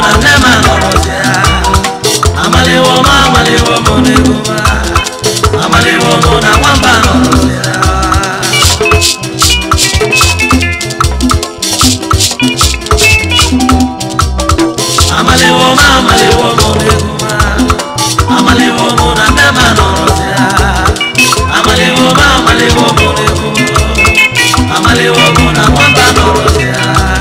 na nne m anọrọzi ya amaliwo m amaliwo m n'egwu m amaliwo m na nwamba nọrọzi ya amaliwo m amaliwo m n'egwu m amaliwo m na nne m anọrọzi ya amaliwo m amaliwo m n'egwu m amaliwo m na nwamba nọrọzi ya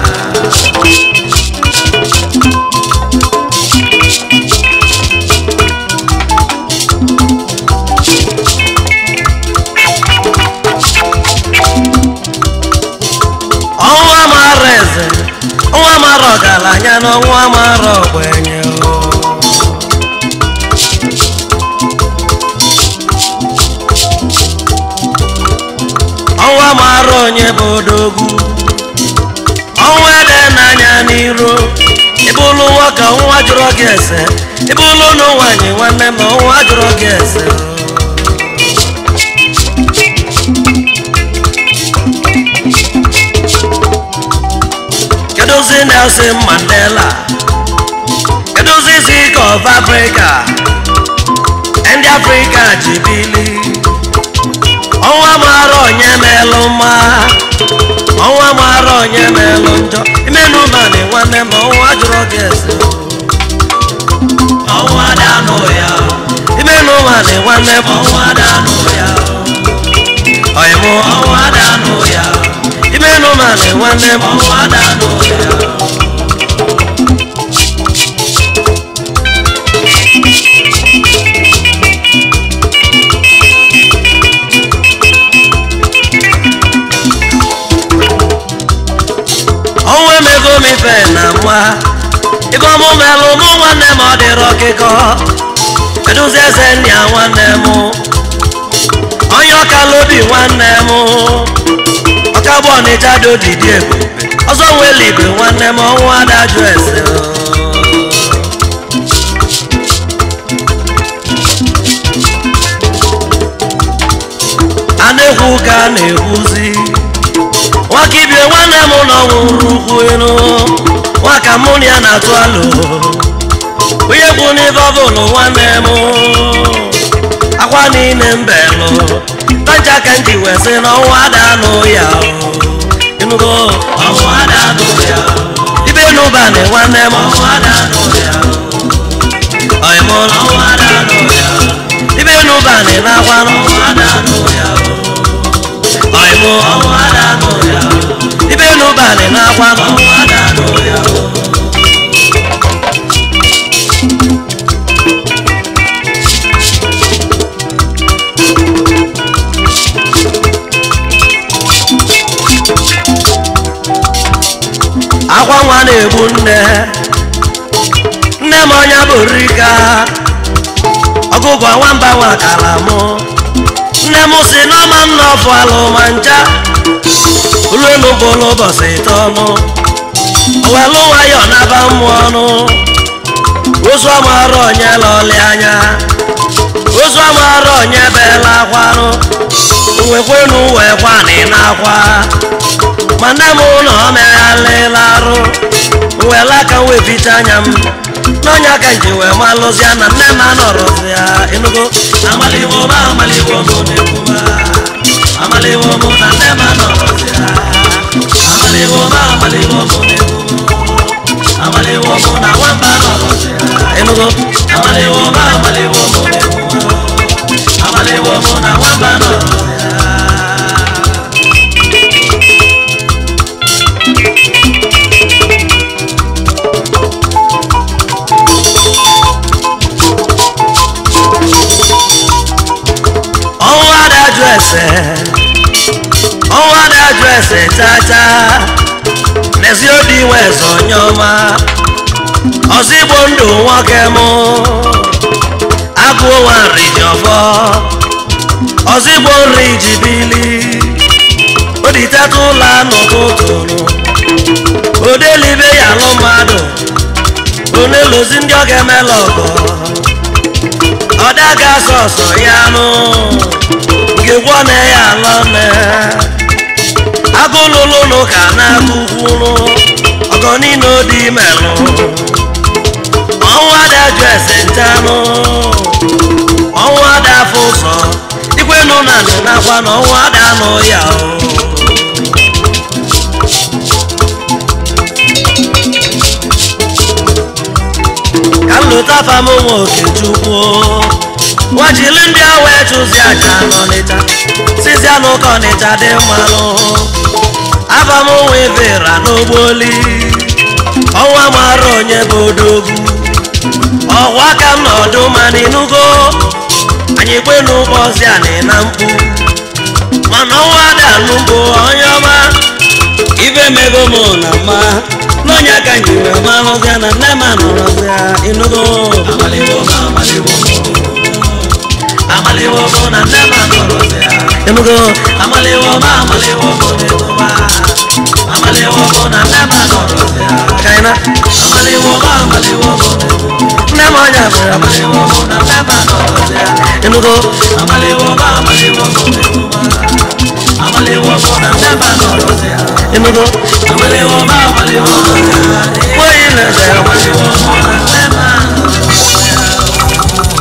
ọnwa mara eze ọnwa mara ọgaranya na ọnwa mara ogbenye o. ọnwa mara onye bụ odogwu ọnwa ede n'anya n'iru ịbụlụ nwoke ọnwa jụrụ gị ese ịbụlụ ụlọ nwanyị nwanne m ọnwa jụrụ gị ese o. kedụzi Nelson Mandela kedụzi Zik of Africa ndị Afrịka ji bili ọnwa mara onye melụ mma ọnwa mara onye melụ njọ imenụ mani nwanne m ọnwa jụrụ gị ese ọnwa danụ ya imenụ mani nwanne m ọnwa danụ ya ọyịmụ ọnwa danụ ya imenụ mani nwanne m ọnwa danụ ya ọnwa emego m ife na nwa ibe ọmụ melụ mụ nwanne m ọ dịrị ọkịkọ kedụzi eze nna ya nwanne m onye ọkalobi nwanne m ọkagbu ọnịcha dị odidi ebube ọzọ nwere igwe nwanne m ọnwụ adajụ ese a na-ekwu ka a na-ekwuzi nwaka ibie nwanne m nọ nwụrụ ukwu elu nwaka mụ na ya na-atụ alụ onye kwu n'ife ọbụlụ nwanne m akwa niile mbelụ tanja ka nji wee sị na ọnwa adanụ ya ịnụgo ọnwa adanụ ya ibe n'ụbanị nwanne m ọnwa adanụ ya ọyịmụ ọnwa adanụ ya ibe n'ụbanị na-akwa n'ọnwa adanụ ya ọyịmụ ọnwa adanụ ya ibe n'ụbanị na-akwa n'ọnwa adanụ ya akwa nwa na-egbu nne nne m ọnya bụ rika ọgụgụ nwamba nwakara mụ nne m si n'ọma nna ọfụ alụ ma ncha uluelu bụlụ ụbọchị ịtọnụ owelu nwayọ naba mmụọ ọnụ ozu ọmara onye lọlị anya ozu ọmara onye bela akwanụ nwekwenu wee kwanị n'akwa ma nne m na ọ meghalịla arụ wela aka wee bicha anya m n'ọnya ka nji wee malụzia na nne m anọrọzi ya enugo amaliwo m amaliwo m na-ekwu m amaliwo m na nne m anọrọzi ya amaliwo m amaliwo m na-ekwu m amaliwo m na nwamba nọrọzi ya enugo amaliwo m amaliwo m na-ekwu m amaliwo m na nwamba nọrọzi ya ọnwa adajụ ese ọnwa adajụ ese chacha n'ezi odi nwe eze onye ọma ọzọ igbo ndụ nwoke mụ agụ nwa nri ji ọfọ ọzọ igbo nri ji bili oditeta ụlọ n'ụtụtụ odelibe ya alụ mmadụ onelozi ndị ọ ga-emela ọgọ ọdaga sọsọ ya nụ ngegwọ na ya alọne agụlụlụ nụ ka na-agụkwunu ọgọ niile odi melụ chetanụ ọnwụ ada afọ ụzọ ikwenu na nị nakwa na ọnwụ ada anụ ya o ka m lụta fam nwa okechukwu nwajili ndị a wee chụzi aja n'ọnịcha sizi anụ ka ọnịcha dị mmanụ abam nwa evera n'ogboli ọnwa mara onye bụ odogwu ọgwa ka m nọdụ ma n'inugo anyị kwe n'ụbọchị anị na mkpu mana ọnwa danụ bụ onye ọma ibe mego m na mma n'onye ka njiwe malụzia na nne m anọrọzia inugo amaliwo mụ na nne m anọrọzia inugo amaliwo m amaliwo mụ n'ịtụba amaliwo mụ na nne m anọrọzia kaina amaliwo m amaliwo mụ nne m ọnya bụ amaliwo mụ na nne m anọrọzia inugo amaliwo m amaliwo mụ n'ịtụba amaliwo mụ na nne m anọrọzia inugo amaliwo m amaliwo mụ nweghị na-eze amaliwo mụ na nne m anọrọzia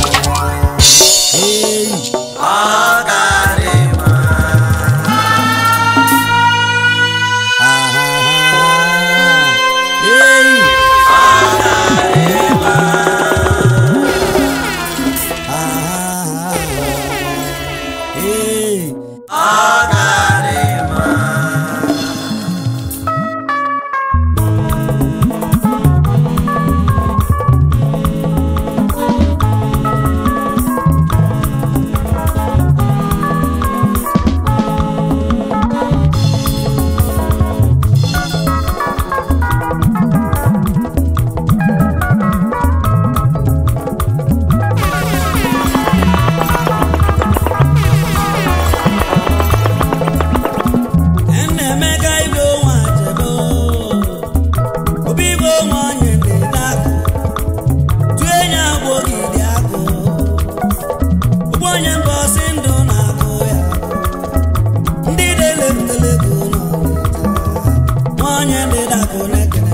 Nnaemeka ibe onwe ajebe obi ibe onwe onye dị n'akụ tụọ enyi agwọ gidi agụ ụgbọ onye mba ọsị ndụ na-agụ ya ndị na-elebutelego nwa onye ndị dakụ na-ekele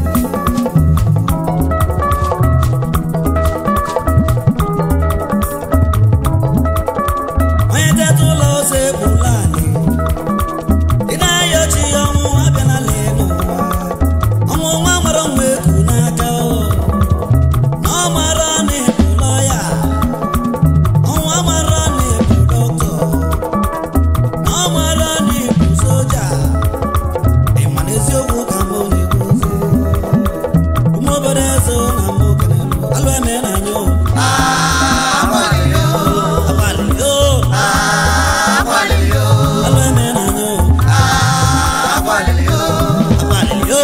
onye teta ụlọ ose egbula anyị ị na-ayochi ya ọnwụ abịanala n'ụwa ọnwụ nwa mara nwa eku n'aka o na ọ mara na ịbụ lọya ọnwụ amara na ịbụ dọkịta na ọ mara na ịbụ soja ị ma na eziokwu ka mbụ na-egozi ụmụ obodo eze na mbụ kelelu alụ eme na anya o abalị o alụ eme na anya o abalị o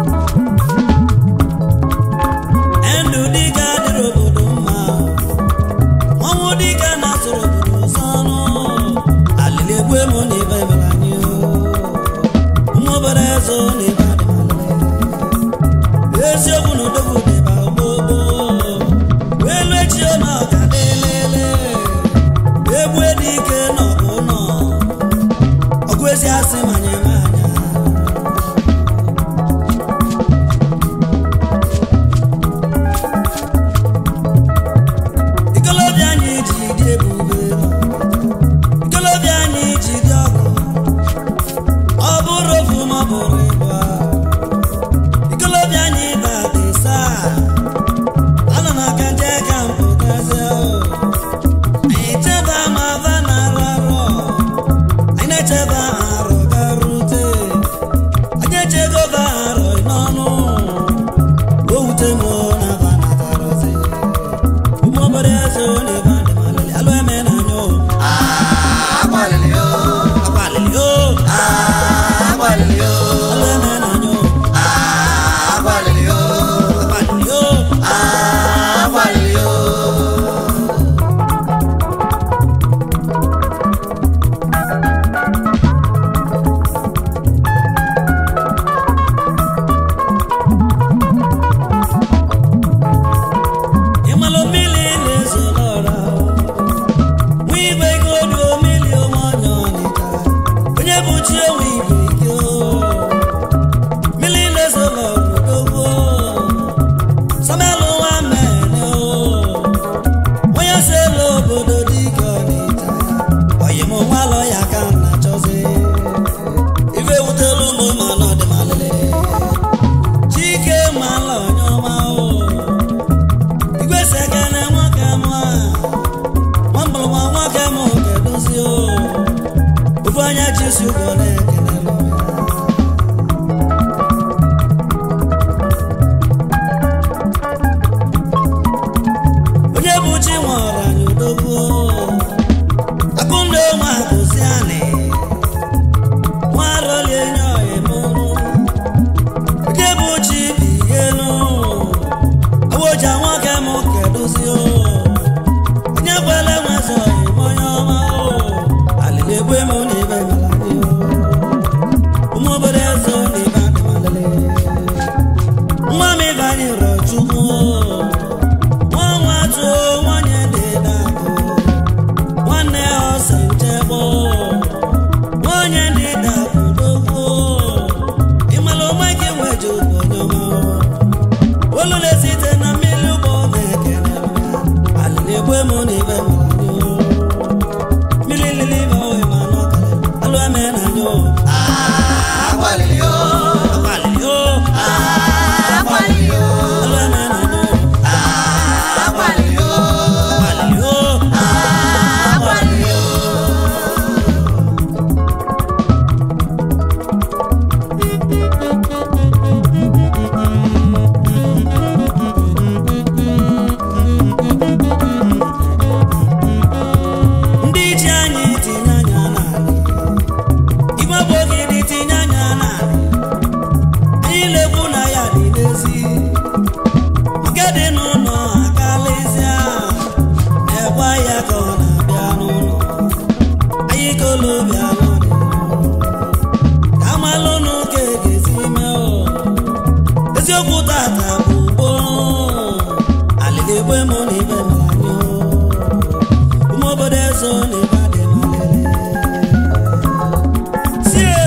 ndụ dịka dịrị obodo mma m kedụzi o onye kwele nwezọ ime onye ọma o alịla egbe m na ibe maladi o ụmụ obodo eze o na ibe adị malele nwa m ibe anyị rọ chukwu o nwa nwa tụọ nwanyị dị dabụ nwanne ya ọsọ nchegbu nwanyị ndị dabụ n'okwu ịmala onwe gị nweje onye ọma olule site na mmiri ụgbọ na-ekene alịla egbe m na ibe maladi o mmiri lili ma o ma n'ọkara alụ eme na nyọ Agbalịrị o, agbalị o agbalịrị o, alụ eme na nyọ agbalịrị o, agbalị o agbalịrị o. ndị ji anyị tinye anya n'ala igwe bụ ogidi tinye anya n'ala anyị lekwu na ya dị n'ezi nke dị n'ụlọ akalịzịa na-ekwe ya ka ọ na-abịa n'ụlọ anyị kolobịa n'ọdị ka amalụ n'ụka egezi ime o eziokwu tata bụ gboo alịga egbe mụ na ibe m anyị o ụmụ obodo ezo na ebe adị malele sie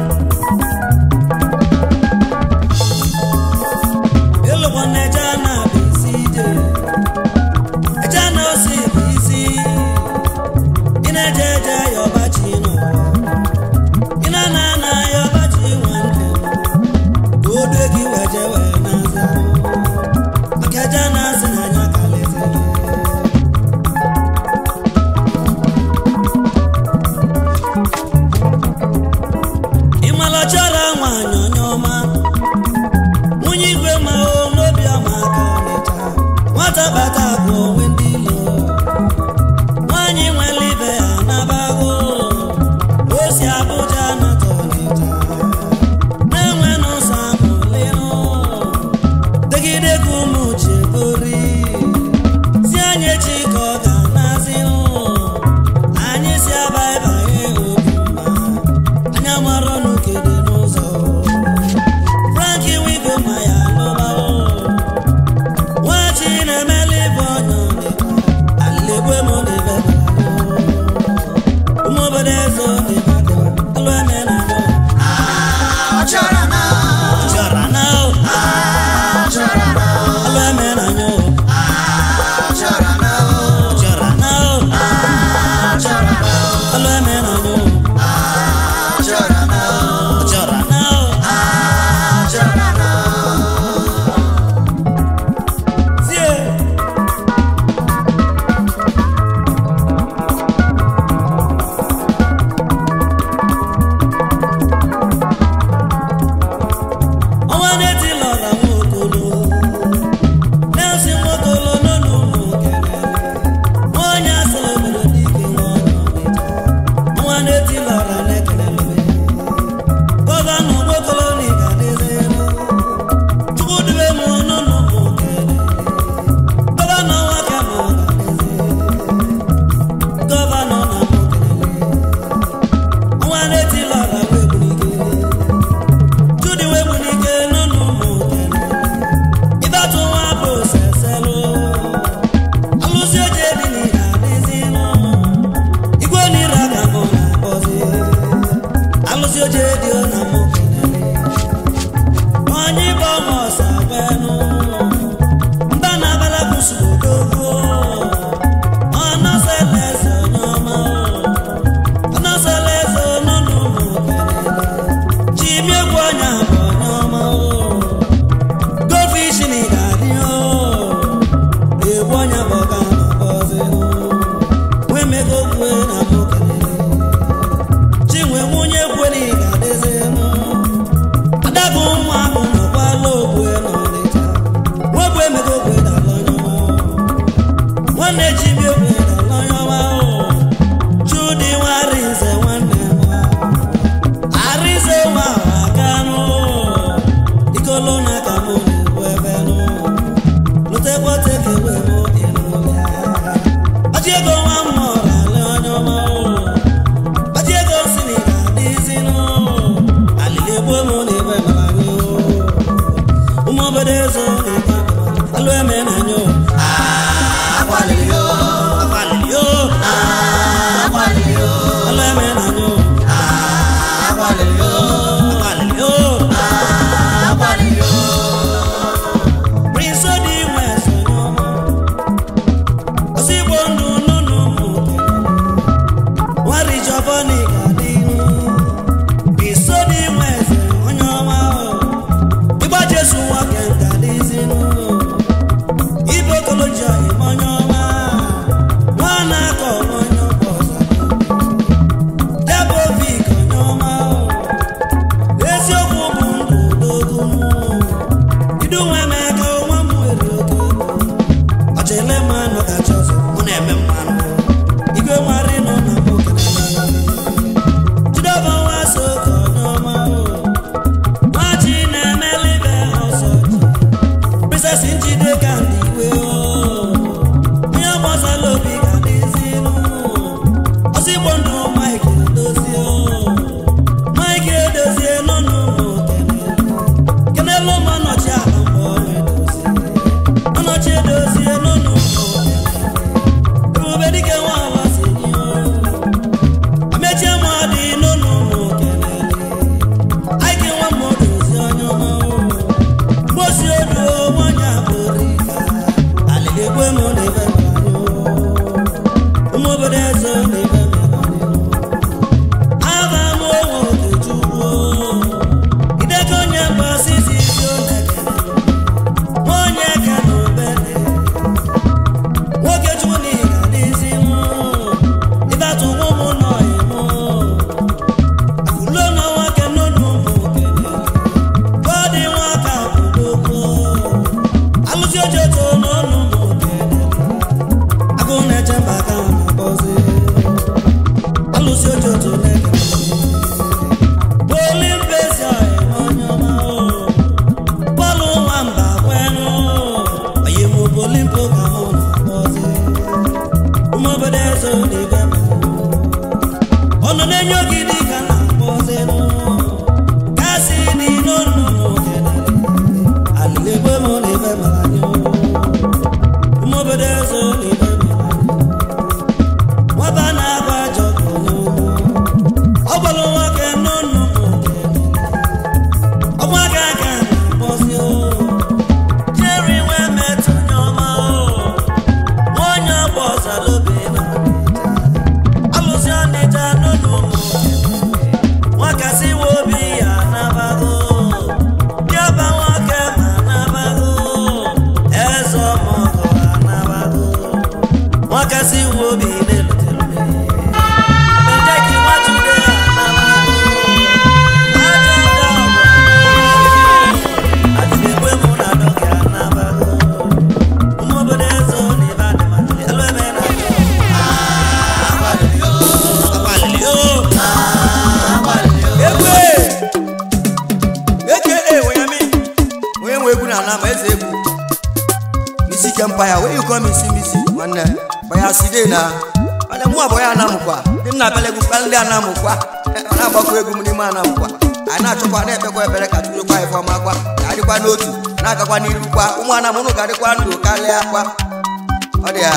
ịlụkwa na eje na bụ isi ije eje na osi bụ isi ị na-eje eje ya ọbachi n'ụwa ị na-ana ana ya ọbachi nwanne ka o due gị wee je wee na-aza maka eje na-asị na anya kalịzịrị ịmala chọrọ nwaanyị onye ọma nwunye igwe ma o n'obi ọma aka ọnịcha nwata bata bụ onwe ndị ilo nwaanyị nwere ibe ya nabago o si abụja nata ọnịcha na-enwe n'ụzọ amụlịnụ degide ka ụmụ chekori si anyị echi ka ọ ga-anazinụ anyị si abaịbanye obi mma anya mara ọnụ kede n'ụzọ franki wigo ma ya lụbao nwachi na-emeli ibe ọnya ọdịda alịlegwe m n'ebe ụmụ obodo eze ọdịda dịwa alụ eme na anyọ Ọ chọrọ na, chọra na o ọ chọrọ na, alụ eme na anyọ ọ chọrọ na, chọra na o ọ chọrọ na, alụ eme na anyọ ọ chọrọ na, chọra na o ọ chọrọ na. tie ọnwa na-eti lọra nwokolo na-esi nwokolo n'ụlọ ụmụ kelele nwa onye asịrị obodo dike nwa onye ọnịcha ọnwa na-eti lọra na-ekelele gọvanọ nwokolo na ịgadezelu chukwudube m n'ụlọ ụmụ kelele gọvanọ nwoke m ọgadeze gọvanọ na mụ kelele ọnwa na-eti lọra wegbunike Judy Webunike nínú mọ̀kẹ́lẹ́. Ìbátan wa bò sẹ̀sẹ̀ lọ. Alụsị oje dị n'ịga adịzi nụ. Igwe n'ire aka bụ na bọzi. Alụsị oje dị ọ na mọ̀kẹ́lẹ́. Onye ịbọ ọma ọsa gbenụ. Mba na abala kwụsị odogwu. Ọ nọsela eze onye ọma. Ọ nọsela eze nínú mọ̀kẹ́lẹ́. Chimi egwu ọnya bụ onye ọma o gofish na ịga-adị o egwu ọnya bụ ọga na-akpọzi nwee mego kwue na mụ kelele chinwe nwunye kwue na ịga-adịzi nụ adabụ ụmụ ahụ nọkwala ogbue na ọnịcha nwebụ emego kwue na ala onye ọma nwanne chimi ekwe na ala onye ọma o chudi nwari nze nwanne m Arize nwa akanụ ikolo na ka mụ na-ekwu ebe nụ lutekwa teke igwe m ịnụ ya ọjị ego nwa mmụọ ga-alụ onye ọma o. ọjị ego si na ị ga-adịzinụ alili egbo m na ebe mara anyị o. ụmụ obodo ezo na ebe alụ eme na anyị o. agbalịrị yo agbalịrị o agbalịrị yo alụ eme na anyị o. agbalịrị yo agbalịrị o agbalịrị yo Prince Odi nwe eze onye ọma. Ọsọ Igbo ndụ n'ụlọ ụmụ okenye. Nwari Jọbọ na ị ga-adị ihu. Prince Odi nwe eze onye ọma o. Ịgba Jesu nwoke ga-adịzinụ. Ibe okoloji ime onye ọma. Nwa na-akọ onye ọkpọ ọzọ. Debovik onye ọma o. Eziokwu bụ ndụ dogo idu nwa emeka nwa m nwere oge ọchịle mmanụ kacha ọzọ mụ na-eme mmanụ igwe nwari nọ na mụ jidova nwa so ka onye ọma nwachi na-emelibe ọsọ ji princess njide ka ndị iwe onye gbasala obi ga dịzinụ ọsọ igbo ndụ mike edozie mike edozie nọ n'ụmụ okene kenelu ma nọchi ala mgbe ọ na-edozi ọnọchi edozie n'ụlọ ebube dike nwa ala si nye amechie ma dị n'ụlọ ụmụ kenele aike nwa ma odozi onye ọma mgbosi odu nwanyị abụrụ alịga egwe m na ebe ụmụ obodo eze na ebe aba m onwe okechukwu idego onye mgbasisi isi onekene onye ka na obere nwoke chukwu na ị ga-adịzi mụ ịbatụ ụmụ nọ ịmụ akụlo na nwoke n'ụlọ ụmụ okene bọdị nwaka kwudokwo alụsị ojoto n'ọnụ ụmụ okene agụ na-eche mba aka na-akpọzi alụsị ojoto na-ekene Olimpezi onye ọma o bọọlụ nwamba kwenu onye mụ bụ olimpo ka mụ na-akpọzi ụmụ obodo eze n'igwe m ọnụ na-enye ogidi ka na-akpọzi nụ kasị dị n'ọnụ n'okenere alịla egbe m na ebe mara anyị ụmụ obodo eze n'igwe m nwaba na-agba ajọ ka onye ụmụ ọ gbara nwoke n'ọnụ ọgbaka aka na-akpọzi o jeri nwee metụ onye ọma o nwaonye ọgba ọzalobe na alụsị ọnịcha n'ụlọ ụmụ nwakasị we obi ya nabago bịaba nwoke ma nabago eze ọmọgọ anabago nwakasị we obi na-elutere Ejeki Nwachide anabago ajọ ndị ọgwụ adịbegbe mụ na dọkị anabago ụmụ obodo eze na ibe adịmatụli elu ebe na agbalịrị yo agbalịrị o agbalịrị yo egwu eke ewenyami onye nwe egwu na anam eze egwu misi kempaya wee yikọ misi misi nwanne baya side na mana mụ abụọ ya anamụkwa dị m na-abịala egwu kpali ndị anamụkwa ọ na-agbakọ egwu m n'ime anamụkwa anyị na-achọkwa na-ekpekwa ekpere ka chukwu ife ọma kwa ka adịkwa n'otu na-agakwa n'iru kwa ụmụ anam ụnụ ga-adịkwa ndụ karịa kwa ọ dị ya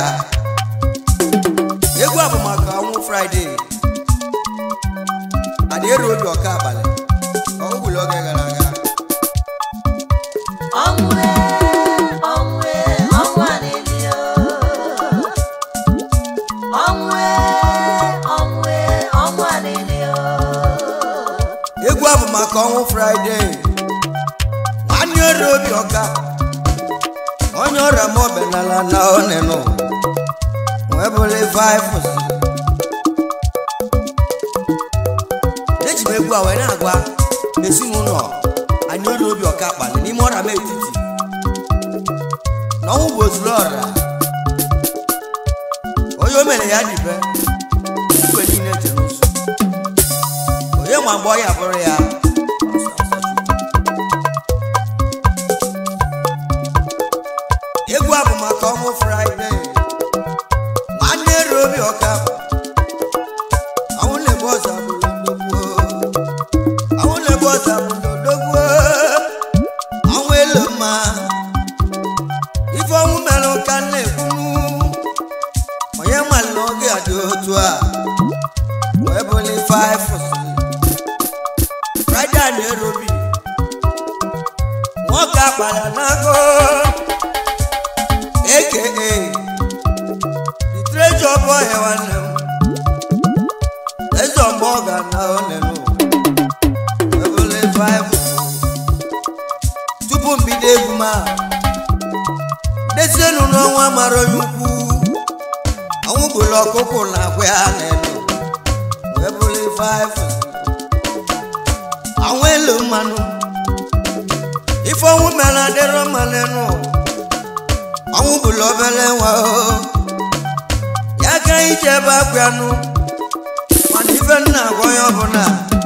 egwu a bụ maka ọnwụ fraịde adị eru obi ọka abalị ọ gwụrụ oge gara aga ọnwụ ọnwụ ọnwụ alịlịo ọnwụ ọnwụ ọnwụ alịlịo egwu a bụ maka ọnwụ fraịde nwanne ọrụ obi ọka onye ọrịa ma obenala na onenu wee bụrụ vaịfụs eji m egwu a wee na-agwa ezinụlọ anyị ọrụ obi ọka kpali n'ime ọrịa m etiti na ọnwụ bụ ozuru ọrịa onye o mere ya dịbe igwe niile jere ụzọ onye ma mgbe ọ ya bụrụ ya egwu a bụ maka ka ọmụ fraịde nwanne robi ọka àwọn lè bọ́ sàbùlù lógún àwọn lè bọ́ sàbùlù lógún àwọn èlò máa ifeọnwụ mere ka na-ekwunu onye mmalụ oge adị otu a wee bụli 5 fraịde na-erobi nwoke akpara n'agụ aka the treasure boy nwanne m eze ọgbọ ga na onenu ebule 5 tupu mbido egwu ma dezienu n'ọnwa mara onye ukwu ọnwụ gburu ọkụkụ na akwa ya n'elu ebule 5 àwọn èlò mmanụ ife ọnwụ mere adịrọ mma n'enu ọnwụ bụrụ obere nwa o ya ka ije ebe akwanụ mana ife nna agwa onye ọbụla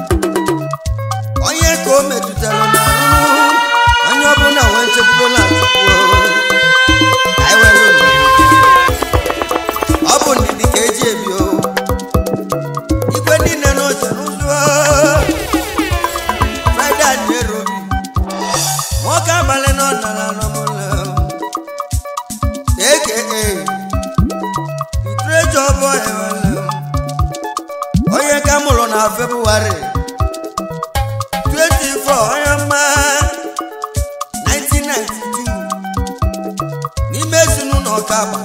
onye ka o metụtara na onye ọbụla wee nchekwube na chukwu o. Ka anyị were ndidi. ọ bụ ndidi ka eji ebi o igwe niile n'oche n'ụzọ Friday and Nairobi nwoke abalị nọ nara n'ọmụlọ aka the treasure boy nwere onye ka mụrụ na febụwarị 24 onye mma 1992 n'ime ezinụlọ ọkagba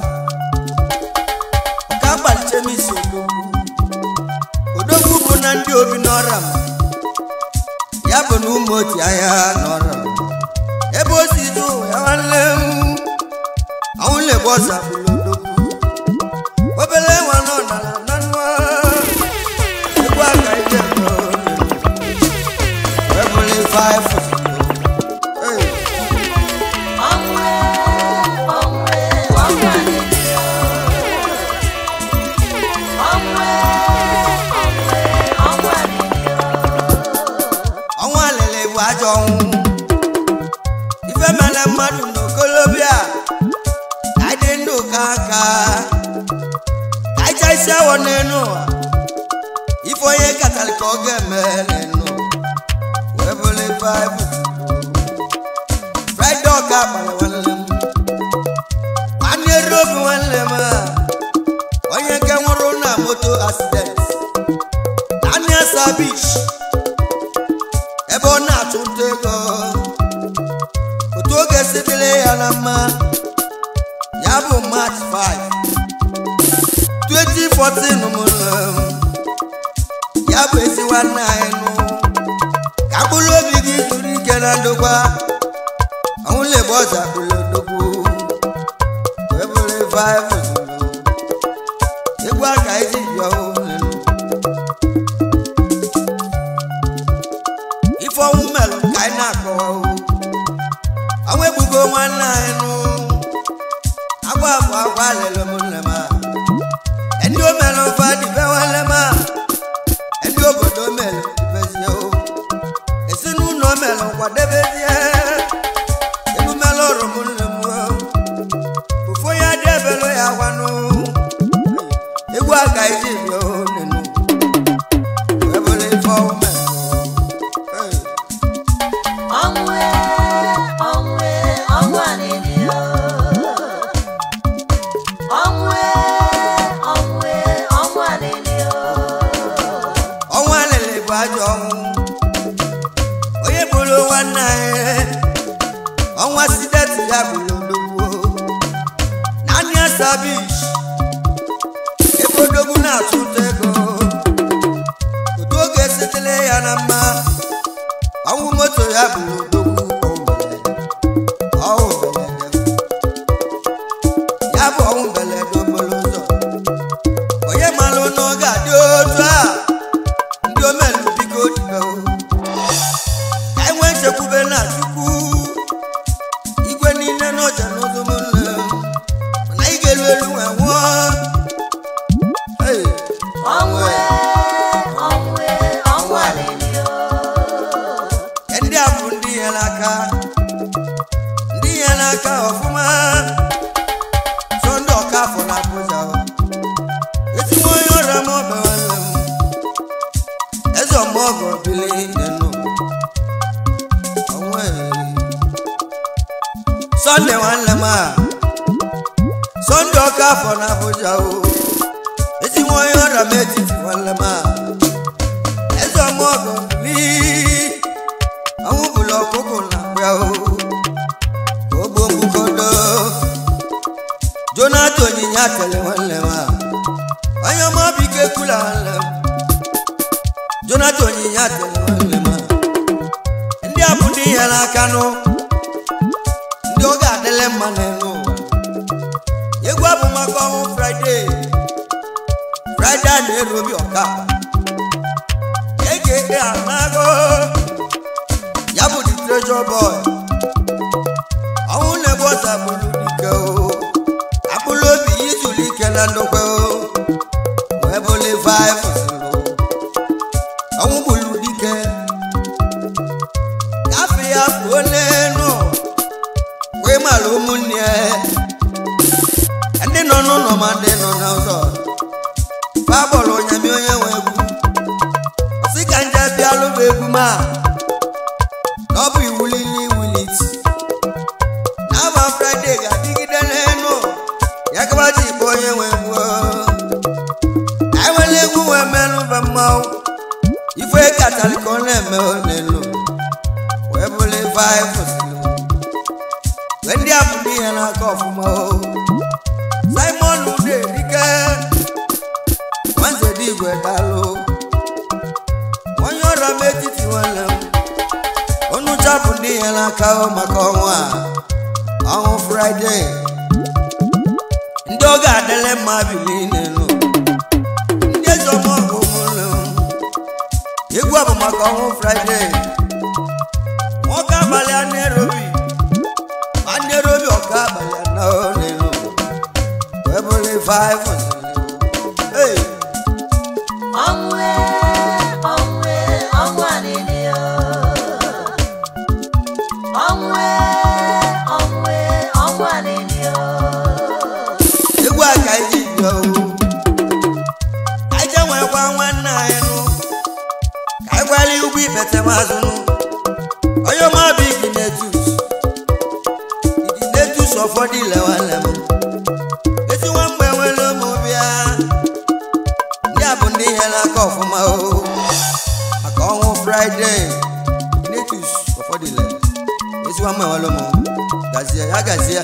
ọkagba chemisi odogwu odogwu bụ na ndị obi n'ọra ma ya bụ na ụmụ oti ahịa n'ọra ma ebe o si dị ụwa ya nwanne m ọnwụlegbu ọsa bụrụ odogwu obere nwa nọ n'ala na nwa egwu aka ije ebụli 5 Onwe, onwe, onwe adịghị. Onwe, onwe, onwe adịghị. ọnwa lele bụ ajọ ọnwụ ife mere mmadụ n'okolobịa ka anyị dị ndụ ka aka ka anyị chaisi awọ n'elu ụwa ife onye katara ka ọ ga-eme n'elu wee bụrụ baịbụl fraịde ọka akpara nwanne m nwanne robi nwanne m a onye nke nwụrụ na moto asident daniel sabish ebe ọ na-achụ nta ego otu oge sibile ya na mma ya bụ march 5 2014 mụrụ m. ya bụ ezi nwanne anyị nụ ka mkpụrụ obi gị zuru ike na ndokwa ọnwụlegbe ọza bụrụ odogwu wee bụrụ 5 egwu aka iji bịa ụlọ ife ọnwụ melụ ka anyị na-akọwa o ọnwa egbugo nwanne anyị nụ agwa bụ agwa lele ụmụnne m a ndị o melụ mfa dịbe nwanne m a ndị obodo melụ dibezie o ezinụlọ melụ kwadebezie elu melụ ọrụ ụmụnne m o ofu onye adị ebelụ ya gwanụ egwu aka iji bịa o nenu wee bụrụ ife ọnwụ melụ Hey. Onwe, onwe, onwe adịghị. Onwe, onwe, onwe adịghị. ọnwa lele bụ ajọ ọnwụ onye bụrụ nwanne anyị ọnwa sideti ya bụrụ odogwu naanị asabish ebe odogwu na-atụ ụtọ ego otu oge sitere ya na mma ọnwụ moto ya bụrụ odogwu ọnwụ mberede ya bụ ọnwụ mberede okporo ụzọ onye malụ n'oge adị otu a ndị omelu biko dibe o. ka enwe nchekwube na chukwu igwe niile n'ọja n'ụzọ mụlụ mana ị ga-elu elu wee nwụọ Hey, Onwe, onwe, onwe adịghị. ndị a bụ ndị nyere ọka afọ na abụja o ezi nwa onye ọrịa m etiti nwanne m a eze ọmọgọ n'ihi ọnwụ bụla ọkụkụ na akpịa o ogbo mbukodo jonathan onyinye atele nwanne m a onye ọma bike kula nwanne m jonathan onyinye atele nwanne m a ndị a bụ ndị ihe n'aka nụ ndị oge adịle mma n'elu ụwa egwu abụ maka ọnwụ fraịde fraịde a na-eru obi ọka eke anago ya bụ the treasure boy ọnwụ na-egbu ọta bụrụ dike o akpụrụ obi ya izuru ike na ndokwe o wee bụli five zero ọnwụ bụrụ dike gafe ya fuo n'enu wee mara ụmụnne ya ndị nọ n'ụlọ ma ndị nọ n'ụzọ fa gbọrọ onyami onye nwe egwu si ka nje bịa lụba egwu ma na ọ bụ iwulili iwuliti n'aba fraịde ga-adịgide n'enu ya kaba ji bụ onye nwe egwu enwere egwu wee merụba mmanwụ ife katara ka ọ na-eme n'elu wee bụrụ ife anyị kwụsịrị wee ndị a bụ ndị ihe n'aka ọfụma o simon ude dike nwanze dị igwe dalụ onye ọrịa m etiti nwanne m onu chapụ ndị ihe n'aka o maka ọnwa a ọnwụ fraịde ndị oge adịle mma bili n'elu ndị eze ọmọgụ ụmụnne m egwu a bụ maka ọnwụ fraịde nwoke abalị a na-erobi ma na-erobi ọka abalị anọ n'elu wee bụrụ five hey. ọnwụ e, ọnwụ e, ọnwụ alili o. ọnwụ e, ọnwụ e, ọnwụ alili o. egwu a ka anyị ji bịa o anyị je nwekwa nwanne anyị nụ ka anyị gwara ugbo ikpete mazụ nụ onye ọma bụ igi netus igi netus ụfọdụ ile nwanne m ezi nwa mgbe nwere ụmụ bịa ndị a bụ ndị ihe n'aka ọfụma o maka ọnwụ fraịde netus ụfọdụ ile ezi nwa mgbe nwere ụmụ gazie ya gazie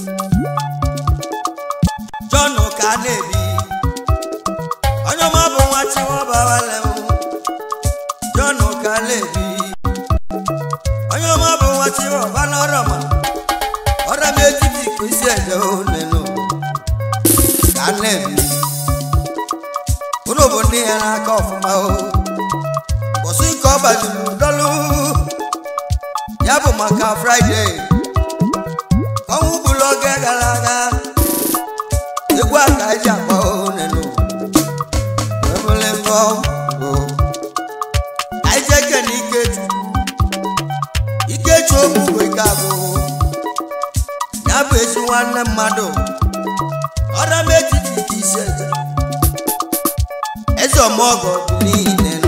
John ka a na-ebi onye ọma bụ nwa chiwọbawale m John ka a na-ebi onye ọma bụ nwa chiwọba n'ọrọma ọrọ m etiti ka isi eje onenu ka a na-ebi unu bụ ndị ya n'aka ọfụma o mbọsị nke ọ gbajiri dọlụ ya bụ maka fraịde ọnwụ bụrụ oge gara aga egwu a ka eji akpọ onenu ebule mbọ bụ anyị je kene ikechukwu ikechu ogbugbo ike abụ ya bụ ezi nwanne mmadụ ọra m etiti ka isi eje eze ọmọgọ dị niile nụ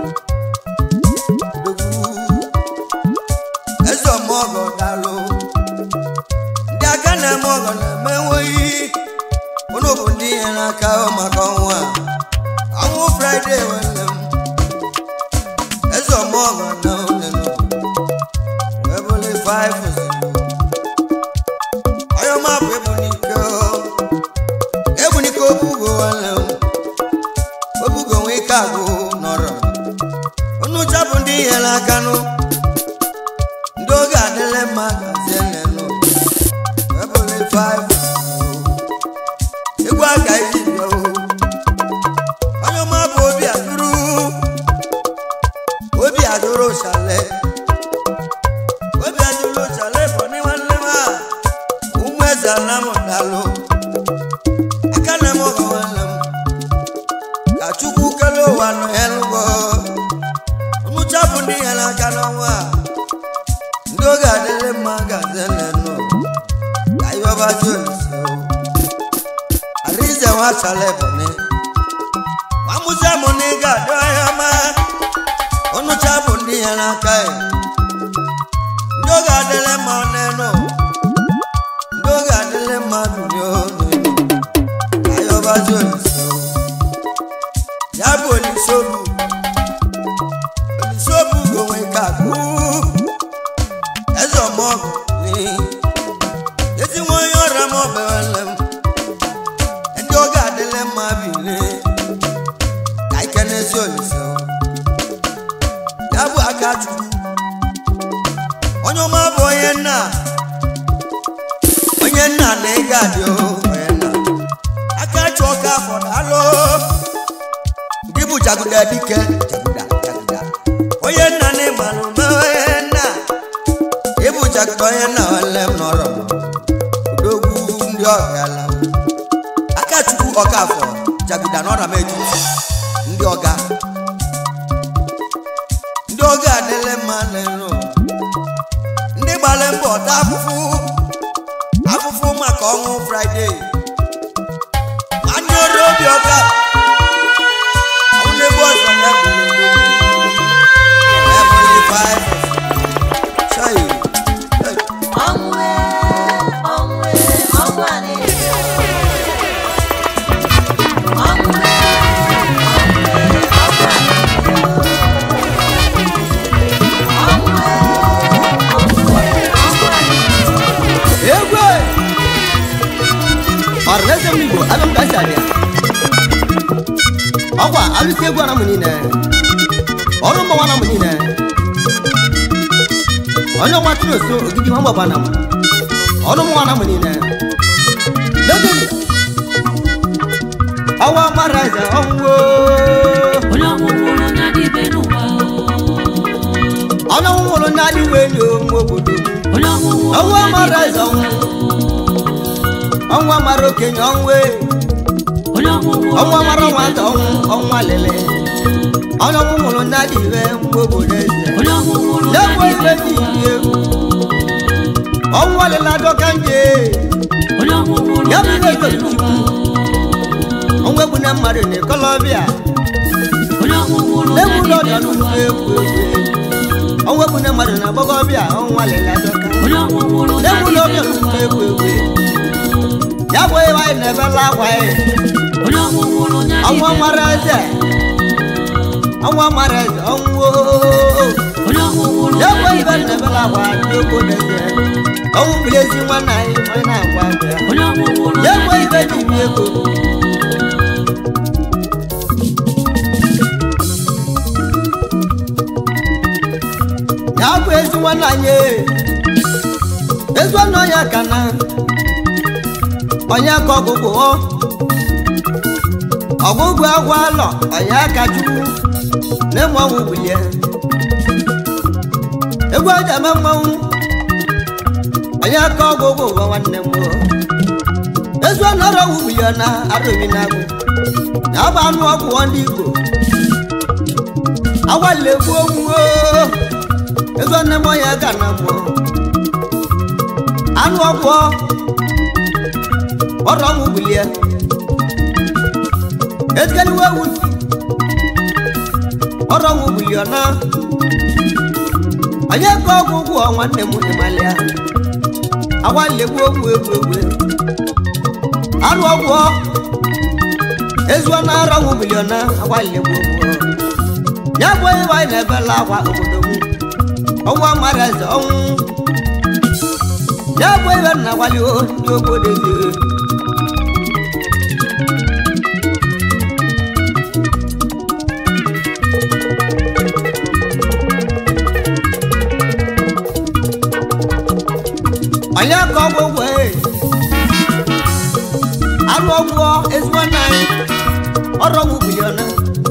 Odogwu. eze ọmọgọ dalụ ndị aka na-eme ọgọ na-eme enweghị unu bụ ndị ihe n'aka ahụ maka ọnwụ a ọnwụ fraịde nwanne m eze ọmọgọ na onenu wee bụrụ five onye ọma bụ ebunike ebunike obugo nwanne m obugo nwee ike agụ nọrọ unu chapụ ndị ihe n'aka nụ ndị oge adịle mma gazie nenu wee bụrụ five egwu aka iji bịa o onye ọma bụ obi adụrụ obi adụrụ chale obi adụrụ chale bụ ndị nwanne m a ụmụ eze anam dalụ aka na m ọgọ nwanne m ka chukwu kele ụwa nọ ya lụgọ nnụcha bụ ndị ya n'aka n'ọnwa a ndị oge adịrị mma gazie nnenụ ka ihe ọba ji olise o Alize wa chale bone Wamuze muniga doya ma Onu chabu ndi yana kai Ndoga dele ma neno Ndoga dele ma dunyo neno yọbazi olise ya bụ olise obu olise obu gonwe ka kú eze ọmọgụ ni ezi nwa onye ọrịa m ọbewele m ndị oge adịla mma bile ka ike n'ezi olise ya bụ aka chukwu onye ọma bụ onye nna onye nna na ịga adị o onye nna aka chụọ ka afọ daalụ gị bụ jaguda dike jaguda jaguda onye nna na ịgbalụ na onye nna ịbụ jaguda onye nna nwanne m nọrọ udogwu ndị ọgala aka chukwu ọka afọ jaguda n'ọra m etiti ndị ọga ndị ọga adịla mma n'elu ndị gbara mbọ taa afụfụ afụfụ maka ọnwụ fraịde anyị ọrụ obi ọka ọnwụ na-egbu ọzọ ya bụ Heavenly Five. Chai. Hey. Ọnwụ ọnwụ ọnwụ a na-eri ọnwụ ọnwụ ọnwụ a egwe ọrịnaeze m igbo abịa m ka si abịa ọkwa alụsi egwu ana m niile ọrụ mmanwa na m niile onye ọgba tụrụ oso ogidi ha mgbaba na m ọrụ mmanwa na m niile legodi ọwa mara eze ọnwụ onye ọnwụ nwụrụ na dịbe n'ụwa ọnụ nwụrụ n'adị weli onwe obodo m onye ọnwụ nwụrụ ọnwa na mara dịbe eze ọnwụ n'ụwa ọnwa mara okenye ọnwụ onye ọnwụ nwụrụ ọnwa na mara dịbe nwata ọnwụ n'ụwa ọnwa lele onye ọnwụ nwụrụ n'adị iwe mgbe obodo eze onye ọnwụ nwụrụ na na-ekwe dịbe ibe dị n'ụwa egwu ọnwa lele adọka nje onye ọnwụ nwụrụ ya na bụ iwe dịbe ibe n'ụwa ọnwa egbu na mmadụ na ekolobịa onye ọnwụ nwụrụ na na-egbu ụlọ dịbe ọdọ n'ụwa n'ugwu egwu egwu ọnwa egbu na mmadụ na agbọgọbịa ọnwa lele adọka onye ọnwụ nwụrụ na na-egbu ụlọ ọbịa dịbe n'ugwu n'ụwa egwu egwu ya bụ ịwa anyị na-ebela akwa anyị onye ọnwụ nwụrụ na ọnwa dịbe mara eze ọnwa mara eze ọnwụ onye ọnwụ nwụrụ ya na bụ ibe dịbe na-ebela n'ụwa akwa ndị obodo eze ọnwụ bụrụ ezi nwanne anyị onye na-agwa abịa onye ọnwụ nwụrụ ya na bụ ibe dịbe ji bi n'ụwa ego ya bụ ezi nwanne anyị ezi ọnụ onye ka na onye ka ọgụgụ ọ ọgụgụ agwa alọ onye aka chukwu na-eme ọnwụ bulie egwu aja eme mmanwụ onye aka ọgụgụ ụwa nwanne m o. ezi ọnụ ọrụ ọgwụ bulie na arụbi na agwụ na agba anụ ọgwụ ndị igbo agwalile gbuo onwuo ego nne m onye ga na mmụọ anụ ọgwụ ọrụ ọnwụ bulie ezigeniwe ewu ọrụ ọnwụ bulie na onye ka ọgwụ ụgwọ nwanne m ịmalịa agwalile gbuo ogwu egwu egwu anụ ọgwụ ezuo na ara ọnwụ bulie na agwalile gbuo ogwu ya bụ onye anyị na-ebela akwa obodo m ọnwa mara eze ọnwụ ya bụ ebe nna gwali ndị obodo ezi onye ka ọgwụ ụgwọ e arụ ọgwụ ezigbo nna anyị ọrụ ọgwụ biliọna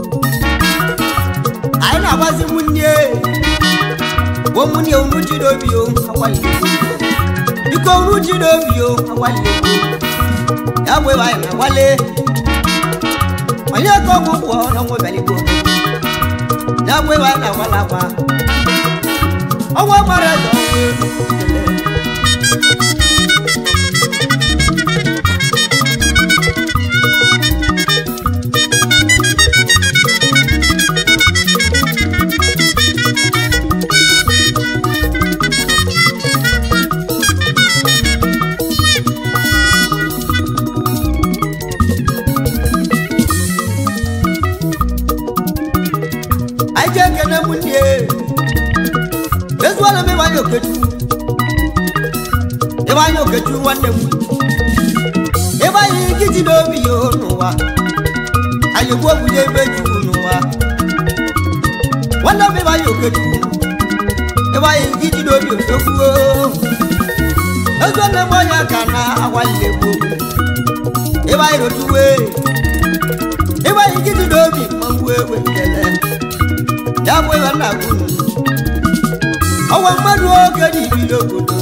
anyị na-agbazi nwunye bụ nwunye unu jiri obi o akwalite biko unu jiri obi o akwalite ya bụ ebe anyị na-agwale onye ka ọgwụ ụgwọ n'ọnwụ bịaligbo ya bụ ebe anyị na-agwala akwa ọnwa gbara eze ọnwụ ekele anyị okechu ebe anyị okechu nwanne m ebe anyị nkịtị n'obi ya n'ụwa anyị gbuo bunye ebe chukwu n'ụwa nwanne m ebe anyị okechu ebe anyị nkịtị n'obi otokwuo ego nne m onye ka na agwalile gboo ebe anyị rotuwe ebe anyị nkịtị n'obi mmanwụ egbe nkele ya bụ ebe nna gwunu ọwa mmadụ oge n'ibili obodo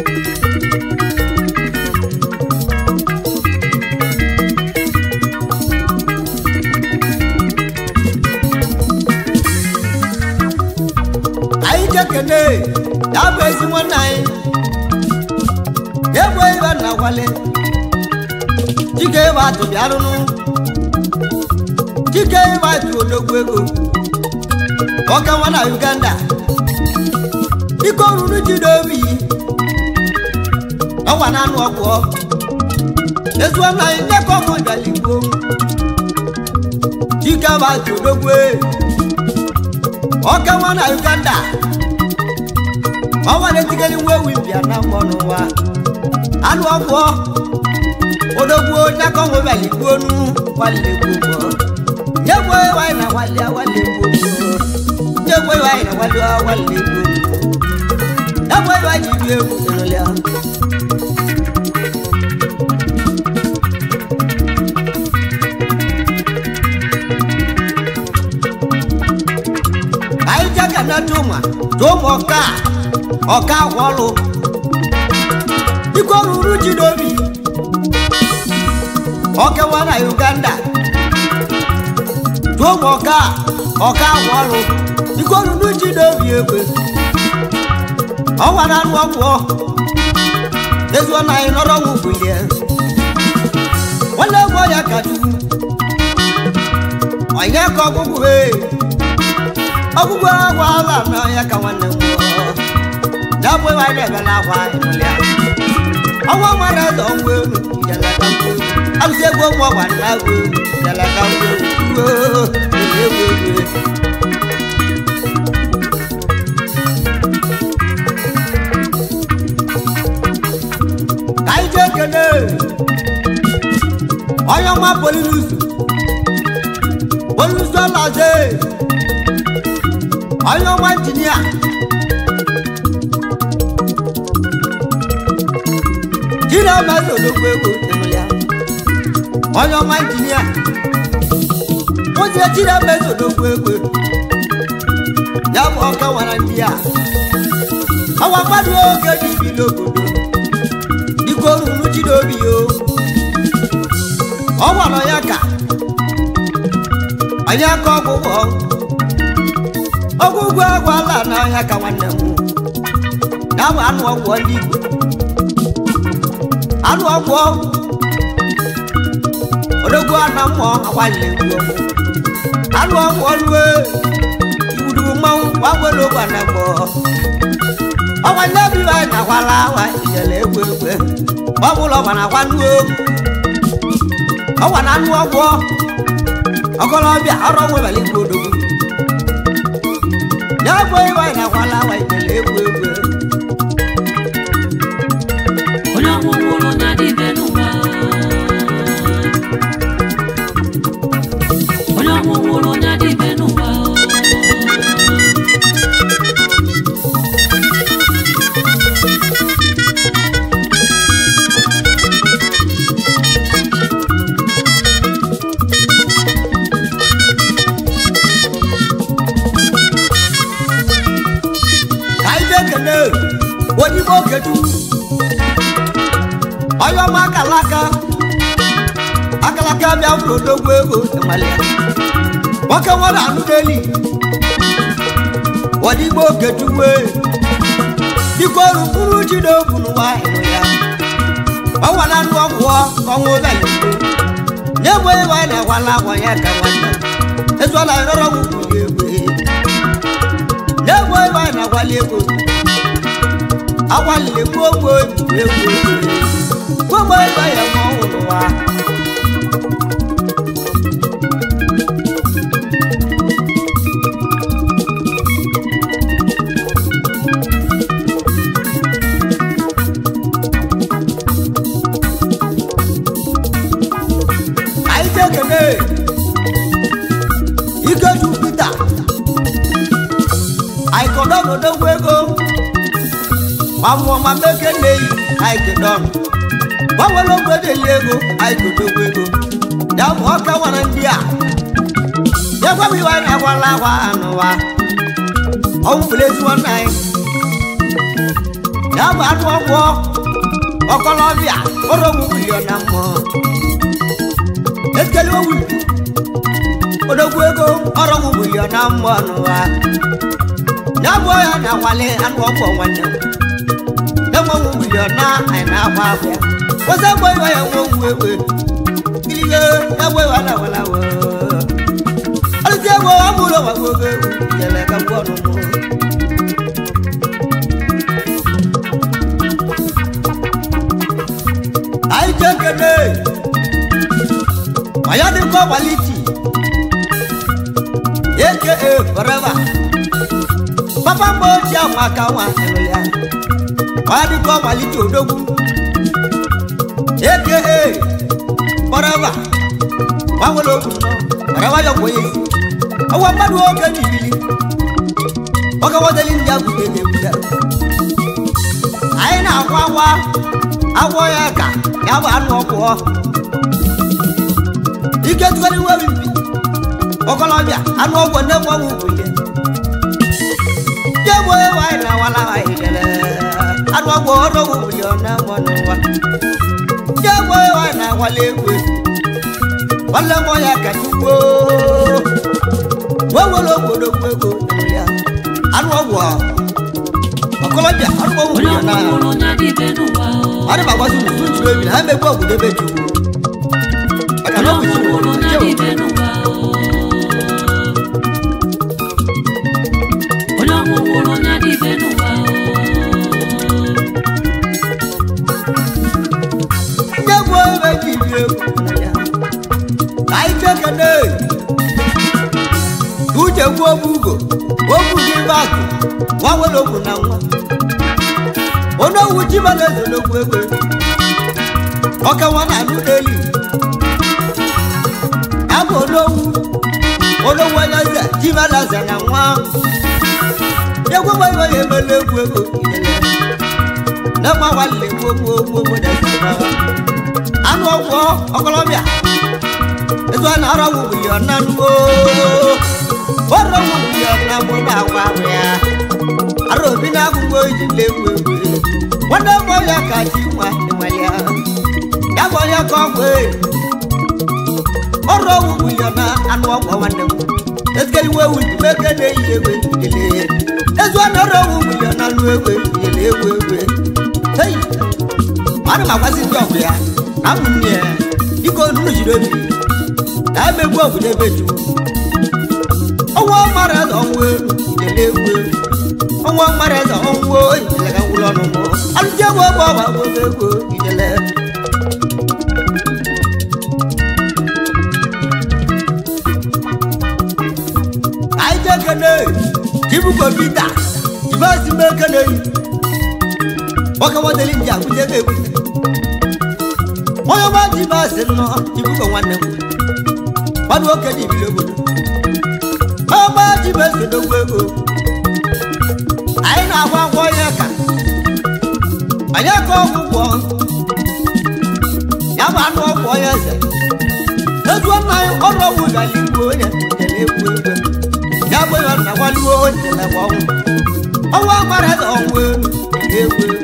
anyị jekene ya bụ ezi nwanne anyị egbe ebe nna gwale chike ebe atụ bịarụnụ chike ebe atụ odogwu ego ọka nwa na uganda ike oruru ji n'obi ọwa na anụ ọgwụ ezuo na anyị ndekọ ọmụ bịaligbo chike ebe atụ odogwu ọka nwa na uganda ọnwa na-etigeli nwa ewu bịa na mbọ n'ụwa anụ ọgwụ odogwu ndekọ ọmụ bịaligbo nu gbaligbo nyegbe wanyị na wali awali gbogbo nyegbe wanyị na wali awali gbogbo nyegbe wanyị bi egwu n'ụlọ anyị jaga na tuma tuma ọka ọka gwọlụ iko ruru ji n'obi ọkewa na uganda tụmụ ọka ọka agwa ọrụ iko ruru ji n'obi egbe ọnwa na anụ ọgwụ ezuo na anyị nọrọ ọnwụ bulie nwanne egwu ya ka chukwu onye ka ọgwụgwụ ee ọgwụgwụ agwa ala na ya ka nwanne m nwụọ na-abụ ebe anyị na-ebe na agwa anyị nụlịa ọnwa mara eze ọnwụ elu jeleka mgbe alụsị egwu ụmụ ọgwa na agwa elu jeleka mgbe egwu egwu ka anyị jee kene onye ọma polinusu polinusu alaze onye ọma injinia jiri ọma sodogbo egwu ya onye ọma injinia nwụzie jiri ọma sodogbo egwu ya bụ ọka nwara ndị a ọwa mmadụ oge dị ibi n'obodo iko ruru ji n'obi o ọ gwara ya ka anyị aka ọgwụgwọ ọgwụgwọ agwala na ọhịa ka nwanne m ya bụ anụ ọgwụ ndị igbo anụ ọgwụ odogwu ana mmụọ agbalị egwu anụ ọgwụ ọlụwe iwudu mmanwụ gbanwere ogwe na gbọ ọgwa ndị obi anyị na-akwala awa ijele egwu egwu ọ bụla ọgwa na-akwa nnu ọgwa na anụ ọgwụ ọkọlọbịa ọrụ ọgwụ ebele igwe odogwu ya bụ iwe anyị na-akwala awa ijele egwu egwu onye ọgwụgwụrụ na dịbe n'ụwa onye ọgwụgwụrụ na dịbe n'ụwa ka anyị na-ekene onye ogedu onye ọma akalaka akalaka bịa bụrụ odogwu ego ịmalịa nwoke nwere anụ n'eli odigbo ogedu wee dịka ọrụ mkpụrụ ji n'obu n'ụwa ịnụ ya ọnwa na anụ ọgwụ ọnwụ ụbịalị na-egbe ebe anyị na-agwala agwa ya ka nwanne ezuola anyị rọrọ nwụ egbe n'egwu ebe anyị na-agwali ego agwalile gbuo gbo egwu egwu gbogbo ebe ya ma ọ hụrụ ụwa ka kene ikeju pita aikodọnodogwu ego mamụọma mekene yi aikedọn gbanwere ogwe deli ego aikodogwu ego ya bụ ọka nwere ndị a ya gwa m iwe anyị agwala agwa anụwa ọnwụ bụrụ ezi nwanne anyị ya bụ anụ ọgwọ ọkọlọbịa ọrụ ogwu milion na mmụọ ekele owu odogwu ego ọrụ ogwu milion na mmụọ n'ụwa ya bụ ya na nwale anụ ọgwọ nwanne m enwenwu milion na anyị na-agba agwa ya kwụsị egbe iwe ya nwe onwu egbe kiriye egbe iwe na wala wee ọlụsị egbe ọ bụrụ ọgwa oge egwu jere ka ngwa ọnụnụ anyị jekene manya dịkọ kwaliti eke forever papa mgbe ochie ahụ aka nwa ya manya dịkọ kwaliti odogwu eke forever gbanwere okwu forever ya gwenye isi ọgwa mmadụ oge n'ibili oge wodeli ndị agwụ ga-egbute anyị na-agwa agwa agwọ ya ka ya bụ anụ ọkụọ ike tụgharị nwa mpi ọkọlọbịa anụ ọgwọ nne m ọgwụ kwụlie je gbo ewe anyị na awala anyị lele anụ ọgwọ ọrụ ọgwụ kwụlie ọ na-emọ n'ụwa je gbo ewe anyị na awala egwu nwanne m ya ka chukwu wee were obodo gwu ego ya anụ ọgwụ ọkọlọbịa anụ ọgwụ onye kwụlie na ọmụmụrụ onye dị ibe n'ụwa ọ dị magbazi unu tụ tụrụ ebi na ha emegbu ọgwụ debe chukwu maka na onye ọ bụ chukwu ọmụmụrụ onye dị ibe n'ụwa onye ọmụmụrụ onye dị ibe n'ụwa ndị egwu ebe ji ibi egwu ya ka anyị chekene uche gwu ogbu ugo ogbu gị bakụ nwa nwere ogwu na nwa onye owu chiba na-ezo n'ogwu egbe ọka nwa na anụ n'elu ya bụ onowu onowu onye eze chiba na eze na nwa egwu gbe ibe ya emela egwu ego ilele na mma nwanne gboo gboo gboo gboo na eze na anụ ọgwụ ọkọlọbịa ezu a na-arọ wụ bilion na nuo ọrọ wụ bilion na mụ na agwa ahụ ya ara obi na agụgbo iji legwu egwu nwanne m ya ka chi nwa ịmalịa ya bụ onye ka ọgwụ e ọrụ ọgwụ bilion na anụ ọgwụ nwanne m ezigbo ewu ji meke na-eyi egwe ile ezu a na-arọ ọgwụ bilion na anụ egwe ile egwu egwe hei ana m agwazi ndị ọgwụ ya na abụ nne ya biko nunu jiri obi na emegbu ọgwụ n'ebe chukwu ọnwa mara eze ọnwụ elu idele egwu elu ọnwa mara eze ọnwụ idele ka ngwụlọ ọnụ mụ alụji egwu ọgwụ ọgba agwụ egwu idele anyị jee kene jibuko pita jibesi mee kene yi nwoke nwadeli ndị agwụje ga-egwu onye ọma ji ba asị nnọọ ibuko nwanne m mmadụ nwoke ji biri obodo onye ọma ji ba ese n'ogwu ego anyị na-agwa agwọ ya ka anyị aka ọgwụgwọ ya bụ anụ ọgwụ onye eze ezuo nna anyị ọrụ ọgwụ gara igbu onye jere egwu egwu ya bụ ya na gwaliwo onye jere gwa ọnwụ ọnwa mara eze ọnwụ elu egwu egwu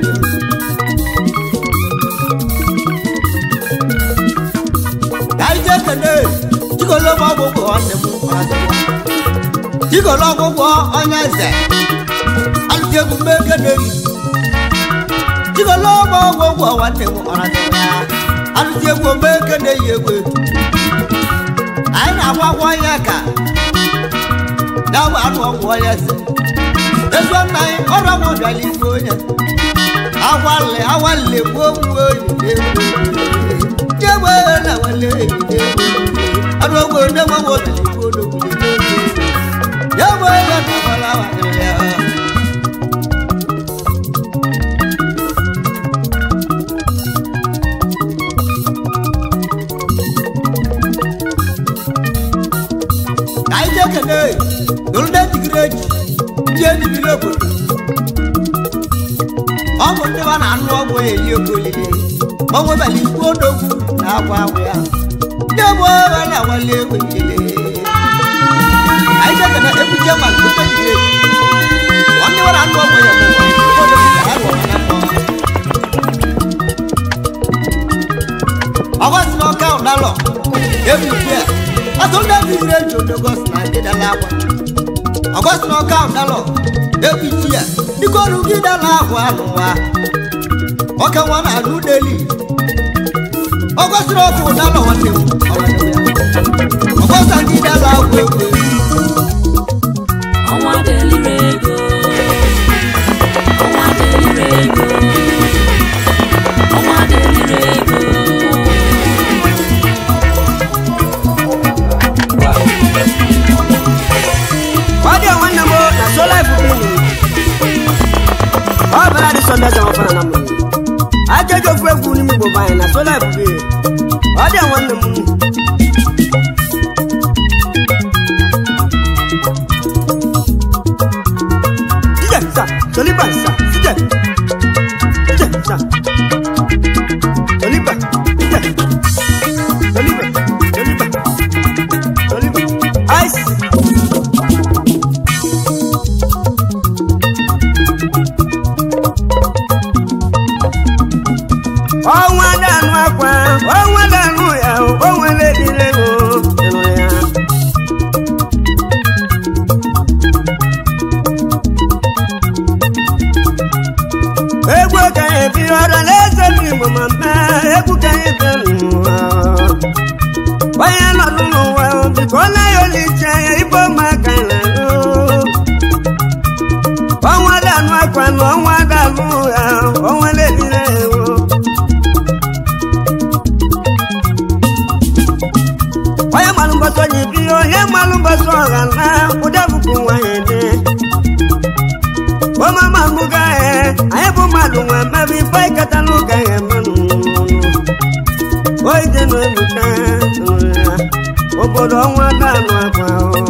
anyị jee kene chigolo m ọgwụgwọ nwanne m ọrazọgwọ chigolo ọgwụgwọ onye eze alụji egwu mbe kene yi chigolo m ọgwụgwọ nwanne m ọrazọgwọ ya alụji egwu mbe kene yi egwu anyị na-agwa agwọ onye ka ya bụ anụ ọgwụ onye eze ezu nna anyị ọrụ ọgwụ bịala igwe onye agwalle agwalle gbuo mgbe oyi na-egwu jẹ́wọ́ làwọn lè dé arúgbó ndéwọ́ wọ́n ti kó lókun lé jẹ́wọ́ làwọn làwọn lè yá. ejigiri eji ndị ejibiri obodo ọ bụ ndị ba na-anụ ọgwụ eli oke olili ma ọ nwebala ikwu odogwu na akwa akwa ya ndị egbu ọha na-awali egwu ilele anyị chekana ebuche ma nke ejigiri eji ọ ndị ba na-anụ ọgwụ ya bụ ụwa odogwu ka ha rụọ na mma ọgọsị na ọka ụdalọ ebuche a ọtụ ndị ejigiri eji odogọsị na ndị dala akwa ọgọsị na ọka ụdalọ ebuche a dịka ọrụ gị dala ahụ anụwa ọka nwa na anụ deli ọgọsịrị ọkụ ụdalọ nwanne m ọgọsị ndị dala ahụ egwu ọnwa delire ego ọnwa delire ego ọnwa delire ego ọ dị nwanne m na sola ifubili ọ bịara dị sọnde ọzọ ọfana na mmiri aka eji ofu egwu n'ime igbo banyị na sola ifubili ọ dị nwanne m Sije sa, soliba sa, sije. Sije sa. Soliba, sije. Soliba, soliba. Soliba. Ice. ọnwa danụ akwa ọnwa danụ ya onwere dịre ego ịnụ ya egwu ka ya ebi ọra na-eze m igbo ma mma egwu ka ya ebi n'ụwa onye nọdụ n'ụwa biko ọ naghị oliche ya ibe ụmụaka na ọnwa danụ akwa na ọnwa danụ ya onwere dịre ego onye malụ mbọsọ onye bi onye malụ mbọsọ ọha na ụdị bụkwu nwanyị dị omama mbuga ya anyị bụ mmadụ nwe mmebe ife ịkata n'ụka ya emenụ oide na ebuka obodo ọnwa danụ akwa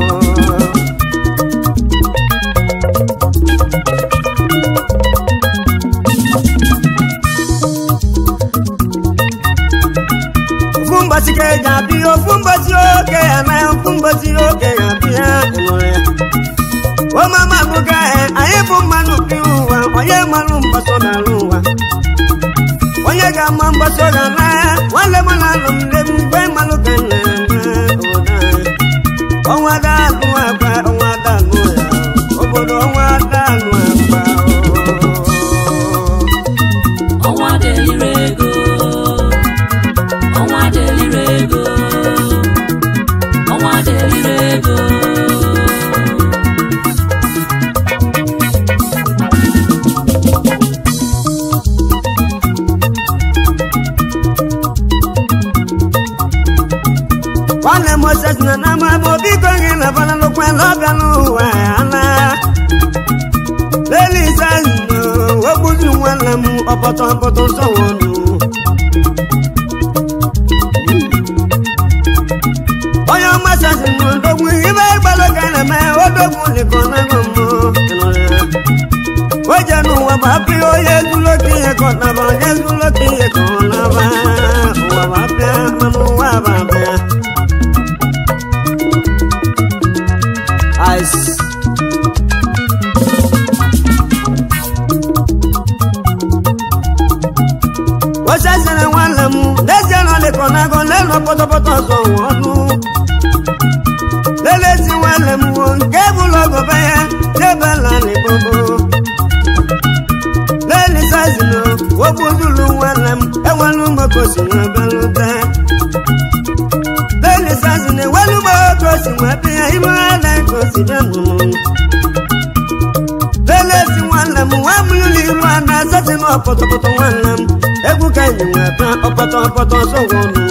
ofu mbọsị ka eji abịa ofu mbọsị oke ya na ofu mbọsị oke ya abịa ịnụrụ ya omama bụga ya anyị bụ mmanụ bi ụwa onye mmanụ mgbasọ n'ala ụwa onye ga-ama mgbasọ ga na nwanne m na-alụ m lebu mgbe mmanụ ka nna ya ọnwa danụ akwa ọnwa danụ ya obodo ọnwa danụ akwa ọnwa delire ego ọnwa delire ego ọnwa delire ego nwanne moses na nama bụ biko gị na banalụkwa n'ọbịa n'ụwa ya na lelisa wegbuzi nwanne m ọpọtọ ọpọtọ nsọwọnụ onye ọmasasị m odogwu ibe ịgbalụ ka na-eme odogwu dịka ọnago mmụ o je n'ụwa bụ apị onye ezuloka ihe ka ọ naba onye ezuloka ihe ka ọ naba ụwa bụ apịa mana ụwa bụ apịa Ice. osesere nwanne m n'ezie na ọdịkọ nago n'elu pọtọpọtọ ọzọ nwe ọnụ lelezi nwanne m wo nke bụlụ ọgọbe ya n'ebela n'igbogo lelisazino wogbuzulu nwanne m enwelu mgbekosi nwebelute lelisazino enwelu mgbekosi nwebe ya ime ala kosi bịanụ lelezi nwanne m nwa mụlụli iru a na-asasị na ọpọtọpọtọ nwanne m egwu ka enyi nwebe ọpọtọ ọpọtọ sọgwọnụ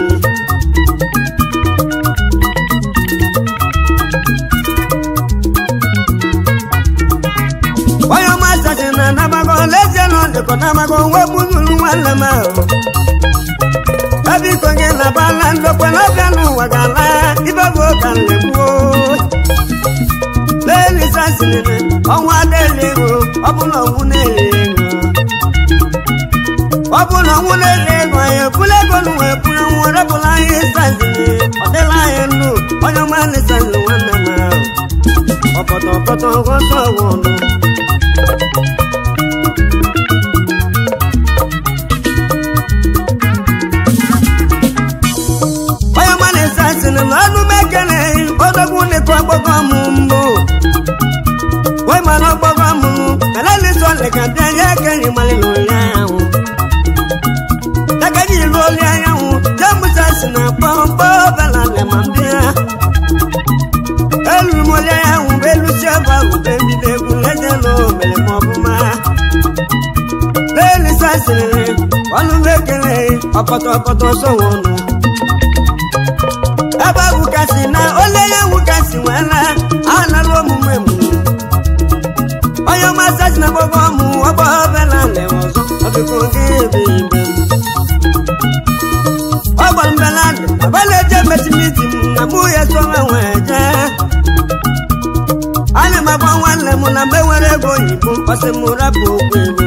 onye ọma asasị na anabago lezie na ọdịkọ namago nwa gbuzuru nwanne m ahụ ebiko gị na bala ndokwe n'ọbịa n'ụwa ga-ala ibe bụ ka nlegbuo lelisa sịrịrị ọnwa na-ele ego ọ bụ na ọnwụ na-ele ego ọ bụ na ọnwụ na-ele ego anyị ebula ego na wee bụrụ nwa repụla anyị saziri ọ dịla anyị ndụ onye ọma na-esaziri nwanne m ahụ ọpọtọ ọpọtọ ọgọsọ ọgwụ ọnụ onye ọma na-ese asịrị na ọnụ m ekele odogwu nịkọ ọgbọgọ m mbụ wee mara ọgbọgọ m elenịsọ leka bịa ya ekenyi mali n'oli anyanwụ ekenyi ilu oli anyanwụ jemusa si na kpọmkpọ bela lema mbịa eluru m oli anyanwụ bụ elusi ebe ahụ bụ ebido egwu leze na omere m ọbụma lelisa asịrị ọnụ m ekele ọkọtọ ọkọtọ sowo ọnụ ebe ahụ kasị na ole ya nwu kasị nwela analụ omume m onye ọma sachi na gbogbo ọmụ ọgbọ bela le ọzọ ọdụkọ gị ebe ibe m ọgbọ mbela dị abala eje metimiti m na mụ ya sọrọ nwee jee ana m agba nwanne m na mgbe nwere ego oyibo ọsị m rapụ okwu ego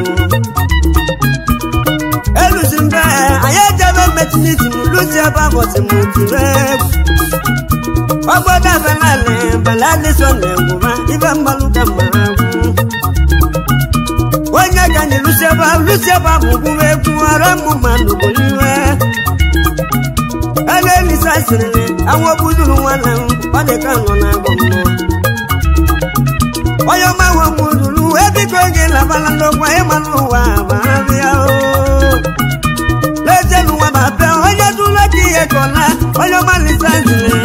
elusi mbe anyị ejebe metimiti m lusi ebe abọsị m tiri egwu ọgbọdọ abalị baladi sọ na-egwuba ibe mgbalụ ka mara agwụ onye ka anyị lusieba lusieba bụ gwuwe egwu ọrụ mmụ mmadụ bụliwe ebe elisa sịrị anwụ gbuduru nwanne m ọ dị ka nọ na-agụ mmụọ onye ọma nwe gbuduru ebiko gị labala n'okwu ịmanụ ụwa barabịa lezienụ nwa ma bịa onye dụla ka ihe kọla onye ọma lisa sịrị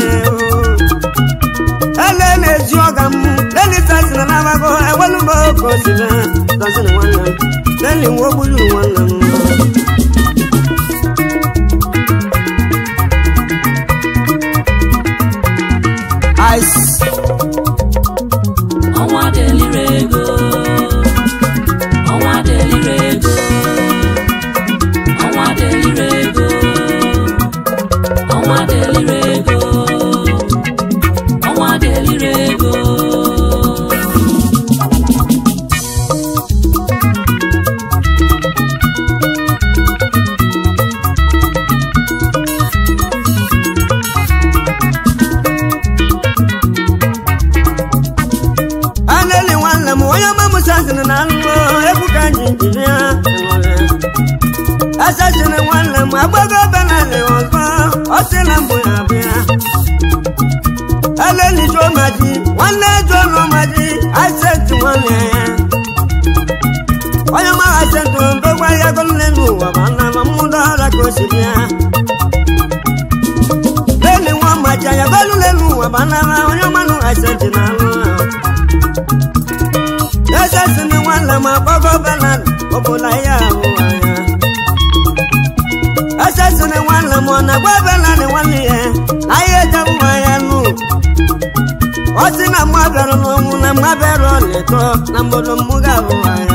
ele na-eji ọga m lelita sịrị n'amago ewelu m oke osiri dọziri nwanne m leli nwa ogburu nwanne m ice ọnwa deliri ego ọnwa deliri ego ọnwa deliri ego ọnwa deliri ego ọnwa deliri ego aneli nwanne m onye ọma musa sịrị na alụmọ egwu ka anyị jiri ya asasịrị nwanne m agbago benali ọzọ ọ sị na mbụ ya bịa aleli jomaji nwanne jolomaji asenti nwanne ya onye ọma asenti ndogwa ya golule n'ụwa ma nna ma mmụdọ ọra ka o si bịa leli nwa maji ya golule n'ụwa ma nna ma onye ọma nụ asenti na alụ ahụ Eze si ni nwanne m akpọgo Belan obodo ya ahụ anya. Eze si ni nwanne m ọ na-agwa Belan nwanne ya ahịa ejem nwa ya nụ. Ọ sị na mma bịara n'ọnwụ na mma bịara ọlịtọ na mbodo m ga-ahụ anya.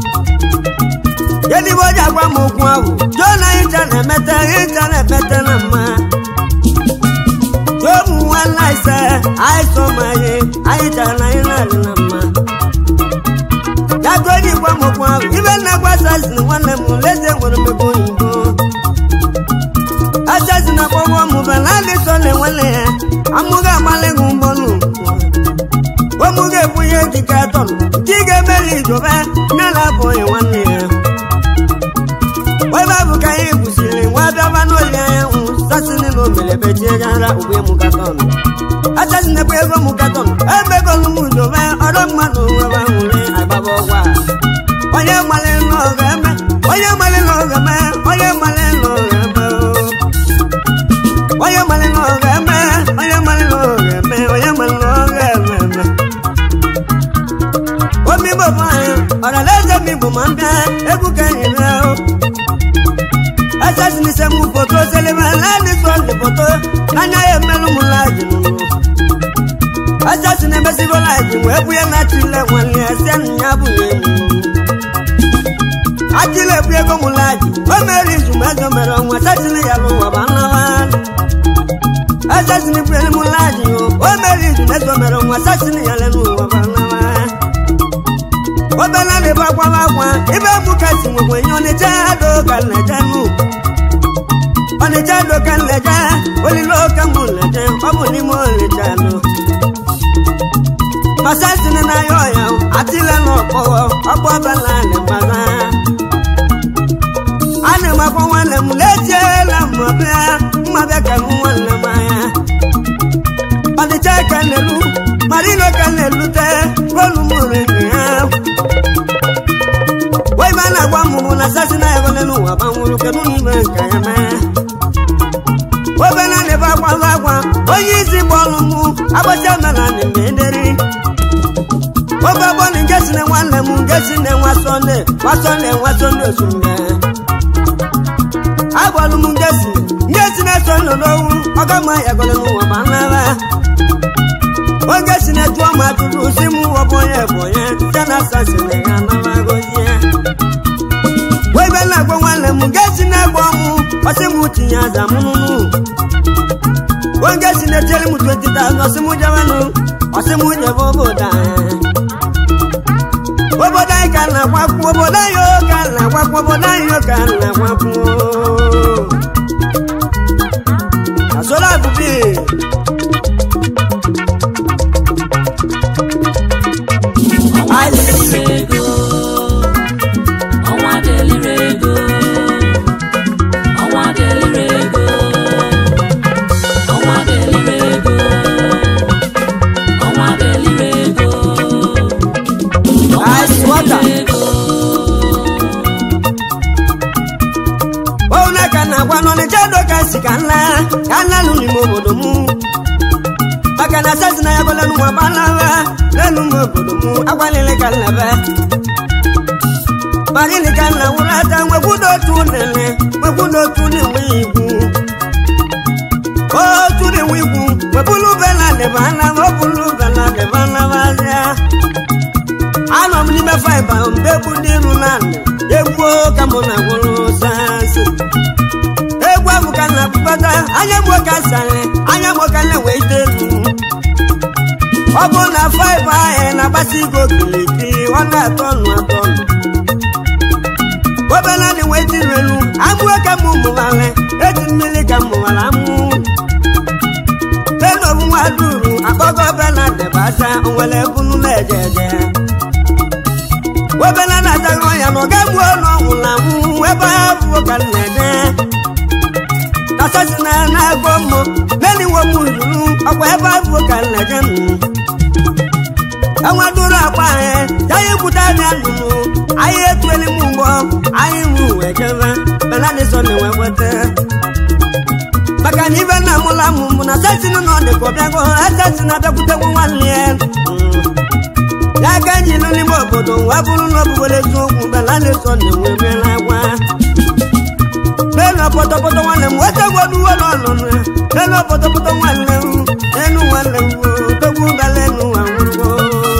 Kedu o ji agwa m okwu ahụ? Jụọ na ịcha na-emete ịcha na-emete na mma. Jụọ m nwanne ise anyị sọ ma anyị anyị chara na anyị na-adị na mma. Yagoji gwa m okwu ahụ ibe nna gwa asasị nwanne m leze nwere mmebe oyibo asasị na kpọgwọ m bala adị sọle nwanne ya amụga agbalị gị mgbọnụ ụmụ ga-ebunye dịka atọnụ nke ị ga-emeli idobe nne na-abụghị nwanne ya ebe bụ ka anyị gwụsịrị nwa bịaba n'oli anyanwụ sasịrị na omelebe tinyegara ugbe m katọnụ asasị na-ekwe ego m katọnụ emegolu m dobe ọrụ mmadụ nwebe nwere agbaba ọgwa onye mmalị n'ọga eme onye mmalị n'ọga eme onye mmalị n'ọga eme onye mmalị n'ọga eme onye mmalị n'ọga eme onye mmalị n'ọga eme eme omi bụ anyị ọrala eze mi bụ ma mbịa egwu ka anyị bịa asasị n'ise m foto selebe naanị sọndị foto anya ya emelụ m laji n'ụlọ asasị na-emesigo laji wee bụ ya na chile nwanne ya si anụ ya bụghị enyi achịla ebu ego m laji o mere izu ma ego mere ọnwa asasị ya bụ ụwa bụ anawa asasị na iburu m laji o o mere izu ma ego mere ọnwa asasị ya lenu ụwa bụ anawa obela na-ebe akwala akwa ibe bụ kasị nwekwe nye ọnịcha do ka nleje nụ ọnịcha do ka nleje olile oke mụ nleje ọ bụ n'ime ọnịcha nụ masasini na yọ ya atile na ọkpọwọ ọkpọ bala na mbaza ana m akpọ nwanne m lejiela mmabịa mmabịa ka m nwanne m anya ọdịcha ka nelu marino ka nelute golu m riri ya wee ma na-agwa m bụ na sasi na ya gole n'ụwa gbanwụrụ kedu n'ime nke ya mee obena na-ebe akwala akwa onye isi bọọlụ mụ agbacha mela na mmederi oge ọgbọnụ nke si na nwanne m nke si na nwa sọnde nwa sọnde nwa sọnde osume agbalụ m nke si nke si na sọnde n'owu ọga ma ya gole n'ụwa ma nnara oge si na jụọ ma tụrụ si m ọbọnye bọnye site na sasi na ya nara gozie wee be na-agwa nwanne m nke si na-egbo ọmụ ọsị m tinye aza m nụnụ oge si na-etiere m 20,000 ọsị m jebenụ ọsị m jebe obodo anyị obodo anyị ka na-agbakwu obodo anyị o ka na-agbakwu obodo anyị o ka na-agbakwu asola abụbi ọnwa deliri ego ọnwa deliri ego ọnwa deliri ego ọnwa deliri ego ọnwa deliri ego ọnwa Ice water. deliri ego one ka na-agwa n'ọnịcha do ka si ka nla ka nla lụ n'ime obodo mụ maka na sasi na ya gole n'ụwa gbanara n'elu m obodo mụ agbalịrị ka nlebe marịrị ka nna nwụrụ ata nwekwudo otu nene nwekwudo otu na-enwe igwu otu na-enwe igwu webulu bela deba anara obulu bela deba anara anọ m n'ime faiba mgbe egwu ndị iru na egwu ka mụ na gwụrụ sansi egwu ahụ ka na akpụkpata anya gbuo ka sari anya gbuo ka na-enwe ite elu ọ bụ na faiba ahụ na-agbasi ego okirikiri ọ na-atọ ọnụ atọ ọnụ obela na-enwe ite elu amụọ ka mụ mụwara eji mmiri ka mụwara amụ enobu nwa duru akpọgo bela debasa onwere ebunu na-eje eje webela na-azaghị ọnya na ọ ga-egbu ọnụ ọnwụ na nwụ ebe ha bụ ka nna-ede kasasi na na-agụ mmụ neniwo m ruru ọkwa ebe ha bụ ka nna-ede m enweduru akpa anyị ya ya ekwute anya lụrụ anyị etueli m mgbọ anyị mụ wee jebe beladịsọ na-enwe kweta maka na ibe nna mụla mụ mụ na sasinu na ọ dị ka ọ bịago asasi na-abịakwutekwu nwanne ya Mm. ya ka anyị nọ n'ime obodo wee bụrụ na ọbụgbere eziokwu bela na-eso na-enwe emela gwa n'elu pọtọpọtọ nwanne m wetegwoduwo n'ọnụnụ n'elu pọtọpọtọ nwanne m enu nwanne m tegwu bela enu nwa nwụrụgo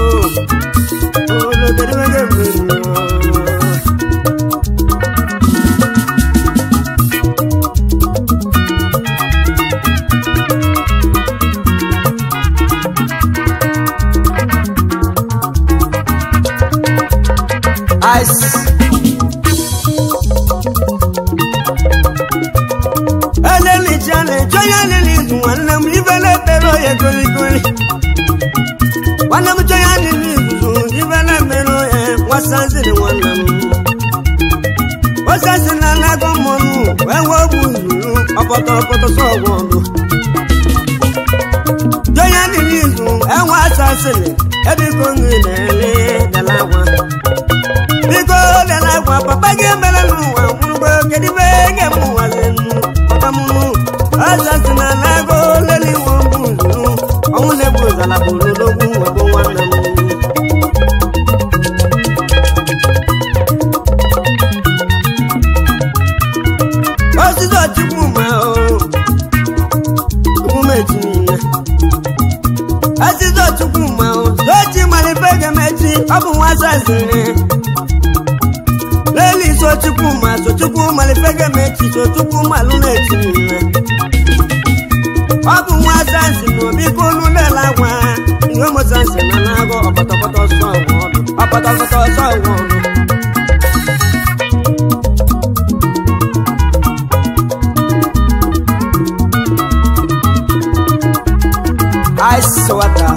ologerewege mmeri ice elelicha na-eche onye lili izu nwanne m ibe na-ekpere oye goligoli nwanne m chọya lili izuzu ibe na-ekpere oye nwasaziri nwanne m osasi na anago mmọnụ wee wee ogbu zuru ọpọtọ ọpọtọ sọgwụ ọdụ chọya lili izu enwe asasiri ebiko nri na-ele dalagwa biko lela gwa papa gị emela n'ụwa nwụrụgo kedu ibe ga-eme ụwa lenu papa m ọzasi na nago leli iwu mbụ zuru ọnwụ na-egbu ụzala bụ n'odogwu webụ nwanne m osisi ọchịkwu ma o emumetinye osisi ọchịkwu ma o sochi malife ga-emechi ọ bụ nwa sasịrị leli sochukwu ma sochukwu malifege mechi sochukwu malụ na-eti nne ọ bụ nwa sansi na obi kolu lela gwa ihe mosansi na na-agụ ọpọtọpọtọ sọ ọgwụ ọdụ ọpọtọpọtọ ọsọ ìwọ ọ̀nà. ice water.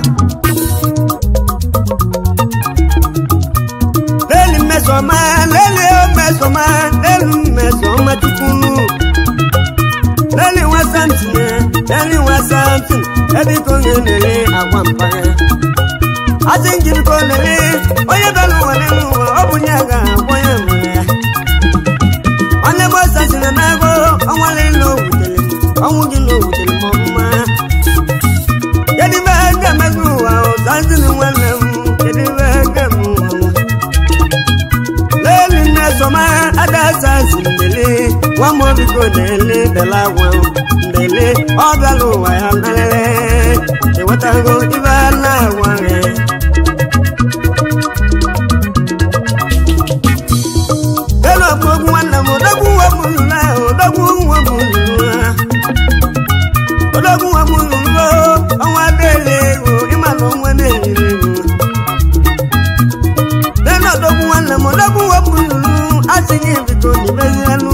lẹ́lí mẹ́sàn-án máa lẹ́lí ó mẹ́sàn-án máa lẹ́lí mẹ́sàn-án máa tukunu. lẹ́lí wọn sáǹtì yẹn lẹ́lí wọn sáǹtì ẹbí kò ń lélẹ̀ àwọn àǹfààní. asínkì kò lélẹ̀ oyè bẹ́ẹ̀ wọ̀ nínú wọn ó bù ní àga àbọ̀yẹ̀ wọ̀nyẹ. wọn lé bọ́ sàṣì nà náà kó ọwọ́n lé lọ wùtẹ̀lẹ̀ ọ̀hún kì í lọ wùtẹ̀lẹ̀ mọ́ fún wa. Yedi bẹ́ẹ̀ gẹ̀mẹ́sù wa ọ̀ sáǹtì ni wọ́n lẹ̀ mú yedi bẹ́ẹ̀ gẹ̀mú wọn lẹ́ni mẹ́sọ̀mọ́ adásá sí ndèlé wọ́n mọ̀ bí kò délé dẹ̀lá wọn ndèlé ọ̀bẹ ló wà yà lẹ́lẹ́ ìwọ́tàgó ibà náà wọ́n rẹ̀. lẹ́nu ọ̀gbọ́n wọn nà mọ́ ọ̀dọ́gún wọn mú lù náà ọ̀dọ́gún wọn mú lù náà ọ̀dọ́gún wọn mú lù náà ọ̀wọ́n adélé o ìmàlú wọn délé o lẹ́nu ọ̀dọ́gun wọn lẹ̀ mọ́ lọ́gùn wọ́n mú lùlù á sì ní ìbìkò níbẹ̀ yẹn lù.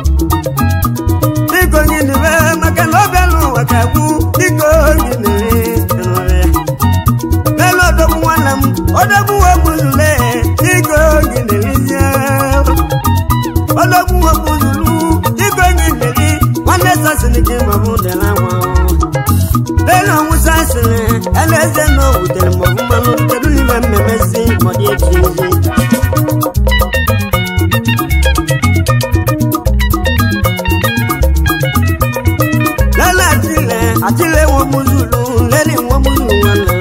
Bíkò ní níbẹ̀ mọ̀kẹ́ lọ́bẹ̀ lù wàkàkú bíkò ní nílé ẹnu rẹ̀. Lẹ́nu ọ̀dọ́gun wọn lẹ̀ mú ọ̀dọ́gun wọ́n mú lulẹ̀ bíkò ní nílé yẹn. ọ̀dọ́gun wọ́n mú lùlù bíkò ní nílé wọ́n lé sọ́sì ní kí mọ̀ fún dẹ̀ láwọn. Lẹ́nu ọ̀hún sọ́sì rẹ̀ ẹlẹ́sẹ̀ náà wù tẹ̀lé mọ̀ fún mọ́nú tẹ̀lú níbẹ̀ mẹ́mẹ́ sí mọ̀dí ètùtù. lẹ́lẹ́ àtìlẹ̀ àtìlẹ̀ wọn mú lùlù lẹ́lẹ̀ wọn mú lù wọn lọ.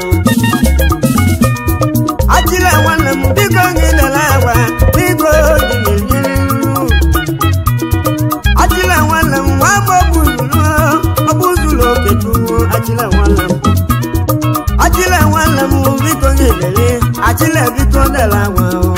àtìlẹ̀ wọn lẹ̀ mú bí kò ní lẹ́la wá bí kò ní lè yé lù. àtìlẹ̀ wọn lẹ̀ mú wọn bọ̀ bù lùlù ọbú lùlù kẹtù àtìlẹ̀ wọn lẹ̀ mú. àtìlẹ̀ wọn lẹ̀ mú bí kò ní lè àtìlẹ̀ bí kò lẹ́la wọn o.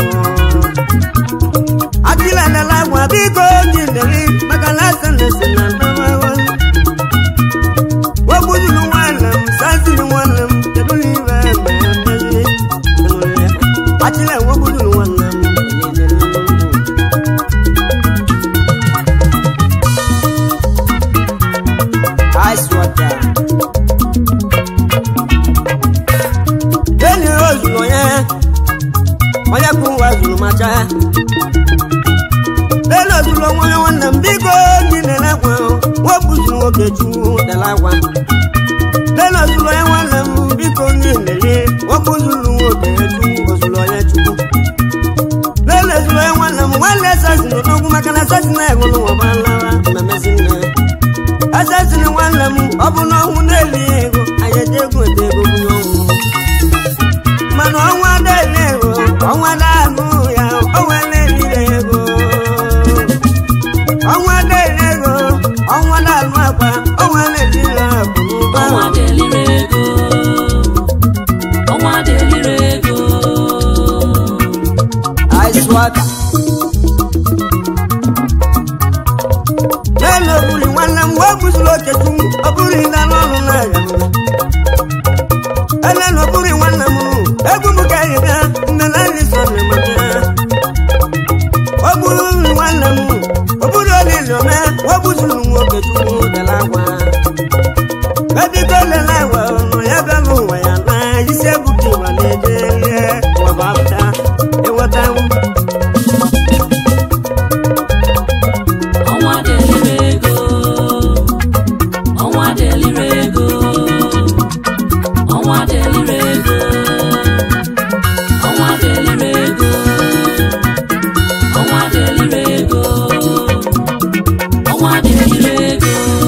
àtìlẹ̀ lẹ́la wọn bí kò ní lè mọ̀kànlá sẹ̀lẹ̀ sẹ̀lẹ̀ lọ́wọ́ wọn wabudulu walam sasili walam tebuli bambaye atile wabudulu walam ice water lẹ́ni ozùlọ yẹn wọ́n yẹ kó wá zùlọ máa já lẹ́ni ozùlọ wọn yẹn wọn nà ń bí kò ní nílẹ̀ wọn wọ́n bù sùn wọ́n kẹ́jú dẹ̀lá wọn lẹ́nu ọ̀sùlọ̀ yẹn wọ́n lẹ̀ mú bí kò ní ìlẹ̀lẹ́ wọ́n kó lulu obìnrin tú ọ̀sùlọ̀ yẹn tú. lẹ́nu ọ̀sùlọ̀ yẹn wọ́n lẹ̀ mú wọ́n lẹ̀ sẹ́sìn lọ́gùn makana sẹ́sìn náà ẹ̀gbọ́n wọn bá lára mẹ́mẹ́sì náà. ẹsẹ̀sìn ni wọ́n lẹ̀ mú ọ̀bùn náà hún náà lé ego ayẹ̀dẹ́gùn ètò ego fún yọ̀ wù. mọ̀nà ọ̀hún adé ilé ego ọ̀hún adé àánú ya ọ̀hún ẹlẹ́ ilé ego. ọ̀hún adé ilé ego ọ̀hún adé àánú àpá ọ̀hún ẹlẹ́ ilé àkùnú bá ọnwa wọn. delire ego ọnwa delire ego ice water. Lẹ́nu òbúri nwanne m wee gbuzuru oketu m ọbụrụ ịla n'ọrụ n'ahịa m. Elenu òbúri nwanne m egwu m ka anyị bịa mgbe na nri so na maka. Ogburu nri nwanne m òbúri olili ome wee gbuzuru nwa oketu m dela agwa. Ebiko lela agwa ọnụ ya bịa n'ụwa ya na isi ebuka ịwa na-eje ihe ụwa bụ apụta ịghọta m. ọnwa delire ego ọnwa delire ego ọnwa delire ego ọnwa delire ego ọnwa delire ego ọnwa delire ego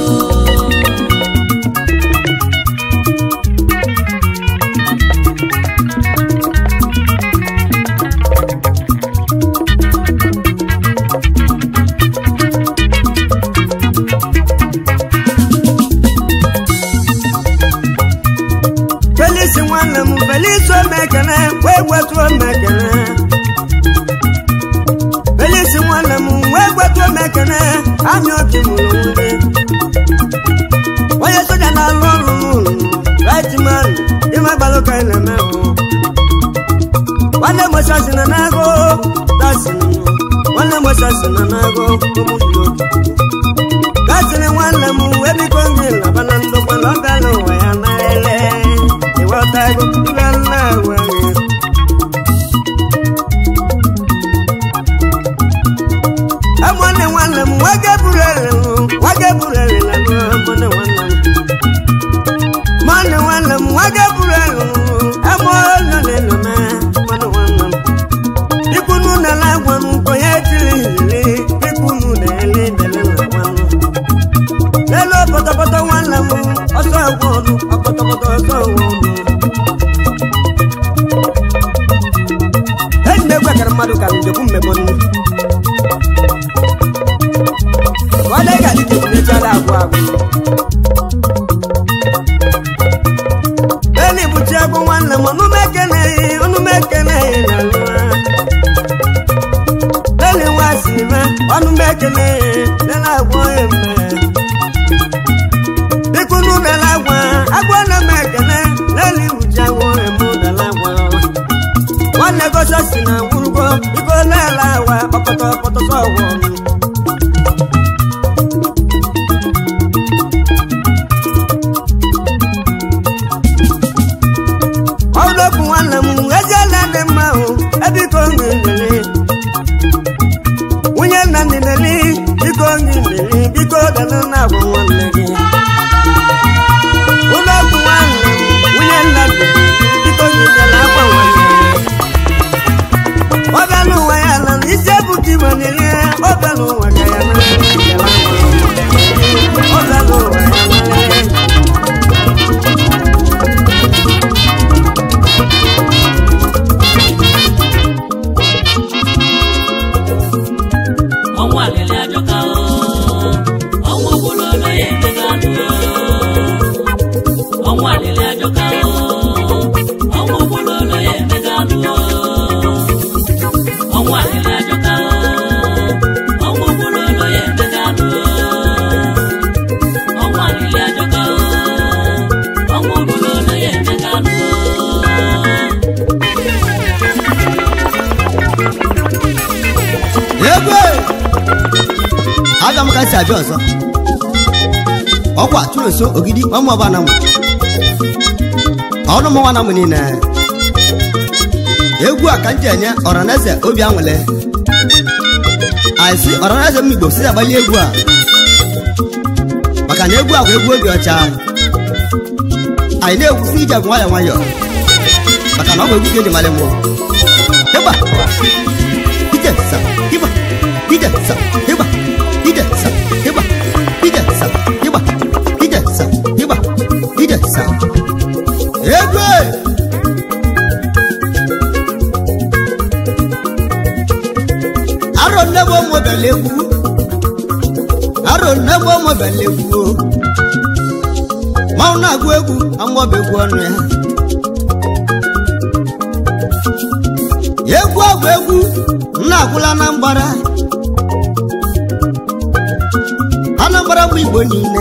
Felisi nwanne m Felisi omekene wee gwetu omekene Felisi nwanne m wee gwetu omekene anyị obi mụrụ nwunye onye soja na-alụ ọrụ n'ụlọ right man ime gbalụ ka ị na-eme hụ nwanne m osi negosasi na nago ụmụnne obi gasịrị nwanne m wee biko gị laba na ndokwa na ọ bịala ụwa ya narịle ịghọtago ibe nna agwaghị amụnne nwanne m nwoke buru ele nwoke buru ele na amụnne nwanne m mmanụ nwanne m nwoke buru ele amụnne na-eno na mmanụ nwanne m ikunu na la gwa m nkwenye tiri hiri ikunu na ele dele na nwanne lelo pọtọpọtọ nwanne m ọsọ egwu ọnụ ọpọtọpọtọ ọsọ egwu ọnụ eji na-egwekara mmadụ ka njekwu mmemme nnu wale ga ni tèmi ní jálá àgọ́ àgọ́. Bẹ́ẹ̀ni ibùtí ẹkún wa nà mọ́, ọdún mẹ́kẹ́lẹ́ yìí, ọdún mẹ́kẹ́lẹ́ yìí nà ló wá. Bẹ́ẹ̀ni wá sí mẹ́, ọdún mẹ́kẹ́lẹ́ yìí, lẹ́la àgọ́ yẹn mẹ́. Bíkúnú lẹ́la àgọ́, àgọ́ nà mẹ́kẹ́lẹ́, lẹ́ni ibùtí àgọ́ yẹn mú lẹ́la àgọ́. Wọ́n nẹ́ kọ́sọ́ sí nà wúrúgbọ́, ikọ́ lẹ́la àwà, ọ̀pọ̀tọ̀ ọ̀pọ̀tọ̀ sọ̀wọ́ mi. ọlọ́kùn nwanne m eze nna dị mma o ebiko nri nlele nwunye nna ndị nlele biko nri nlele biko dana na agwa nwanne gị ụlọọgwụ nwanne m nwunye nna dị biko nri nlele akwa nwanne ọ bịa n'ụwa ya na isi ebuka igwe nlele ọ bịa n'ụwa ka ya na ọ bịa n'ụwa ya na ọnwụ alịlị ajọka o ọnwụ ogbololo ya emega anụ o ọnwụ alịlị ajọka o ọnwụ ogbololo ya emega anụ o ọnwụ alịlị ajọka o ọnwụ ogbololo ya emega anụ o ọnwụ alịlị ajọka o ọnwụ ogbololo ya emega anụ o egwe aga m ka si abịa ọzọ ọkwa tụrụ nso ogidi ọmụ ọba na mụ ọnụ mụnwa na mụ niile egwu a ka m ji enye ọraneze obi anwụle anyị si ọraneze m igbo si agbali egwu a maka na egwu a bụ egwu obi ọcha anyị na-egwusi ije bụ nwayọọ nwayọọ maka na ọ bụ egwu ka eji malị mmụọ ịgba ije sa ịgba ije sa ịgba ije sa ịgba ije sa ịgba ije sa ịgba ije sa egwe arọ nne bụ ụmụ bịala egwu arọ nne bụ ụmụ bịala egwu manwụ na-agụ egwu amụọba egwu ọnụ ya egwu ọgwụ egwu nna agwụla na mgbara anambra bụ igbo niile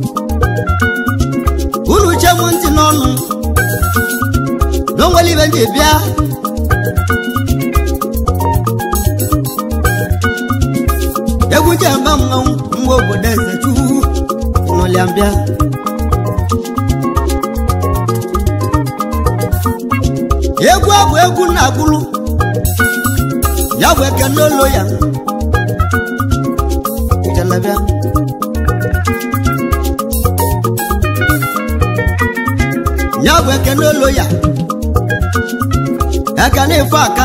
unu che m ntị n'ọnụ na onwere ibe ndị bịa egwu ji eme mmanwụ mgbe obodo eze chukwu n'ụlịa mbịa egwu ọ bụ egwu na-agwụrụ ya bụ eke n'olo ya ijelebịa ya bụ eke n'olo ya eke na-efe aka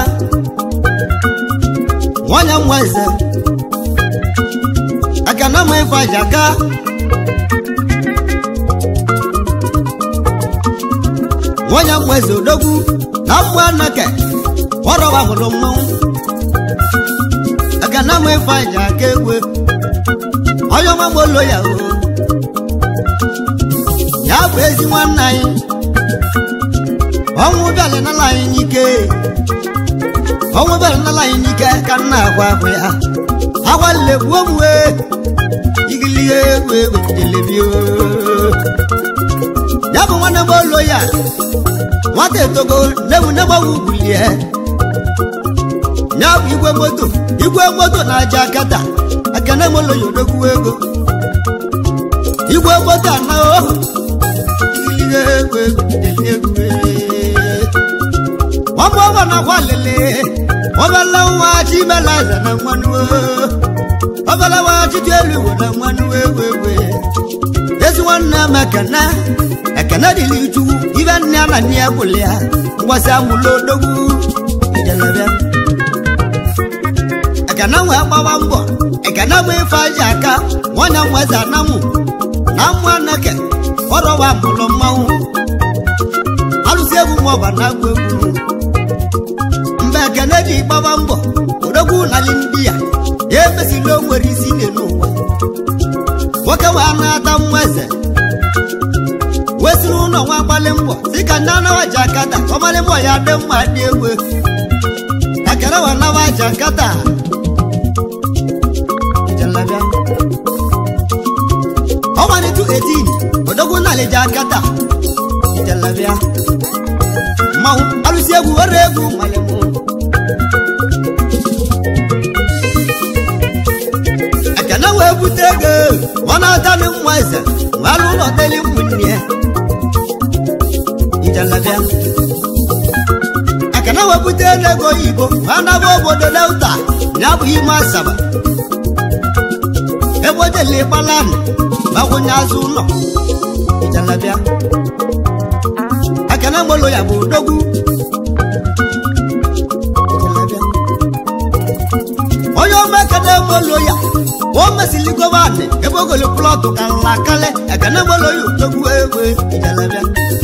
nwanyị nwa eze eke na ama ife aja aka nwanyị nwa eze odogwu na mmụ anake ọrọwa hụrụ mmanwụ aka na ama ife aja aka egwe onye ọma gbolo ya o ya bụ ezi nwanne anyị ọnwụ bịala n'ala anyị n'ike ọnwụ bịala n'ala anyị n'ike ka nna agwa ahụ ya agwalile gbuo m wee igilie egwu egwu telebio ya bụ nwanne m olo ya nwata etogo nebu negbawu bulie ya bụ igwe moto igwe moto na-aja akata ekene molo ya odogwu ego igwe moto ana ohu ihe egwu egwu dele egwu ọmụ ọgbọ na akwa lele ọbala nwa chibelaza na nwanụ ọbala nwa chidi elu igwe na nwanụ ewu ewu ezi nwanne m ekene ekene dịrị chukwu ibe nne ya na nne ya gwụrụ ya ngwasị amụla odogwu ijelebịa ekene nwee gbawa mbọ ekene bụ ife aji aka nwanya nweze anamụ na mmụ anake ọrọwa mụlụ mmanwụ alụsị egwu nwa ọba na agwụ egwu mgbe ekene ji gbawa mbọ odogwu nali ndị ya ya emesila o nwere isi n'elu ụwa nwoke wee na-ata nwa eze wesịrị ụlọ nwa gbalị mbọ si ka ndị anawa ji akata ọmalị mbọ ya dị mma dị egwu ekere wa nawa ji akata Jalabia. ọmalịtụ 18 odogwu nalị ji akata Jalabia. mmanwụ alụsị egwu were egwu malị mụ ekene wee bute ego ọ na-atanị nwa eze wee alụ ụlọ deli ụmụnne ya ijalabịa ekene wee bute ego oyibo wee naba obodo delta ya bụ ime asaba ebe o jele gbalanị gbakwunye azụ ụlọ ijalabịa ekene molo ya bụ odogwu ijalabịa onye ọma ekene molo ya o mesili gọvanị ebe ogolo plọtụ ka nla kale ekene molo ya odogwu egwe ijalabịa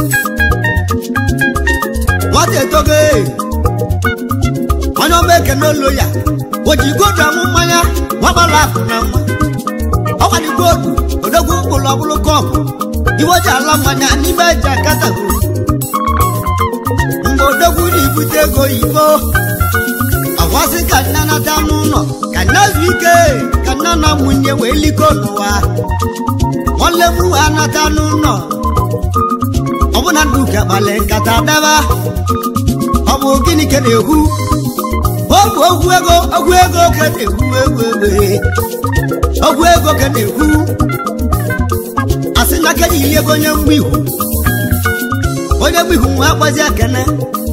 nwata etogo ee. onye ọma ekene olo ya o ji godu amụ mmanya nwagbara akụ na nwa ọgbadigodu odogwu mkpụrụ ọbụlụ kọpụ iwe ji ala mmanya n'ime eji akatago mgbe odogwu na-ebute ego oyibo ọkwasị ka nne nata n'ụlọ ka nne zu ike ka nne na nwunye wee liko n'ụwa nwanne m wee nata n'ụlọ ọbụna ndị uke kpali nkata daba ọ bụ gịnị ka na-ekwu ọ bụ ogwu ego ogwu ego ka na-ekwu egwu egbe ogwu ego ka na-ekwu asị na kedu ili ego onye mgbe ihu onye mgbe ihu nwe akpazi akene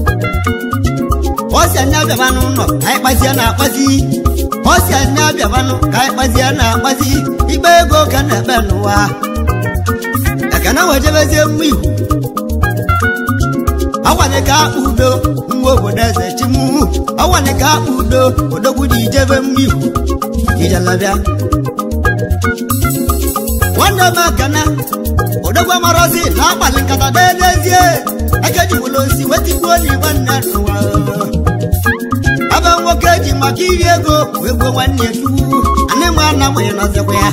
ọ si anya abịaba n'ụlọ ka anyị kpazie na-akpazi ọ si anya abịabanụ ka anyị kpazie na-akpazi ikpe ego ka na-ekpe n'ụwa ekene wejebezie mgbe ihu ọwanye ka akpa udo nwa obodo eze chimu ọwanye ka akpa udo odogwu ji ijebe mgbe ihu ijelabịa nwanne m ekene odogwu amarozi na-akpali nkata deedezie ekejiwolo osi wetigbuo n'igwe nne n'ụwa ebe nwoke ji maka iri ego wee gbuo nwanne ya chukwu anyị ma nna m ya nọzikwa ya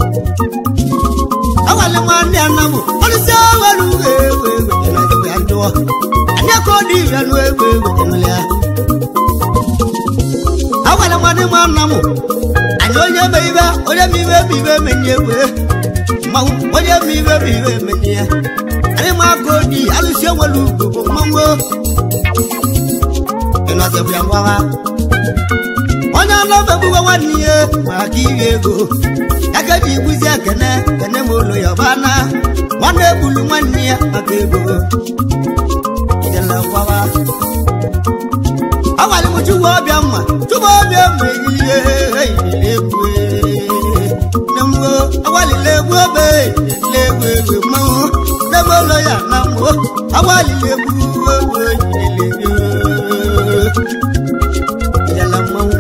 awale nwanne ya nna m ọlụsi awere uwe ewe ewe nọzikwa ya ndụọ anyị aka ọ dị ire nụ ewe ewe enwele ya awale nwanne m nna m anyị onye me ibe onye me ibe bụ ibe emenye ewe mmanwụ onye me ibe bụ ibe emenye ya anyị ma aka ọ dị alụsi enwere ugwu bụ mmanwụ ịnọzibụ ya ngwawa onye anọbegbuwe nwanne ya maka iri ego aka ji igbuzi ekene kene ma ụlọ ya ọbana nwanne egbulu nwanne ya maka ego ijele ngwawa ọgwara m chukwu ọbịa mma chukwu ọbịa mma ehihie eyirila egwu nne m o ọgwalila egwu obe eyirila egwu egwu mmanwụ nne m ụlọ ya na mmụọ ọgwalila egwu egwu eyirila egwu ijele mmanwụ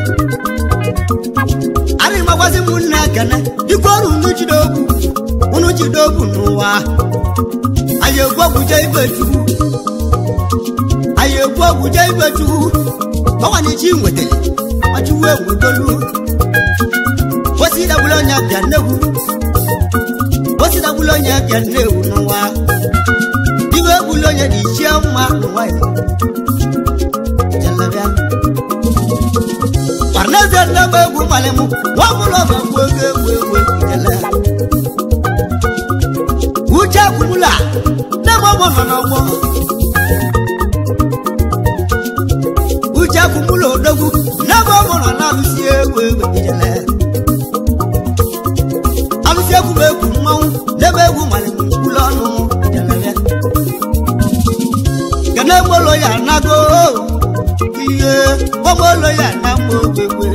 arị magwazi m nne ekene dịkwa ọrụ unu jide ogwu unu jide ogwu n'ụwa anyị egwu ọgwụje ibe chukwu anyị egwu ọgwụje ibe chukwu ọwanichi nwetara ọchụwu egwudolu osidagbula onye bịa nnegwu osidagbula onye bịa nnewu n'ụwa iwe egbula onye dị ichie mma n'ụwa ya jelabịa parneze nnebe egwu mmalị m nwa ọbụla ọba egwu ego egwu egwu jele uche kwumula nne m ọgbọ nọ n'ọgbọ uche kwumula odogwu nne ekene gbolo ya nago ihe gbolo ya na mma ogbegbe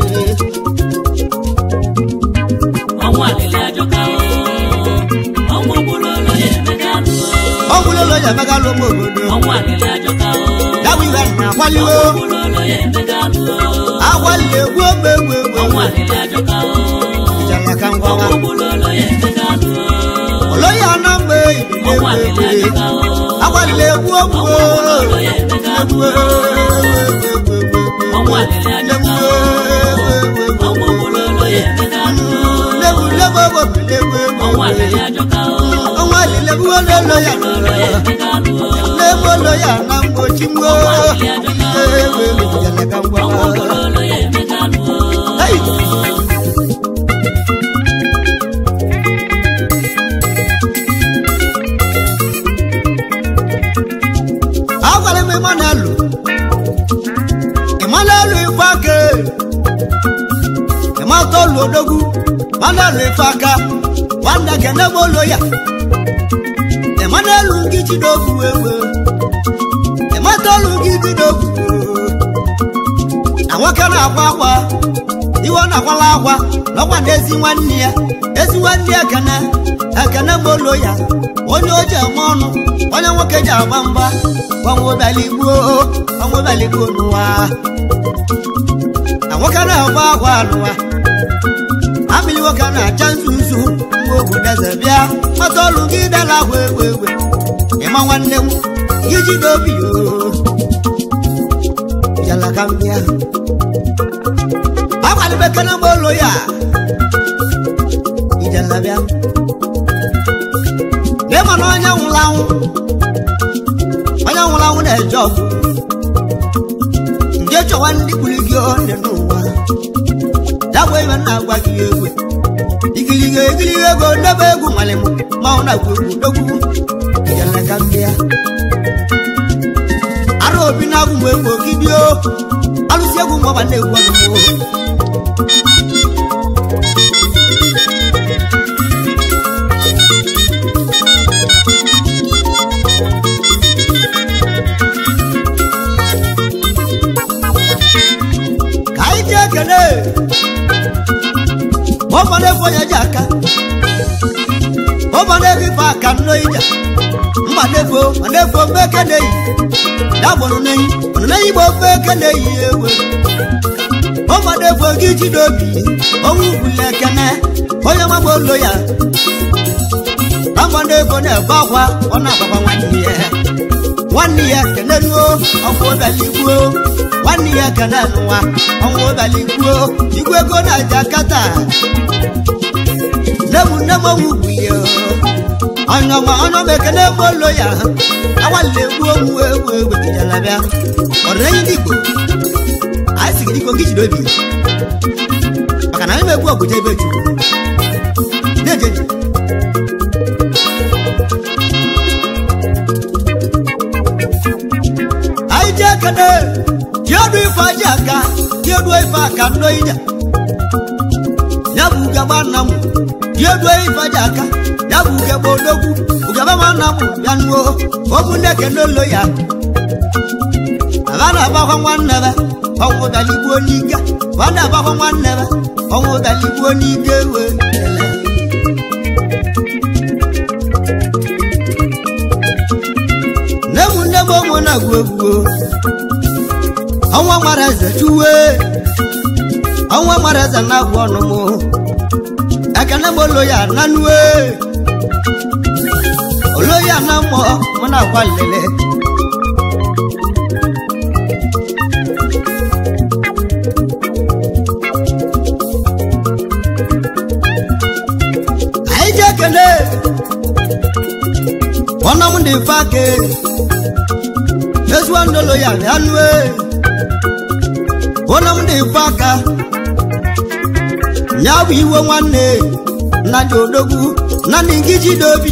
ọnwụ alịlị ajọka o ọnwụ ogbulolo ya emeka nụ ọgwụlolo ya megalụ m obodo ọnwụ alịlị ajọka o yawu iwe na akwaliwo ogbulolo ya emeka nụ agwalile egwu ogbe egwu egwu ọnwụ alịlị ajọka o ijala ka ngwawa ọnwụ ogbulolo ya emeka nụ olo ya na mgbe ibile ọnwụ egwu alịlị egwu ajọka o agwalile egwu ogwu ọnwụ ogbulolo ya emeka nụ ọnwụ alịlị ajọka o ọnwụ ogbulolo ya emeka nụ ọnwụ alịlị ajọka o ọnwa alile egwu ololo ya ogbulolo ya emeka nụ n'ebolo ya na mgbochi mgbo ewe ijala ka ọnwụ ngwawa ogbulolo ya emeka nụ Hey! agwara m Emmanuel Emmanuel Ifeaka ịmatolu odogwu Emmanuel Ifeaka nwanne kene gbolo ya Emmanuel gị jidogwu ewe ịmatolu gị jidogwu na nwoke na-akwa akwa iwe na-akwala akwa n'ọkwa na ezi nwanne ya ezi nwanne ya ekene ekene gbolo ya onye o ji eme ọnụ onye nwoke ji agba mgba gbanwebeligbuo gbanwebeligbuo n'ụwa na nwoke na-agba akwa n'ụwa amịlị nwoke na-acha nzu nzu mgbe obodo eze bịa mata ọlụ gị dara agwa egwe egwe ịma nwanne m gị jide obi o jala ka m bịa agbalịbekere m olu ya ijala bịa n'ịma na onye nwụrụ anwụ onye nwụrụ anwụ na-eje ọgwụ nje chọwa ndị kwuru gị dị n'ụwa ya bụ ibe m na-agwa gị egwe igiliga egiliga ego ndebe egwu nwale m ma ọ na-agwa egwu dogwu ijala ka m bịa ara obi na-agwụ m egwu ogidio alụsị egwu mgbe na-egwu ọnụ ka anyị ji ekele ụfọdụ ebe onye ji aka ụfọdụ ebe ife aka nno ija mgbadefo madefo mgbe eke na-eyi ya gbụrụ n'eyi ọnụ n'eyi gba ofe eke na-eyi ewe ụfọdụ gị jide obi onwe ugwuli ekene onye magba olo ya ụfọdụ ego na-ebe akwa ọ na-agbakwa nwanne ya nwanne ya keneruo ọnwụ obaligbuo nwanne ya kene nwa ọnwụ obaligbuo igwe ego na-aja kata nne m nne m onwe ugwuli ọnyọma ọnyọma ekene ebe olo ya awalile egbu onwu egwu egwu ejijala bịa ọdịnenyi ndị igbo anyị sigi dịka oge jide obi maka na anyị na-egbu ọgụja ebe chukwu na-ejeji anyị ji ekene jiedu ife aji aka jiedu ife aka ndo ija ya bụ ugegbe nna m jiedu ife aji aka ya bụ ugegbe odogwu ugegbe ma nna m bịa nuo okwu ndị ekene olo ya aba na-agbakwa nwanne be ọnwụ daligbuo n'ike ba na-agbakwa nwanne be ọnwụ daligbuo n'ike wee ele nne m nne m onwe na-agwụ egwu ọnwa mara eze chuwe ọnwa mara eze na-agwụ ọnụ m ekene m olo ya nanue olo ya na mmụọ mụ na-agwa lele anyị ji ekele ọnụ m dị mfe aka ezigbo ndolo ya bịa nue ọnụ m dị mfe aka ya bụ iwe nwanne nna dị odogwu na ndị ngiji dị obi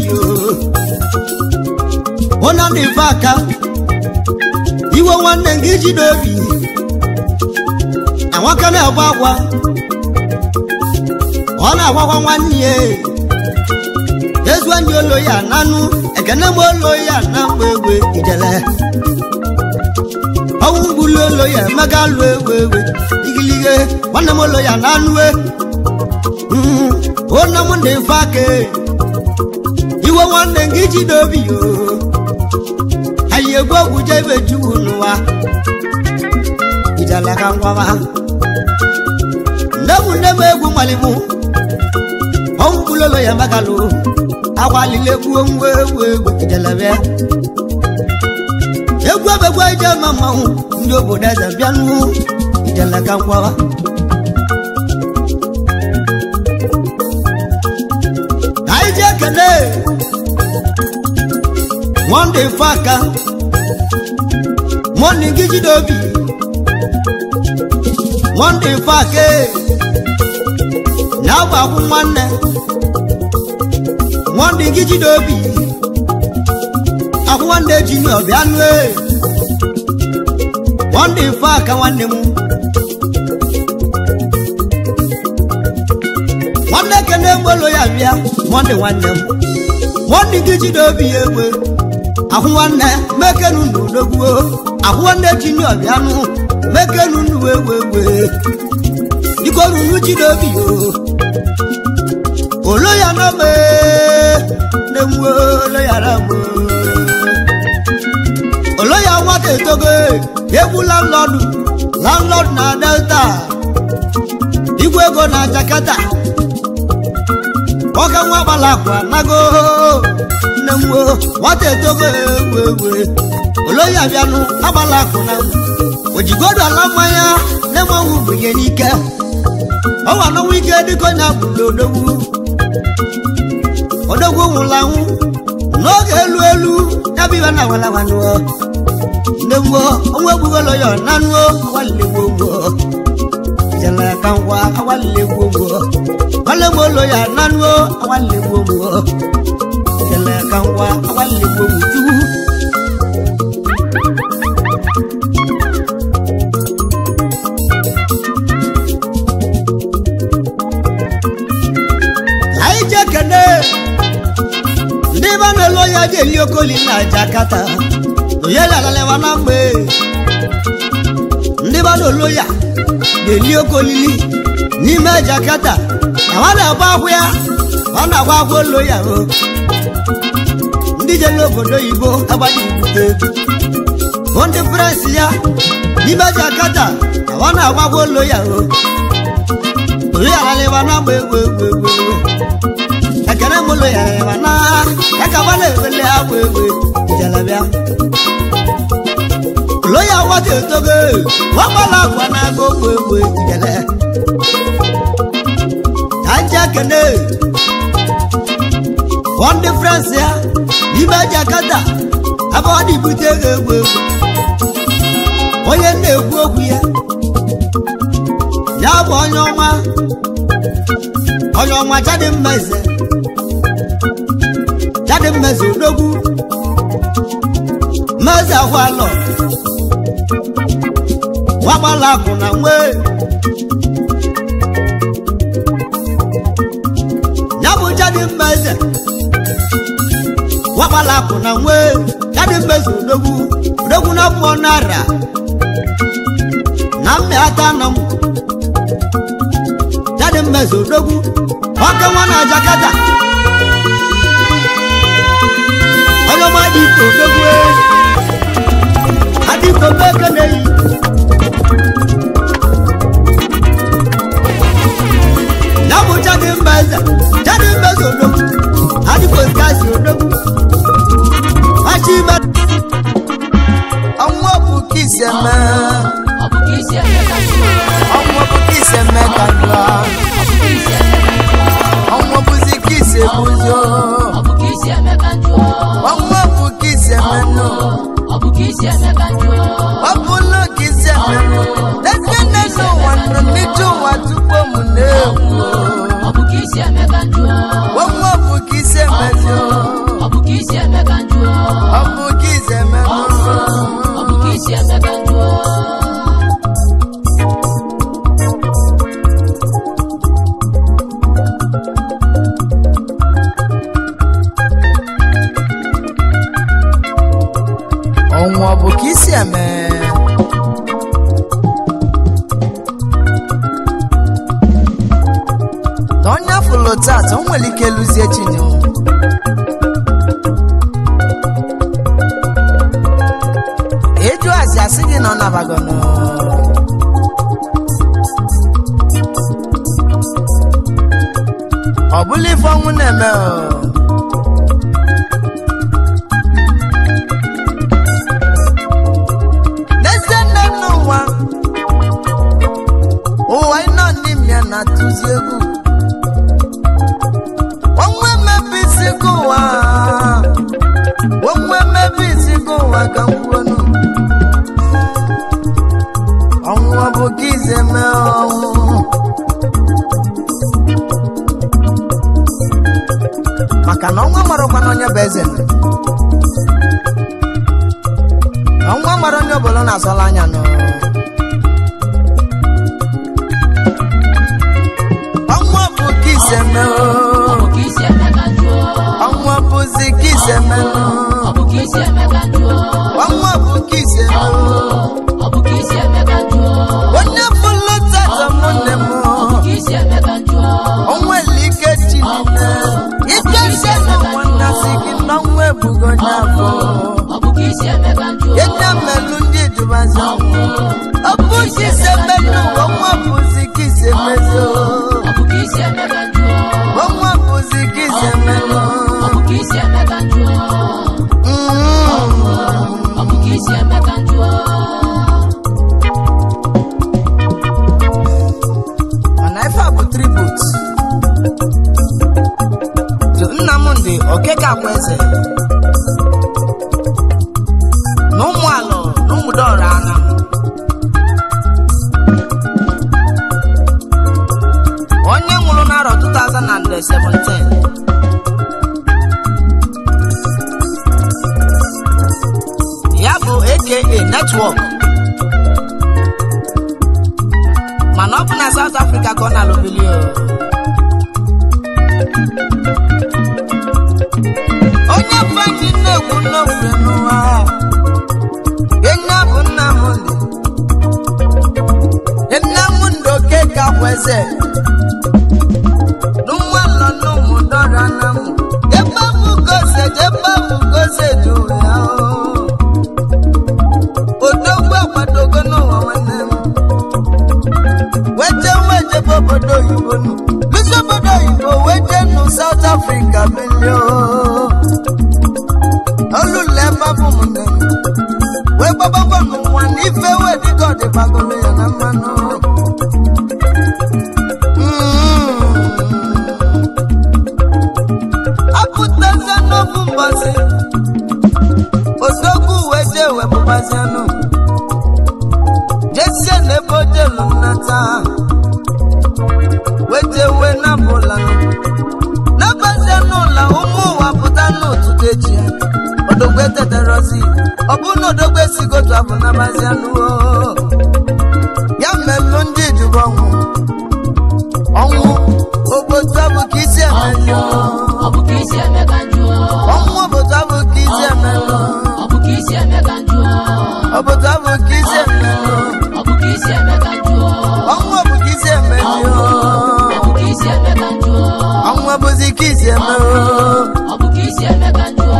ọnụ m dị mfe aka iwe nwanne ngiji dị obi na nwoke na-agba agwa ọ na-agwakwa nwanne ya ezu ndị olo ya nanụ ekene m olo ya na mgbe egwe ijele ya emeka lụ ewu ewe igilige nwanne m ụlọ ya na anụwe onye m ndị mfe aka iwe nwanne gị ji n'obi yo anyị egwu ogwu jebe juwu n'ụwa ijala ka ngwaba nne m nne m egwu malimu ọnwụ kwulolo ya emeka lụ agbalile gbuo nwa ewu ewu ijelebe egwu ebegwu ije ma mmanwụ ndị obodo eze bịanụ ijele ka ngwaba anyị ji ekele monde faka monde gị jide obi monde faka na-agba akwụ nwanne monde gị jide obi akwụ nwanne junior bịa nụ e monde faka nwanne m nwanne kene mgbelo ya bịa monde nwanne m monde gị jide obi ya egbe ahụ nwanne mekenu n'odogwuo ahụ nwanne junior bịanụ mekenu n'uwe egbe biko ruru jide obi yo olo ya na me na-enwe olo ya na mụ olo ya nwata etogo egwu landlọdụ landlọdụ na delta igwe ego na jakarta ọka nwa gbala akwa nago nne m o nwata etogo egwu egwu oloyi abịanụ agbala akụ na ojigodo ala mmanya nne m ọnwụ bunye n'ike ọnwa n'ọnwa ike dịka onye agbụrụ odogwu odogwu nwụrụ anwụ n'oge elu elu ya bụ ibe na awalawanụọ nne m o ọnwa egbugolo ya ọnanụọ awalilegbo ngwo jẹlẹ kan wá awalile gbogbo wale mo lo ya nanu o awalile gbogbo jẹlẹ kan wá awalile gbogbo ju. ayi jẹ kẹne ndị bá na lo ya jẹ li okoli na jakata oyè lalẹ wa na mgbe ndị bá na lo ya ga-eli oke olili n'ime jakata na ọ na-agba akwụ ya ọ na-agba akwụ olo ya o ndị jere obodo oyibo agbaghị ibute bụ ndị frensị ya n'ime jakata na ọ na-agba akwụ olo ya o olu ya lalịba na agba egwu egwu egwu egwu ekene m ụlọ ya lalịba na ya ka gba na-ewele agba egwu ijelebịa lóyà wọ́n ti tóge wọ́n bọ́lá àgbà náà gbogbo ègbò ìjẹ̀lẹ̀. Tájà kẹ́lẹ́ wọ́n di France ya n'ime Jakarta abọ́wọ́ di ibute ego egwu egwu. Onye na-ekwu okwu ya ya bụ onye ọma onye ọma jadi mmeze jadi mmeze odogwu mmeze ahụ alọ wagbala akụ na nwe ya bụ jadi mmeze wagbala akụ na nwe jadi mmeze odogwu odogwu na mmụọ nara na mmịata na m jadi mmeze odogwu ọka nwa na jakata onye ọma dị ike odogwu adịko mmeke na-eyi ya bụ jadi mbeze jadi mbeze odogwu adịko skasi odogwu machi ime ọnwụ bụ ka isi eme ọ bụ ka isi eme ka njọ ọnwụ bụ ka isi eme ka njọ ọ bụ ka isi eme ka njọ ọnwụ bụzi ka isi ebuzo ọ bụ ka isi eme ka njọ ọnwụ bụ ka isi eme nụ ọ bụ ka isi eme ka njọ ọ bụla ka isi eme nụ eke na-ese ụwa nọ n'ije ụwa tupu m na-ewu ọ bụ ka isi eme ka njọ ọnwụ bụ ka isi emezi ọ bụ ka isi eme ka njọ ọ bụ ka isi eme nụ ọ bụ ka isi eme ka njọ ọnwụ ọ bụ ka isi eme fụlụ tata o nwere ike lụzie chinye eju asị asị gị na ọ nabagono ọ bụla ife ọnwụ na-eme o. n'ezie nne m n'ụwa ụwa ịnọ n'ime ya na-atụzi egwu onwe mmebi isi gị ụwa onwe mmebi isi gị ụwa ka m kwuonu ọnwụ ọ bụ gị ize mee ọnwụ maka na ọnwa marakwa na onye bụ eze nọ. ọnwa mara onye ọbụla na-asọla anya nọ ọnwa bụ gị ise mee ọ oo. bụ ka isi eme ka jụọ ọnwa bụzi gị ise mee oo. ọ bụ ka isi eme ka jụọ ọnwa bụ gị ise mee oo. ọ bụ ka isi eme ka jụọ onye bụlụ tata mụnne m ọ bụ ka isi eme ka jụọ onwere ike ji nne ike ise n'ụwa nnasị gị n'ọnwa ebugo onye afọ ọ bụ ka isi eme ka jụọ ịna melụ ndị dubazi ọnwụ ọ bụzi ise mmenụ ọnwa bụzi gị ise mezi ọ bụ ka isi eme ka jụọ ọnwa bụzi gị ise mmenụ ọ bụ ka isi eme ka jụọ ọ bụ ka isi eme ka jụọ mana ife a bụ tribut to nnamdị okeke akwa eze na ụmụ alọ na ụmụdọra anya onye nwụrụ n'arọ 2017 ya bụ aka netwọk mana ọ bụ na South Africa ka ọ na-alụbili o. onye fadi nnekwu nnokwu n'ụwa enye bụ Nnamdị Nnamdị Okeke Akweze n'ụwa nọ n'ụmụ dọrọ na mụ ebe bụ gose ebe bụ gose dị ya o. odogwu akwadogo n'ụwa nwanne m wete wete bụ obodo oyibo nụ bisi obodo oyibo wete nụ South Africa bilio olule ebe bụ mụnne m wee gbagbagbo n'ụwa na ife wee dịka ọdịbagolo ya na mmanụ Mm. apụtazie n'ofu mbọsị odogwu wete wepụbazianụ jesie n'ebe ojelu nnata wetewe na bụlanụ n'abazie n'ụlọ ụmụ ụwa pụta n'ụtụtụ echi odogwu eteterozi ọ bụ na odogwu esigotu abụ nabazia n'uo ya mmelụ ndị ijubu ọnwụ ọnwụ obodo bụ ka isi emelụ ọ bụ ka isi eme ka jụọ ọnwụ obodo bụ ka isi emelụ ọ bụ ka isi eme ka jụọ obodo bụ ka isi emelụ ọ bụ ka isi eme ka jụọ ọnwụ bụ ka isi emelụ ọ bụ ka isi eme ka jụọ ọnwụ bụzi ka isi emelụ ọ bụ ka isi eme ka jụọ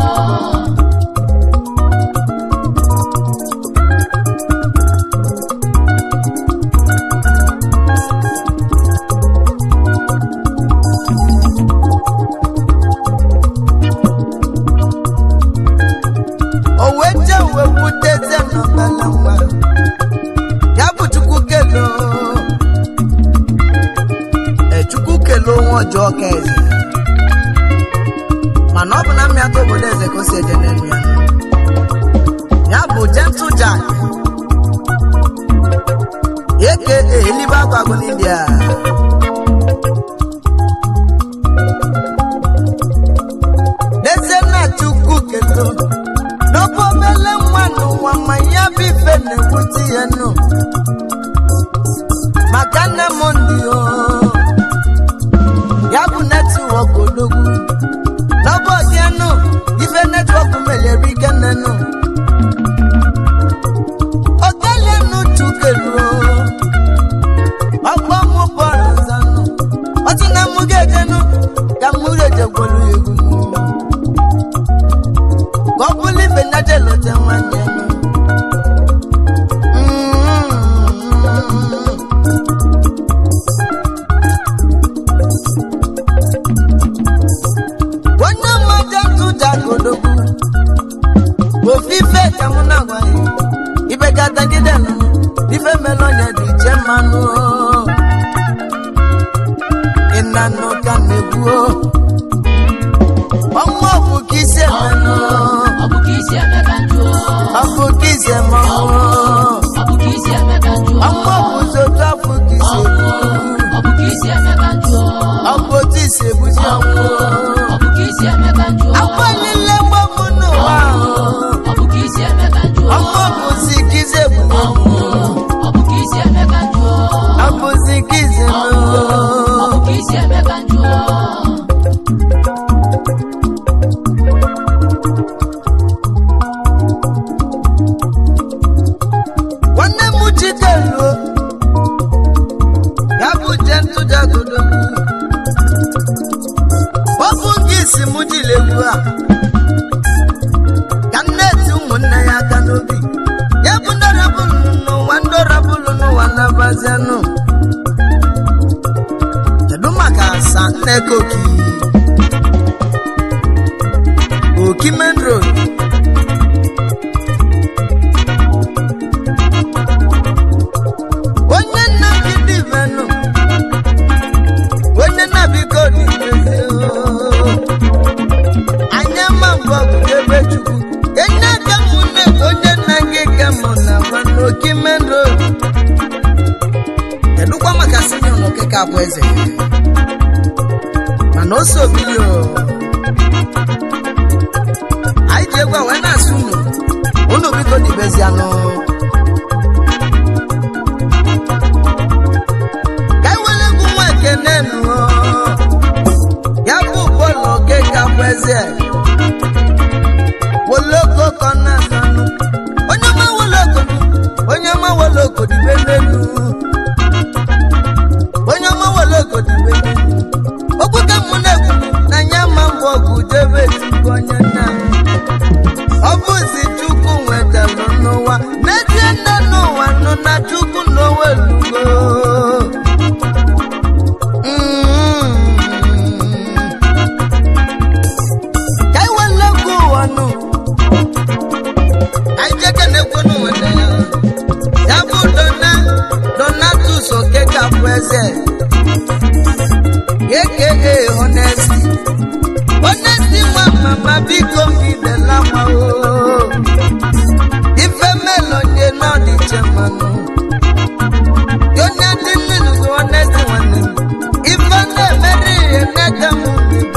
o wee jee wee wutezie n'ọbala nwa ya bụ chukwu kelo e chukwu kelo onwe ọjọọ ka eze mana ọ bụ na mmịata obodo eze ka o si eje n'elu ya ya bụ gentle jack eke elibe agwagụ n'india n'ezie na chukwu kelo n'ọbụ obele nwa n'ụwa ma ya bụ ife na-ewute ya nụ maka nne m ndị o ya bụ netwọk odogwu n'ọbụ ọdịanụ ife netwọk melere ike nnenụ otelenu chukeluo ọgbọ mụ bọọlụ zanụ ọtụ na mụ ga-ejenụ nwanne m. Mm. onye mmaja ntụja godogwu ofufe ka mụ na-agwa ya ibe gatagide nụ ife mere onye dị iche mmanụ ịnanụ ka na-egwu ọnwa ọ bụ ka isi emenụ ọ bụ ka isi eme ka njụ ọ bụ ka isi emenụ ọ bụ ka isi eme ka njụ ọnwa ọ bụ sotu afọ ka isi ebu ọ bụ ka isi eme ka njụ ọ bụ otu isi ebuzi ọnwụ ọ bụ ka isi eme ka njụ akwa niile mgbagbu n'ụwa ahụ ọ bụ ka isi eme ka njụ ọnwa ọ bụzi ka isi ebu ọ bụ ka isi eme ka njụ ọ bụzi ka isi ebu ọ bụ ka isi eme ka njụ nwanne m chikeluo ya bụ je ntụjagodo ọ bụ nke isi m jiri egwu a ka m na-eti ụmụnne ya aka n'obi ya bụ ndị rabụlụ n'ụwa ndị rabụlụ n'ụwa na-abazianụ kedu maka asa nneka oki oki main road onye nna gị dị venụ onye nna biko dị ezi anya ma mbọ bụ ebe chukwu enye aka mụ nne onye nna gị ka mụ na vanụ oki main road kedụkwa maka sinior na okeke abụ eze mana o so bili o anyị ji egwu a wee na-asụ unu unu biko dibezianụ ka ewere egwu nwa ekene nụọ ya bụ bọọlụ oge ka bụ eze woloko kọ na-asanụ onye ọma woloko onye ọma woloko dibe n'elu onye ọma woloko dibe n'elu okwu ka mụ na-ekwu na nya ma mbọ ọgụ debe tupu onye nna ọ bụzi chukwu nwetalụ n'ụwa n'ezie nne n'ụwa nọ na chukwu n'onwe lugo ka anyị wele egwu ụwa nụ anyị jeke na-ekwu n'ụwa ya ya bụ dona donatus okeke bụ eze aka honesty honesty nwa mama biko mbidela mao ife melonye n'ọdịche mmanụ onye dị nnụnụ bụ honesty nwanne m ife na-emere ihe n'aka m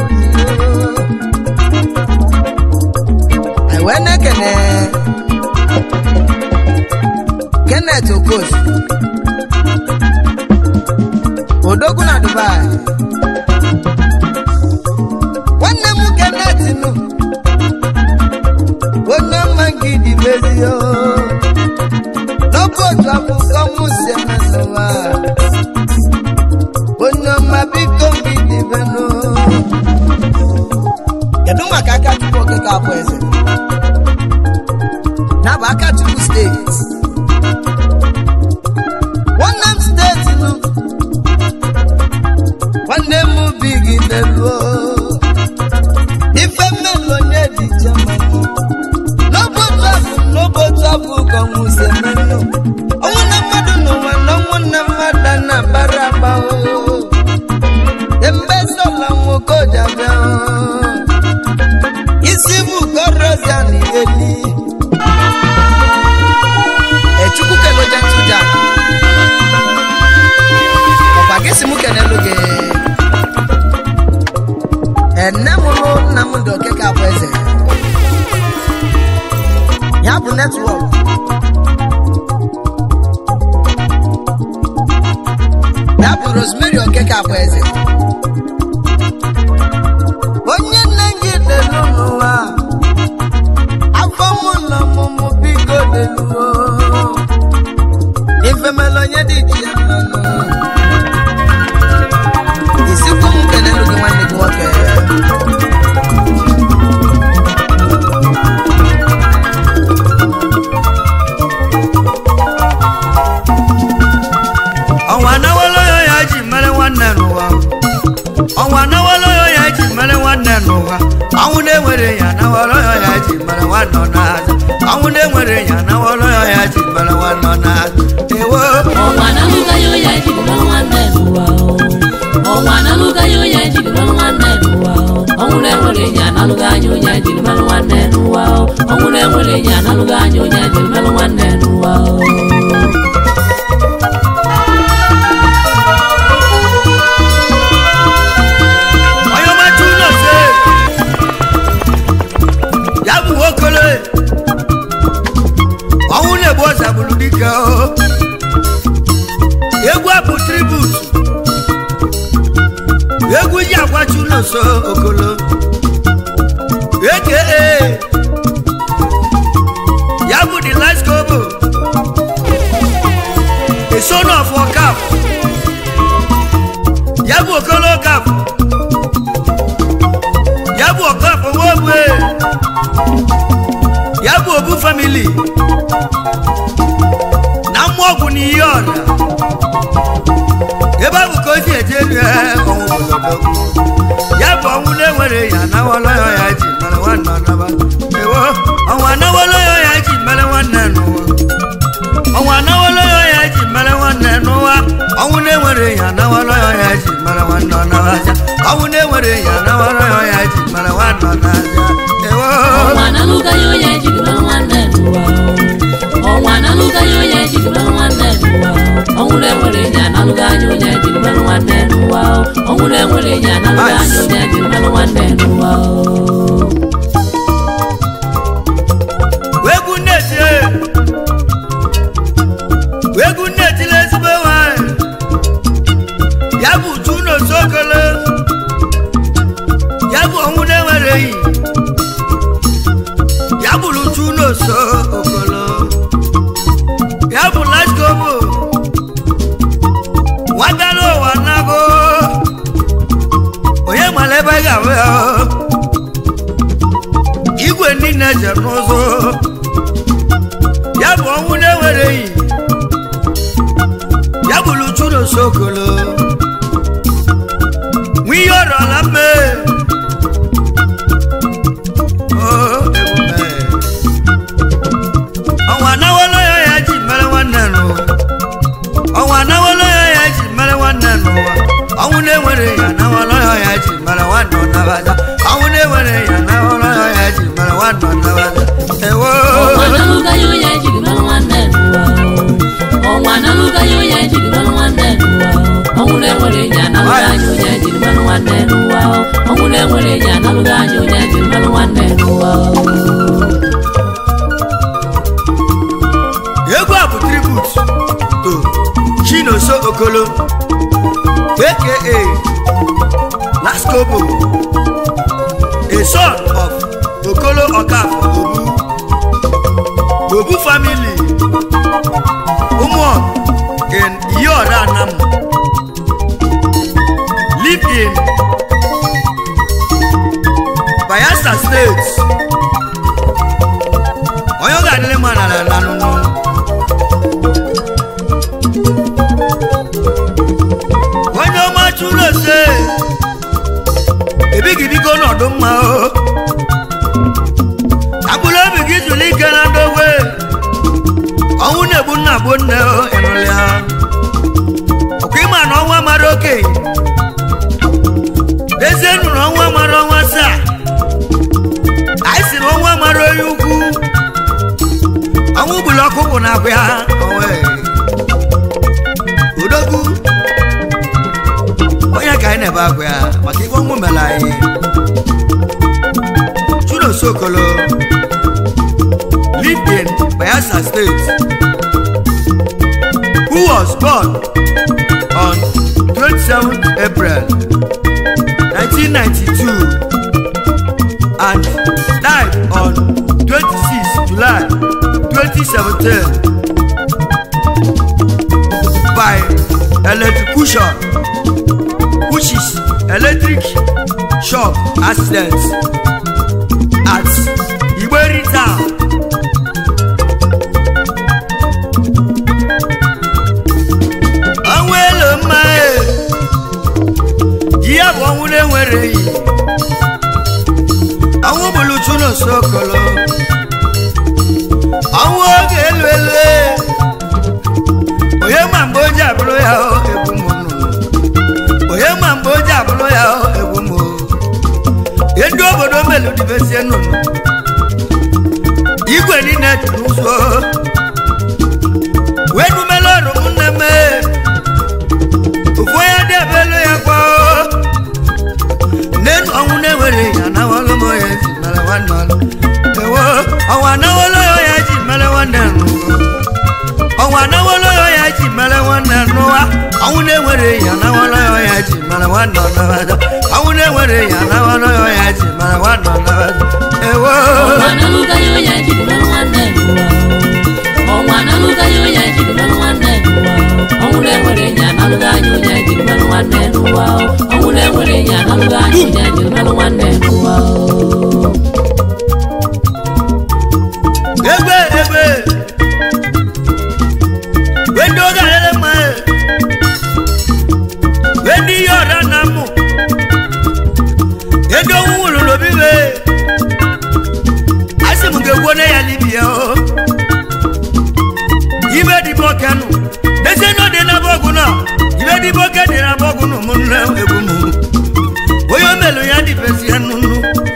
anyị wee na-ekene kenneth okos odogwu na dubai nwanne m kenneth nụ onye ọma gị dị mezio n'oge otu akụkọ m si eme n'ụwa onye ọma biko gị dịbenụ kedu maka aka chukwu okeke abụ eze na bụ aka chukwu steeti nwanne m steeti nụ nwanne m bi gị n'eluo ife mmelụ onye dị iche mmanụ n'obotu abụ n'obotu abụ ka ọnwụ si emenụ ọnwụ na mmadụ n'ụwa na ọnwụ na mmadụ na bara agbawo embe sola nwoke ojabịa isi bụ korozia na iheli echukwu keloje ntụja ọkwa gị si mụ kenelu gị ene mụrụ nna m dị okeke abụ eze ya bụ netwọk ya bụ rosemary okeke abụ eze onye nne gị delu n'ụwa afọ mụ na ọmụmụ biko deluo ifemela onye dị iche ya mmanụ isikwu m kelelu gị nwanne gị nwoke na-enwere ya nawọlọ ya ji mere nwanne ọ na ewo ọnwa na-alụga ya onye ejiri lụrụ nwanne n'ụwa o. ọnwa na-alụga ya onye ejiri lụrụ nwanne n'ụwa o. ọnwụ na-enwere enyi analụga anya onye ejiri merụ nwanne n'ụwa o. ọnwụ na-enwere enyi analụga anya onye ejiri merụ nwanne n'ụwa o. onye ọma tu ụlọ se ya bụ okolo ọnwụ na-egbu ọza gburu dike o egwu a bụ tribut egwu ji agwachi ụlọ nso okolo eke ya bụ the last kobo a son of wakaf ya bụ okolo kaf ya bụ ọkaf owogbe ya bụ obu famili na mmụọ ọgwụ na ihe ọra ebe ahụ ka o si eje elu ya ọnwụ obodo ya bụ ọnwụ na-enwere ya anawolo ya ya ji mere nwanne ọnaba ewo ọnwụ anawolo ya ya ji mere nwanne n'ụwa ọnwụ anawolo ya ya ji mere nwanne n'ụwa ọnwụ na-enwere ya anawolo ya ya ji mere nwanne ọnabaja ọnwụ na-enwere ya anawolo ya ya ji mere nwanne ọnabaja ewo ọnwa na-alụga ya onye ejiri merụ nwanne n'ụwa o. ọnwa na-alụga ya onye ejiri merụ nwanne n'ụwa o. ọnwụ na-enwere enyi analụga anya onye ejiri merụ nwanne n'ụwa o. ọnwụ na-enwere enyi analụga anya onye ejiri merụ nwanne n'ụwa o. egwu nneti egwu nnetila ezigbo nwanyị ya bụ uju n'osokolo ya bụ ọnwụ na-enwere enyi ya bụrụ uju n'oso okolo ya bụ laskobo nwagara ụwa nago onye mara ebe ị ga-ahụ ya igwe niile je n'ụzọ ya bụ ọnwụ na-enwere enyi ya bụrụ churu sokolo nwa ihe ọrọla mme ọnwa anawolo ya ya ji mere nwanne n'ụwa ọnwa anawolo ya ya ji mere nwanne n'ụwa ọnwụ na-enwere ya anawolo ya ya ji mere nwanne ọnabaja ọnwụ na-enwere ya anawolo ya ya ji mere nwanne ọnabaja ewo ọnwa na-alụga ya onye ejiri merụ nwanne n'ụwa o. ọnwa na-alụga ya onye ejiri merụ nwanne n'ụwa o. ọnwụ na-enwere enyi analụga anya onye ejiri merụ nwanne n'ụwa o. ọnwụ na-enwere enyi analụga anya onye ejiri merụ nwanne n'ụwa o. egwu a bụ tribut to chinoso okolo aka laskobo a son of okolo okafo obu obu family ụmụ in iyoda anam live in bayelsa state onye ọ ga-adịrị mma n'ala lanụnụ onye ọma chụrụ ose ebighị biko n'ọdụ mma o agbụrụ obi gị jụrụ ike na ndogwe ọnwụ na-egbu nna gbu nne o ịnụlịa ọkwa ịma na ọnwa mara okenye dezie nụrụ ọnwa mara ọnwa saa anyị si na ọnwa mara onye ukwu ọnwụ gburu ọkụ bụ na akwa ya onwe odogwu onye ka anyị na-ebe akwa ya maka ibe ọnwụ mere anyị chunosokolo lived in bayelsa state who was born on 27th april 1992 and died on 26 July 2017 by electrocution, which is electric shock accident at Igberi town. ọnwụ elu mma e ihe bụ ọnwụ na-enwere enyi ọnwụ bụrụ chuno sokolo ọnwụ debezie nnụnụ igwe niile dị n'ụzọ wee numela ọrụ m nne m ofu onye dị ebelu ya kwa n'enu ọnwụ na-enwere ya nawalụ m onye ji mere nwanne ọlụ ewo ọnwa nawalụ ya ji mere nwanne n'ụwa ọnwa nawalụ ya ji mere nwanne n'ụwa ọnwụ na-enwere ya nawalụ ya ji mere nwanne ọnabata ọnwụ na-enwere ya nawalụ ya ji mere nwanne ọnabata ewo ọnwa na-alụga ya onye jiri mere nwanne n'ụwa ọnwa na-alụga ya onye jiri mere nwanne n'ụwa ọnwụ na-enwere ya na-alụga anya onye jiri mere nwanne n'ụwa ọnwụ na-enwere ya na-alụga anya onye jiri mere nwanne n'ụwa egbe egbe wendo galele ma wendi yọra na mụ edo nwụrụ lobibe asị m ga-egwo na ya libia o ibe dịbọ kenụ dese na dị na bọgụ na ibe dịbọ ke dị na bọgụ na ụmụnne egwu m onye omelu ya dịbezie nnụnụ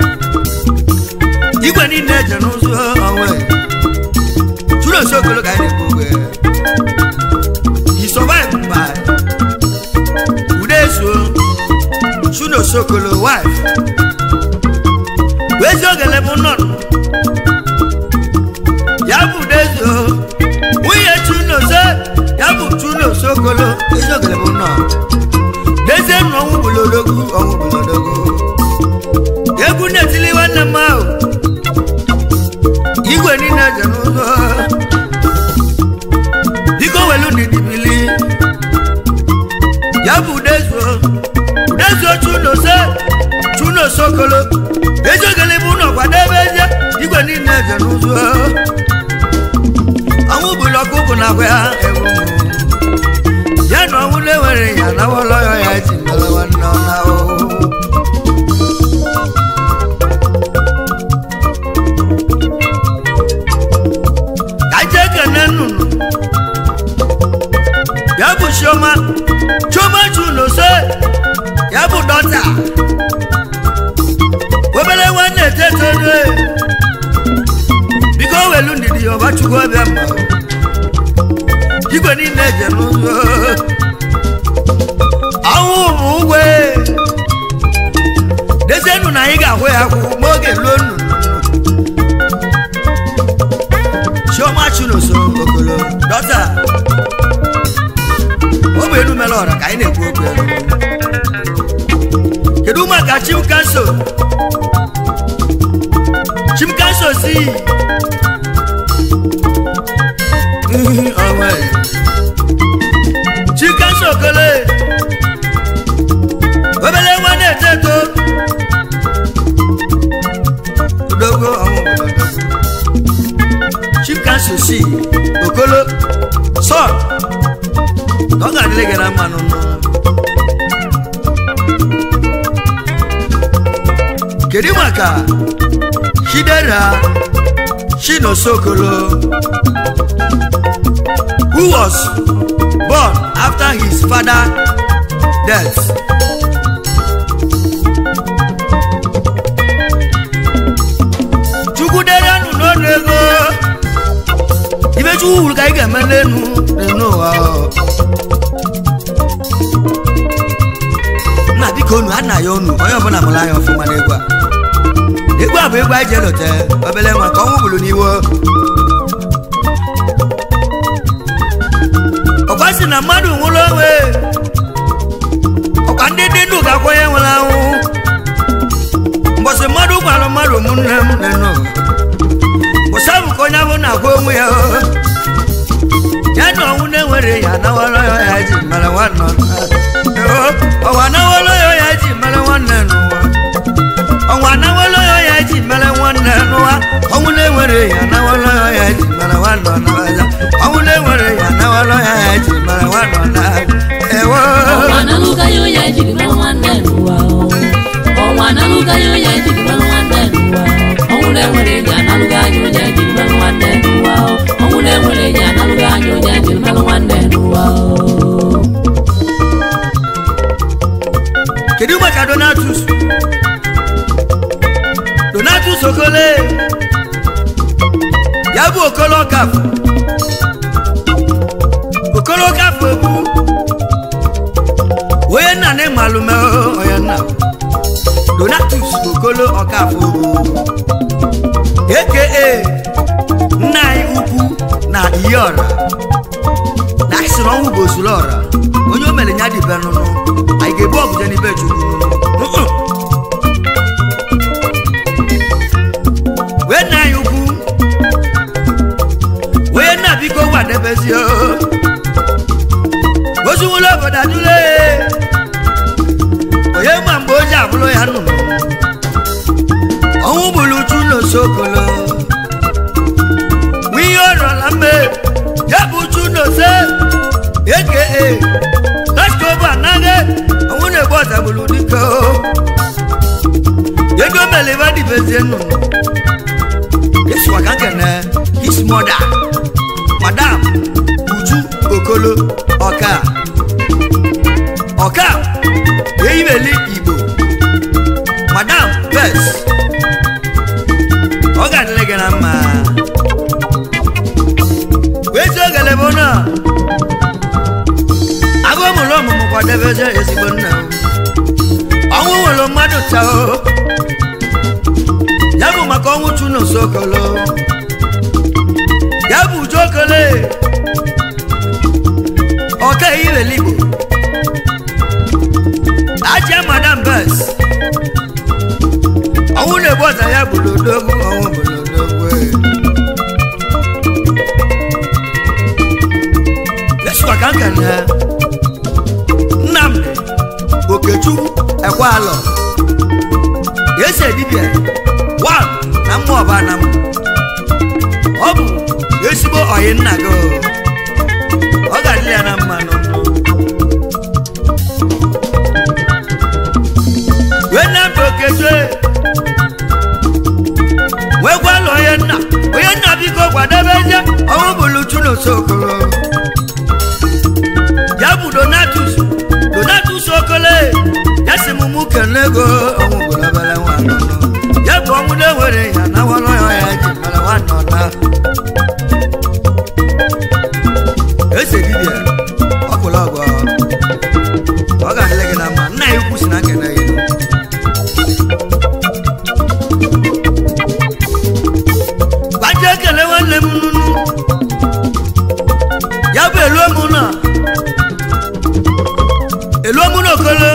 igwe niile je n'ụzọ onwe Chuno Sokolo ka anyị na-ekwu okwu ya. He survived by Udeso Chuno Sokolo wife wezi ogele bụ nọ ya bụ Udeso nwunye Chuno se ya bụ Chuno Sokolo ezi ogele bụ nọ dezie nụ ọnwụ bụlodogwu ọnwụ bụlodogwu egwu na-etili nwanne m ahụ igwe niile je n'ụzọ biko welu ndidi bili ya bụ udezuo udezuo chuno se chuno sokolo eziogele bụ ụlọ kwadebe ezie igwe niile je n'ụzọ ọnwụ bụlụ ọkụ bụ na agwa ya ewu ya na ọnwụ na-enwere ya nawọlọ ya ya ji mere nwanne ọ na ahụhụ kaje kene nnụnụ ya bụ chioma chioma chuno se ya bụ dọta obere nwanne tetone biko welu ndidi ọba chukwu ọbịa mma igwe niile je n'ụzọ ọnwụ bụ ugwe dezienụ na anyị ga-ahụ ya akwụ ma oge luo nnụnụ chioma chunoso okolo dọta ụmụ elu mere ọra ka anyị na-ekwu okwu elu kedu maka chim kanso chim kanso si ọnwe chim kanso okole obele nwa na-eto eto dogo ọnwụ obodo dogo chimkanso si okolo sọl ọ ga-adịrị gị na mmanụ nọ kedu maka chidera chinosokolo who was born after his father death chukwuderenụ n'ọnụ ego ibe chukwu wuru ka anyị ga-eme n'enu n'enu ụwa nna biko unu ana ya unu onye ọbụla mụrụ anya ọfụma n'egwu a egwu a bụ egwu anyị ji elote obele nwa ka ọnwụ gburu n'iwo ọkwa si na mmadụ nwụrụ onwe ọkwa ndị dị ndụ ga-akwa onye nwere anwụ mbọsị mmadụ gwara mmadụ ụmụnne m n'enu ụwa bụsa bụ ka onye ahụ na-agwa onwe ya o. ya na ọnwụ na-enwere ya nawara ya ya ji mere nwanne ọnụ. O, ọwa nawara ya ya ji mere nwanne n'ụwa ọnwa nawara ya ya ji mere nwanne n'ụwa ọnwụ na-enwere ya nawara ya ya ji mere nwanne ọnụ. ọnwụ na-enwere ya nawara ya ya ji mere nwanne ọnụ. ewo ọnwa na-alụga ya onye jiri mere nwanne n'ụwa ọnwa na-alụga ya onye jiri mere nwanne n'ụwa ọnwụ na-enwere ya na-alụga anya onye jiri mere nwanne n'ụwa ọnwụ na-enwere ya na-alụga anya onye jiri mere nwanne n'ụwa kedu maka donatus donatus okolo kafụ okolo kafụ egwu onye nna na ịmalụme onye nna donatus okolo ọkafụ aka nna anyị ukwu na ihe ọra na anyị sịrị ọnwụ bụ osuru ọra onye o mere nya dịbe nụnụ anyị ga-ebu ọgụje n'ibe chukwu nụnụ wee nna anyị ukwu onye nna biko gwadebezi ozuwụla obodo adụle onye ma mgbe o ji abụrụ ya nnụnụ ọnwụ gburu uchu n'osokolo nwa ihe ọrọla mme ya bụ uchu n'ose eke naskobu anaghị ọnwụ na-egbu ọzagburu dike ego meliva dibezie nnụnụ yesụwa ka nkene his mother madam uju okolo ọka ọka eyiweli igbo madam bes ọ ga-adịrị gị na mma ezi ogele bụ na agụ mụrụ ọmụmụ kwadebeze ezigbo nna m. ọnwụ nwere mmadụ taa ya bụ maka ọnwụ chunu sokolo ya bụ uju okole ọka eyiweli igbo ajia madam bes ọnwụ na-egbu ọza ya bụ lodogwu ọnwụ bụ lodogwu esukwa ka nka na nnamdị okechukwu ekwalọ ese dibịa wan na mmụọ ọba na m ọ bụ ezigbo ọyị nna gị o. ọ ga-adịrị ya na mma n'ọnụ wee nnamdị okechukwu wee gwala onye nna onye nna biko kwadebe eze ọnwụ bụrụ chunosokolo ya bụ donatus donatus okole ya si mụ mụ kele ego ọnwụ bụrụ obere nwa nọnọ ya bụ ọnwụ na-ewere ya na wọrọ ya ya ji mere nwa nọ na ese dibịa ọkwụrụ ọgwọ ọ ga-adịrị gị na mma nna ya ukwu si na nkene gị gbaje ekele nwanne m nunu ya bụ eluomu na eluomu na okolo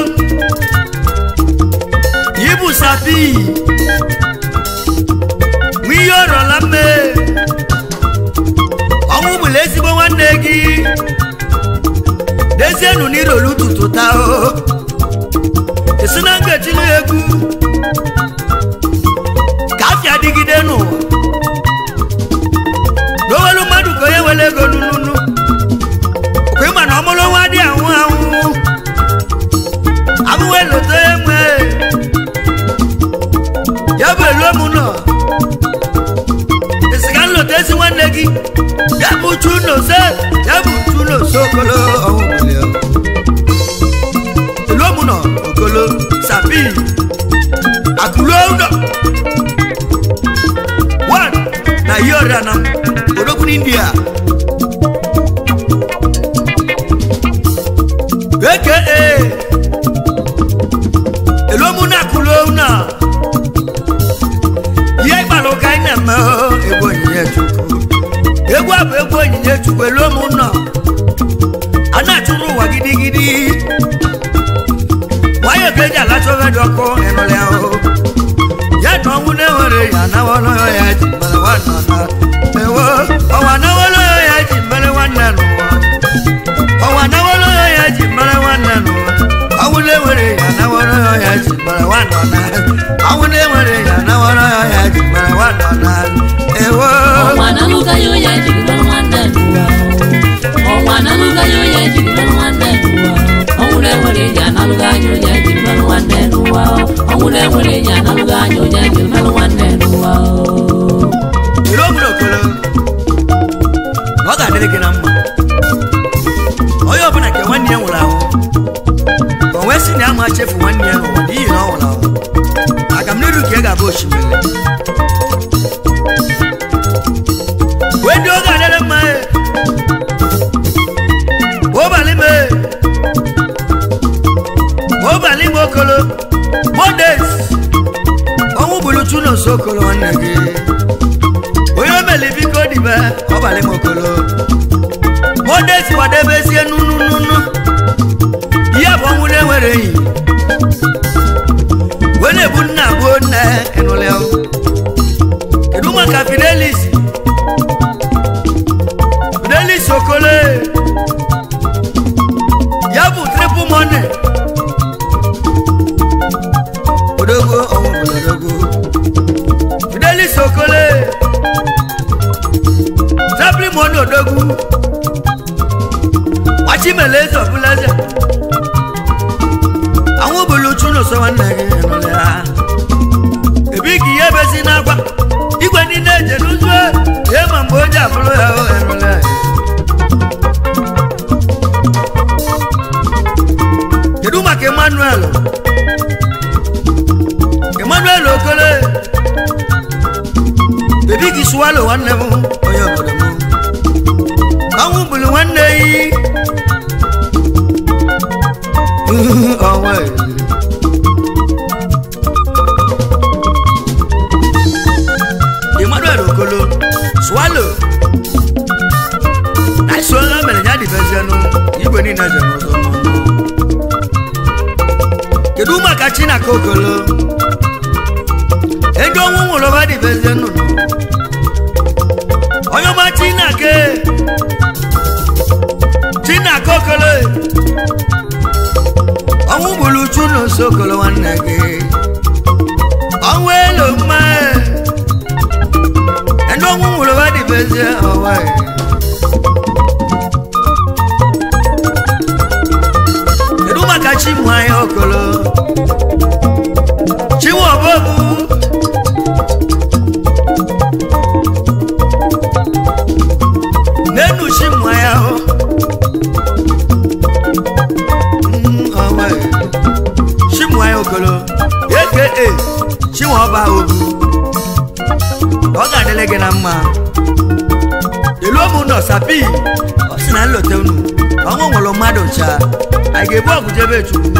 ibu sapi nwa ihe ọrọla mme ọnwụ bụla ezigbo nwanne gị dezienu n'irolu tutu taa o esi na ngetilu egwu ka afịa dịgide n'ụwa n'owelu mmadụ ka onye were ego nununu okwe ma na ọmụrụ nwa dị anwụ anwụ abụwe lote enwe ya bụ elu m nọ esiga nlote ezi nwanne gị ya bụ chunose ya bụ chunose okolo ọnwụ bulie elu m nọ okolo sapi akụluo ụlọ one na ihe ọrịa na odogwu n'india aka elomu na akụluo na ihe gbara ụka anyị na-eme o, egwu onyinye chukwu egwu a bụ egwu onyinye chukwu elomu nọ a na-achụrụ ụwa gidigidi nwayọ ka eji alacha ofe dị ọkụ ịnụrụ ya o ya na ọnwụ na-enwere ya nawọrọ ya ji mere nwanne na ewo ọnwa nawọrọ ya ji mere nwanne n'ụwa ọnwa nawọrọ ya ji mere nwanne n'ụwa ọnwụ na-enwere ya nawọrọ ya ji mere nwanne na ọnwụ na-enwere ya nawọrọ ya ji mere nwanne na ewo ọnwa na-alụga ya onye jiri mara nwanne n'ụwa ọnwa na-alụga ya onye jiri mara nwanne n'ụwa ọnwụ na-enwere enyi analụga anya onye jiri mara nwanne n'ụwa ọnwụ na-enwere enyi analụga anya onye jiri mara nwanne n'ụwa ire obodo okolo na ọ ga-adịrị gị na mma onye ọbụla nke nwanne ya nwụrụ anwụ ka o wee sị na ya ma chefu nwanne ya n'ụwa n'ihi na ọ nwụrụ anwụ aga m n'iru ka ị ga-abụ osimiri wee ndị oge adịrị mma e ụbalị m e ụbalị m okolo mondays ọnwụ bụrụ chuno sokolo nwanne gị onye omeli biko dibe ọbalị m okolo mondays kwadebezie nunununu ihe bụ ọnwụ na-enwere enyi wee na-ebu nna gbuo nne ịnụlịa kedu maka fidelis fidelis okole ya bụ triple money odogwu ọnwụ bụ odogwu fidelis okole triple money odogwu wachimeleeze ọbụlaeze àwọn bolo chuno sọ nwanne gị nụlị ha ebi ka ihe bezi n'akwa igwe niile eje n'ụzọ ihe ma mgbe onye abụrụ ya o enụlị ha kedu maka emmanuel emmanuel okole ebi gị swalo nwanne m onye obodo m ọnwụ bụrụ nwanne yi ọnwa emmanuel okolo swalo na isola mere ya dịbezienụ igwe niile je n'ụzọ kedu maka chinaka okolo ego ọnwụ nwụrụ ọba dịbezienụ onye ọma chinake chinaka okolo ọnwụ gburu uchu n'ụsọ okolo nwanne gị ọnwụ elu mma ndị ọnwụ nwụrụ ọba dịbezie ọwa kedu maka chinwe anyị okolo chinwe ọbọbụ n'enu chinwe ya hụ ọnwa chinwe anyị okolo aka chinwe ọba obu ọ ga-adịle gị na mma elu ụmụ nọ sapi ọ sị na nlote unu ọnwụ nwụrụ mmadụ ncha anyị ga-ebu ọgụ jebe chukwu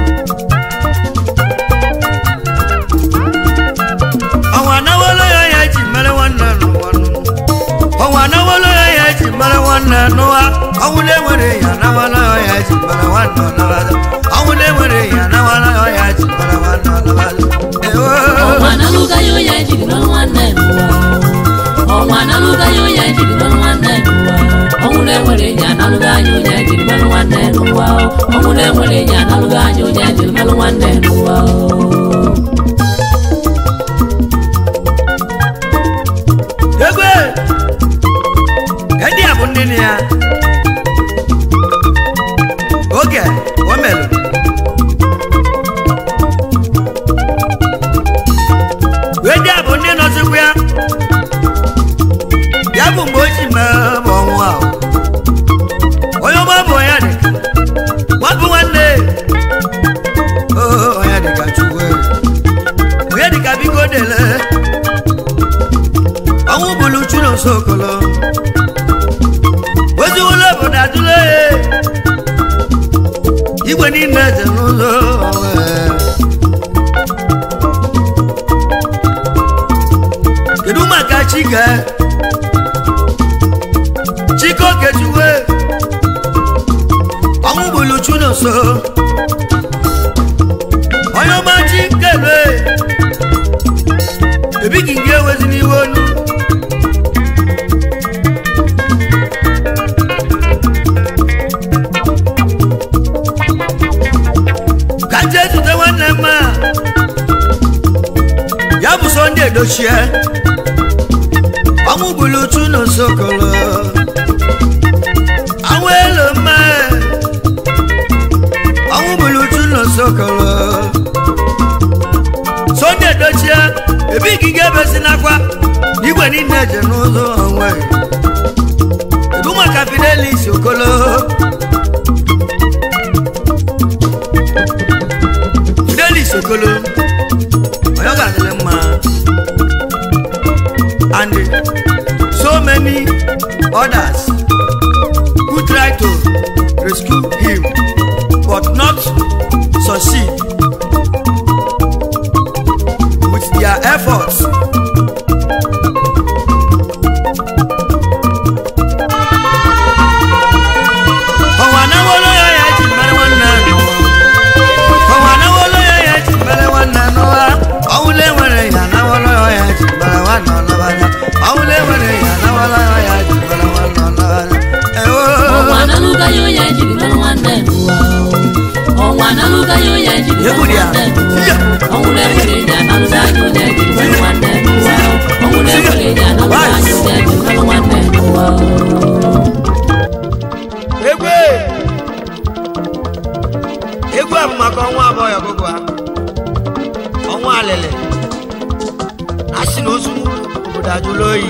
ọnwa anawolo ya ya ji mere nwanne n'ụwa nụ. ọnwa anawolo ya ya ji mere nwanne n'ụwa ọnwụ na-enwere ya anawolo ya ji mere nwanne ọnabata ọnwụ na-enwere ya anawolo ya ji mere nwanne ọnabata ewo ọnwa na-alụga ya onye jiri lụrụ nwanne n'ụwa ọnwa na-alụga ya onye jiri lụrụ nwanne n'ụwa ọnwụ na-enwere ya na-alụga anya onye jiri lụrụ nwanne n'ụwa ọnwụ na-enwere ya na-alụga anya onye jiri lụrụ nwanne n'ụwa egwe ndị a bụ ndị nne ya oge o melụ wee ndị a bụ ndị nọzikwa ya ya bụ mgbe o ji mee bụ ọnwụ ahụ onye ọma bụ onye dị nwabụ nwanne oo onye dị ka chukwu onye dị ka biko dele ọnwụ bụrụ chụrụ nso okolo ozi ụlọ obodo adụla ya igwe niile dị n'ụlọ onwe. kedu maka chike chike okechukwe ọnwụ bụrụ chụrụ nso onye ọma chikebe ebighị gị ewezi n'iwe onu ka nje zute nwanne mma ya bụ sọnde edochie ọnwụ gburu uchu n'osokolo anwụ elu mma ọnwụ gburu uchu n'osokolo sọnde edochie ebighị gị ebesi n'akwa igwe niile je n'ụzọ onwe kedu maka fidelis okolo fidelis okolo onye ọ ga-adịrị mma and so many others who try to rescue him but not succeed with their efforts. ọ̀wà náwó lóyọ̀ yẹn jì mẹ́rin wọn nà nù ọ̀wà náwó lóyọ̀ yẹn jì mẹ́rin wọn nà nù wa ọ̀wúlẹ̀ wẹ̀rẹ̀ yà náwó lóyọ̀ yẹn jì mẹ́rin wọn nà lọ́wọ́dá ọ̀wúlẹ̀ wẹ̀rẹ̀ yà náwó lóyọ̀ yẹn jì mẹ́rin wọn nà lọ́wọ́dá. ọnwa naluga yo ya jiri mmanụ nwanne n'ụwa o. ọnwa naluga yo ya jiri mmanụ Egwu dị ya. nwanne n'ụwa o. ọnwụrụ enwere ya naluga yo ya jiri mmanụ nwanne n'ụwa o. ọnwụrụ enwere ya naluga yo ya jiri mmanụ nwanne n'ụwa o. egwu egwu a bụ maka ọnwa abụọ ya ọgụgụ ha ọnwa alele a sị na ozu obodo ajụla oyi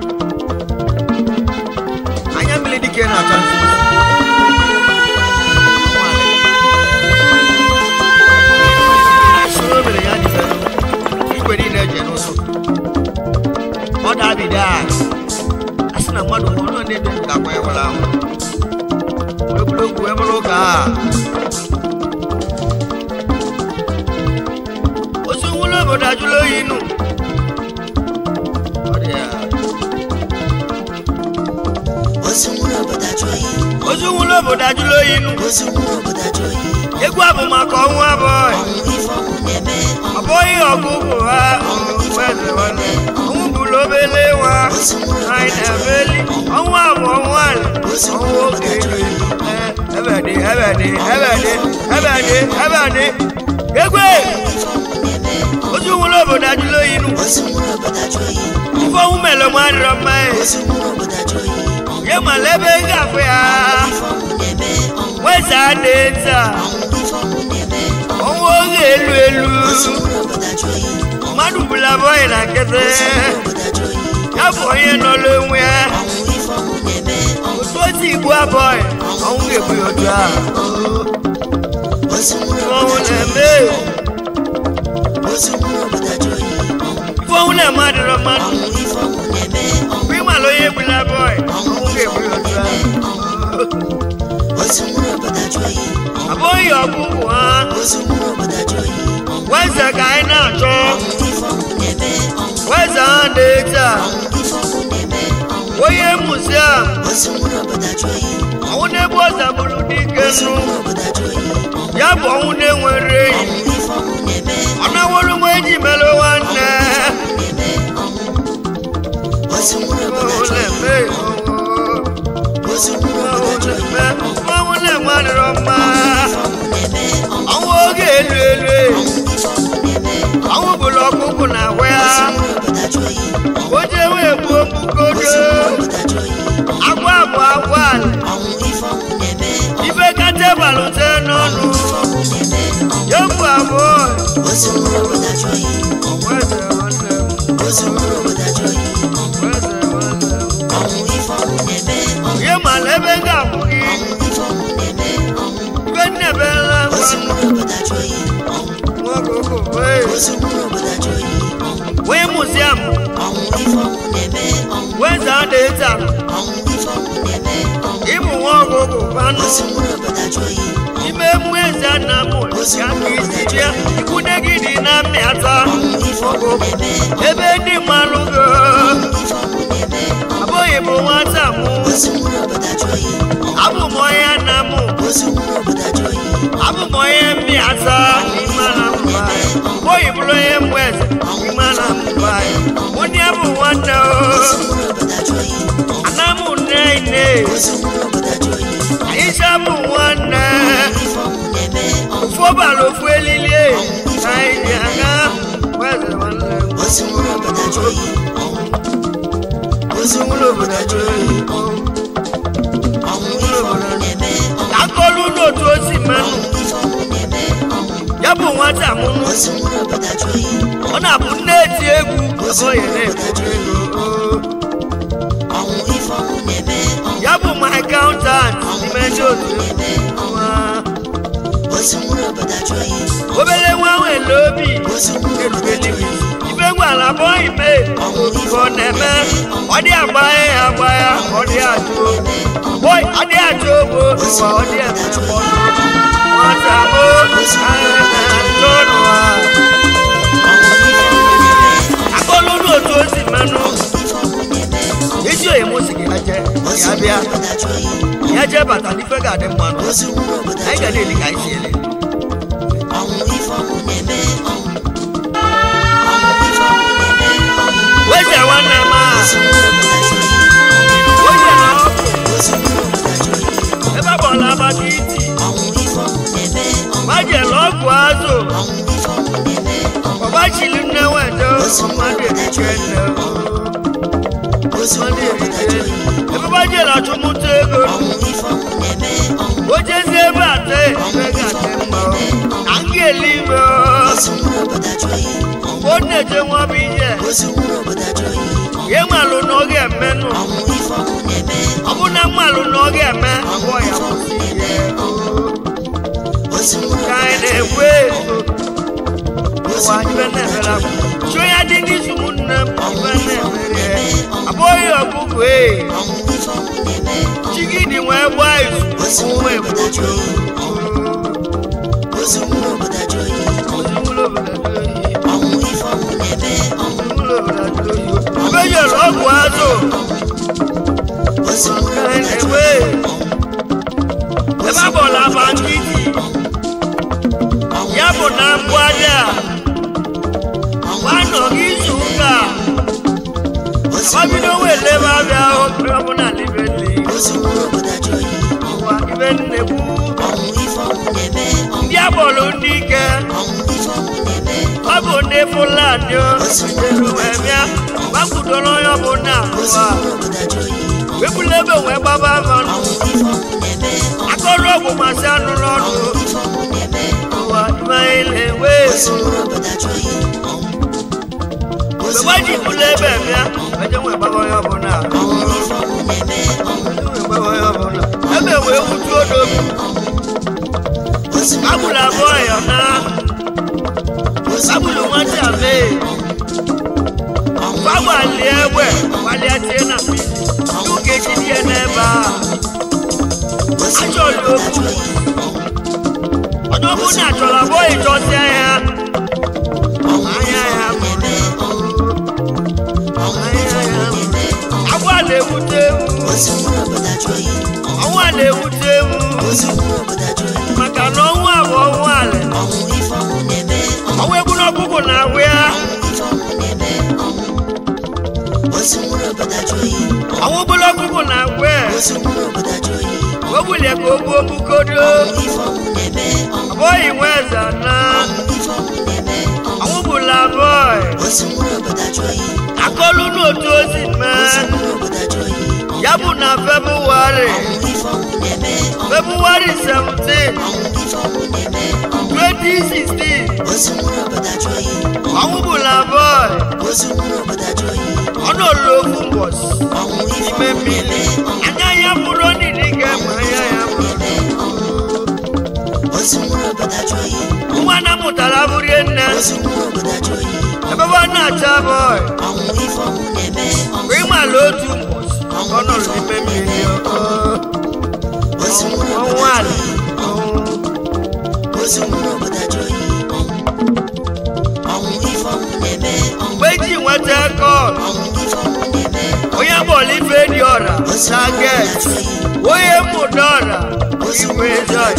anya mmiri dike na-acha nsọ Ọnwa alele. A sị na o mere ya dị mfe. igwe niile eje n'ụzọ ọ dabide a a sị na mmadụ nwụrụ na ndị dị ndụ ga-akwa ya nwụrụ anwụ egwuregwu wee bụrụ ụka a ozu nwụrụ obodo ajụla oyi nụ Ọ dị ya. ozu nwụrụ obodo ajụ oyi ozu nwụrụ obodo ajụla oyi nụ ozu nwụrụ obodo ajụ oyi egwu a bụ maka ọnwụ abụọ ọnwụ ife ọnwụ na-eme ọ bụghị ọgụ bụ ha weze nwanne ọnwụ bụrụ obele nwa anyị na-emeli ọnwụ a bụ ọnwụ ala ọnwụ oge elu Ee, ebe dị ebe dị ebe dị ebe dị ebe dị egwe ozu nwụrụ obodo ajụla oyi nụ ozu nwụrụ obodo ajụ oyi ife ọnwụ mere nwa adịrọ mma ya ozu nwụrụ obodo ajụ oyi ye mala ebe ị ga-afụ ya ife ọnwụ na-eme ọnwụ weza dị taa ife ọnwụ na-eme ọnwụ oge elu elu ozu nwụrụ obodo ajụ oyi mmadụ bụla bọyị na nkịtị ozu nwụrụ obodo ajụ oyi ya bụ onye nọ n'onwe ya ọnwụ ife ọnwụ na-eme ọnwụ otu otu igbu abọghị ọnwụ ga-egbu ya otu a ozu nwụrụ ife obodo ọnwụ ajụ oyi na-eme ozu nwụrụ obodo ajụ oyi ọnwụ ife ọnwụ na-eme adịrọ mmadụ ọnwụ ife ọnwụ na-eme ọnwụ mgbe ịmala onye egbula abọghị ọnwụ ga-egbu ya otu a ozu nwụrụ obodo ajụ oyi abụghị ọgwụgwụ ha ozu nwụrụ obodo ajụ oyi ọnwụ weze ka anyị na-achọ ife ọnwụ na-eme ọnwụ weze ha dị taa ife ọnwụ na-eme ọnwụ onye muziam ozu nwụrụ obodo ajụ oyi ọnwụ na-egbu ọza bụrụ dike ozu nụ nwụrụ obodo ajụ oyi ọnwụ ya bụ ọnwụ na-enwere enyi ọnwụ ife ọnwụ na-eme ọ na-awụrụ nwa eji mere nwanne na-eme ọnwụ ozu nwụrụ obodo ọnwụ ajụ oyi na-eme ozu nwụrụ obodo ajụ oyi ọnwụ na-eme adịrọ mma ife ọnwụ na-eme ọnwụ ọnwụ oge elu elu ife ọnwụ na-eme ọnwụ bụrụ ọkụkụ na agwa ya ozu nwụrụ obodo ajụ oyi o jee wee gbuo mbugodo ozu nwụrụ obodo ajụ oyi agwa bụ agwa ala ọnwụ ife ọnwụ na-eme ife kacha balute n'ọnụ ife ọnwụ na-eme ọnwụ ya bụ abụọ ozu nwụrụ obodo ajụ oyi ọnwụ eze nwanne m ozu nwụrụ obodo ajụ oyi ọnwụ eze nwanne m ọnwụ ife ọnwụ na-eme ọnwụ ihe mala ebe m ga-akwụ gị ọnwụ ife ọnwụ na-eme ọnwụ ife nnebela ozu gwa nwụrụ obodo ajụ oyi ọnwụ nwa ọkụkụ wee ozu nwụrụ obodo ajụ oyi ọnwụ wee muziam ọnwụ ife ọnwụ na-eme ọnwụ weze adị taa ọnwụ ife ọnwụ na-eme ọnwụ ịbụ nwa ọgụgụ kwanụ ozu nwụrụ obodo ajụ oyi ime mmụọ eze nna m ya ka isi bịa ikwude gị dị na mmịata ọnwụ ife ọnwụ na-eme ebe ndị mmanụ go ife ọnwụ na-eme abụghị bụ nwata m ozu nwụrụ obodo ajụ oyi abụ m onye nna m ozu nwụrụ obodo ajụ oyi abụ m onye mmịata n'ime ala mba abụghị bụrụ onye mgbe eze n'ime ala mba onye bụ nwanne o ozu nwụrụ obodo ajụ oyi ana m nne nne ozu nwụrụ obodo ajụ oyi anyị cha bụ nwanne ife ọnwụ na-eme ọnwụ ofu ọbara ofu elili ka anyị ji aga weze nwanne m ozu nwụrụ obodo ajụ oyi ọnwụ ozi nwụrụ obodo ajụ oyi ọnwụ ife ọnwụ na-eme ọnwụ ka akọlụ n'otu o si mmanụ ife ọnwụ na-eme ọnwụ ya bụ nwata mụnụ ozu nwụrụ obodo ajụ oyi ọ na-abụ nne eti egwu abụghị na-ekwu ego ọnwụ ife ọnwụ na-eme ọnwụ ya bụ my accountant n'ime ndị otu na-eme nwa ozu nwụrụ obodo ajụ oyi obere nwa nwere obi ozu nwụrụ obodo ajụ oyi ife gwara abụghị mee ọnwụ ife ka ọ na-eme ọ dị agba ya agba ya ọ dị ajụ achọ ogbo n'ụwa ọ dị eme mkpọrọ nwata bụ achọ n'ụwa akọlụlụ otu o si mmanụ ezi oyi mụ si gị ya jee ya bịa ya jee bata n'ife ga-adị mmanụ anyị ga na-eli ka anyị si ele weze nwanne m a weze na ọkụ ebe ọ bụla abata iti gbajele ọgwụ azụ ọgbachili nne wete mmadụ erike nne mmadụ erike ebe gbajele achụmụta ego ojezi ebe ate ebe ga-adị mma na nga eluigwe mgbe ọ na-eje nwa bụ ihe ya nmalụ na ọ ga-emenụ ọ bụ na mmalụ na ọ ga-eme abụọ ya kwụsị ihe ka anyị na-ekwu ezo ụwa ibe na-emere akwa chụọ ya dị n'izu ụmụnne m ibe na-emere abụghị ọkụkọ ee chigidi wee gbaa izu ụmụ egbojo ebejere ọgwụ azụ ebe ebe abụọla aba nkịtị ya bụ na mbụ aja gbanọghị izu ụka ọbido wele ebe abịa obi ọbụla libeli ụwa ibe nnekwu ndị agbọrọ ndị ike ọ bụ ndị fulani ojeru wee bịa gbakudoro onye ọbụla ụwa wepụla ebe wee gbaba mmanụ akọrọ ọgwụ masị anụ n'ọnụ ụwa imeile wee mgbe gbaji bụla ebe bịa eje wee gbaba onye ọbụla ebe wee wutu odobi agbụrụ abụọ ya na agbụrụ nwata mee gbagbalie egbe gbalịa tie na n'oge ejidie n'ebe a achọrọ okwu onye ọbụla achọrọ abụọ ịchọsịa ya anya ya agwa na-ewute ewu ọnwa na-ewute ewu maka na ọnwa bụ ọnwa ala ọnwa egburu ọkụkụ na ahụ ya ọnwa egburu ọkụkụ na ahụ ya o bulie ka o gbuo mbukodo abụghị nwe eze na ọnwụ bụla abụọ akọlụ n'otu ozi mee ya bụ na febụwarị febụwarị 17 2016 ọnwụ bụla abụọ ọ nọlụ ofu mbọsị n'ime mmiri anya ya bụrụ nini ga-eme anya ya nwa na mụtara bụrie nne ebe ọ na-acha bọị mgbe ịmala otu mbọsị ọ nọrọ n'ime mmiri ọnwụ ala mgbe eji nweta kọl onye bọọlụ ife dị ọra saget onye mụda ọra iwe zọj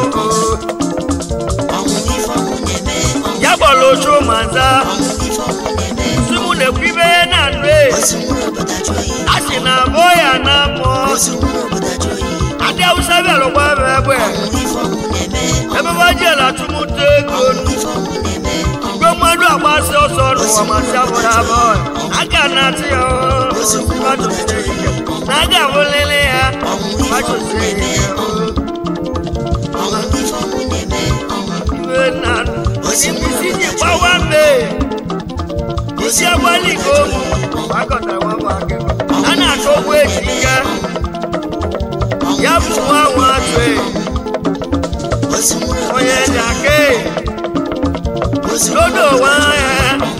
ya bọọlụ ochu maza sumu na-ekwu ibe na nụ a sị na abụọ ya na mmụọ ndị awụsa bịarụkwa m egbe ebe bajela atụmụta ego mgbe mmadụ agbasi ọsọ n'ụwa masị abụrụ abụọ aga na-atụ ya mmadụsie ike na aga abụlele ya mmadụsie ike iwe na isi ji gbawa mbe isi agbalị ka omu gbakọtara nwa bụ aka a na-achọ ụgbọ eji ike ya bụ nwa nwa atụ onye ji aka n'odo nwa ya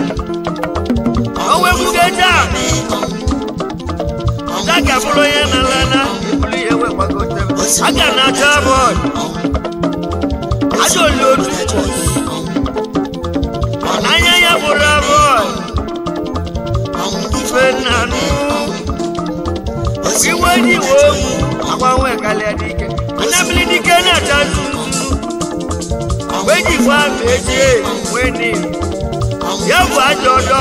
onwe bugeja daka bụrụ onye na-alana ebulu ihe wee gbagote aga na-acha bọọlụ ajọ ole otu anya ya bụrụ bọọlụ ife nnanụ iwe ji iwe ogwu agbanwe kalịa dike anabili dike na-acha ntụntụ mgbe ji gwa ma ejie wee ni ya bụ ajọ ọdọ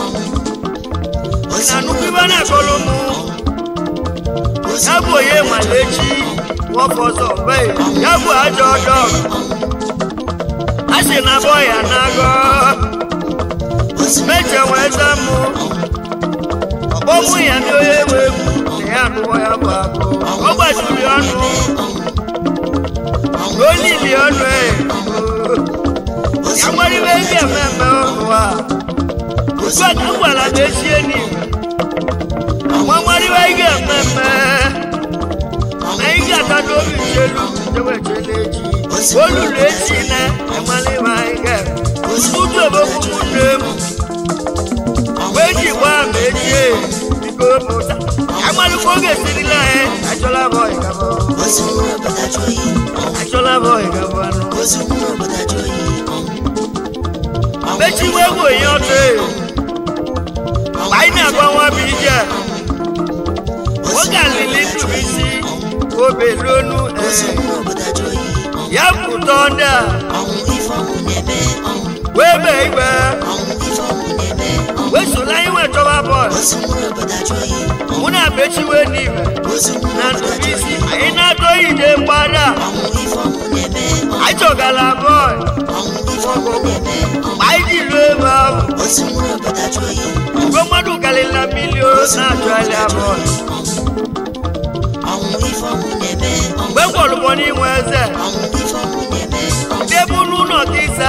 na nnukwu ibe na-akọrọ mụ ya bụ onye nwale echi nwoke ọzọ bee ya bụ ajọ ọdọ a sị na abọ ya na-agọ meche wee za mụ ọkpọmụ ya ndị onye nwe egwu na ya anụọ ya bụ agụ ọ gbajiri ọnụ n'olili ọnụ e ya nwere ibe ndị ememme ọnụ a ugbu a ka m gwara m echie n'igwe nwa nwere ibe ị ga-ememme na ị ga-ata n'obi chelu jewechela echi olulu echi na emala ibe anyị ga-eme ụtụtụ obokwu nne m mgbe eji gwa ma echie biko pụta amalụkwa oge esirila anyị achọla bụ ịgabọ achọla bụ ịgabọ anụ mechiwe egwu onye ọtọ mgbe anyị na-agba nwa bụ ije oge alili ntụrụ isi obe ruonu ya bụ ụtọ ndị a wee bee igwe wee sola anyị wee chọba bọọlụ mụ na bechiwe n'ime na ntụrụ isi anyị na-atọ ide mgbada anyị chọgala bọọlụ mgbe anyị ji ruo ebe ahụ mgbe mmadụ karịrị na milion na-achọ anya bọọlụ mgbe gwọrụbọ n'inwe eze ndị bụ n'ụlọ ka ịsa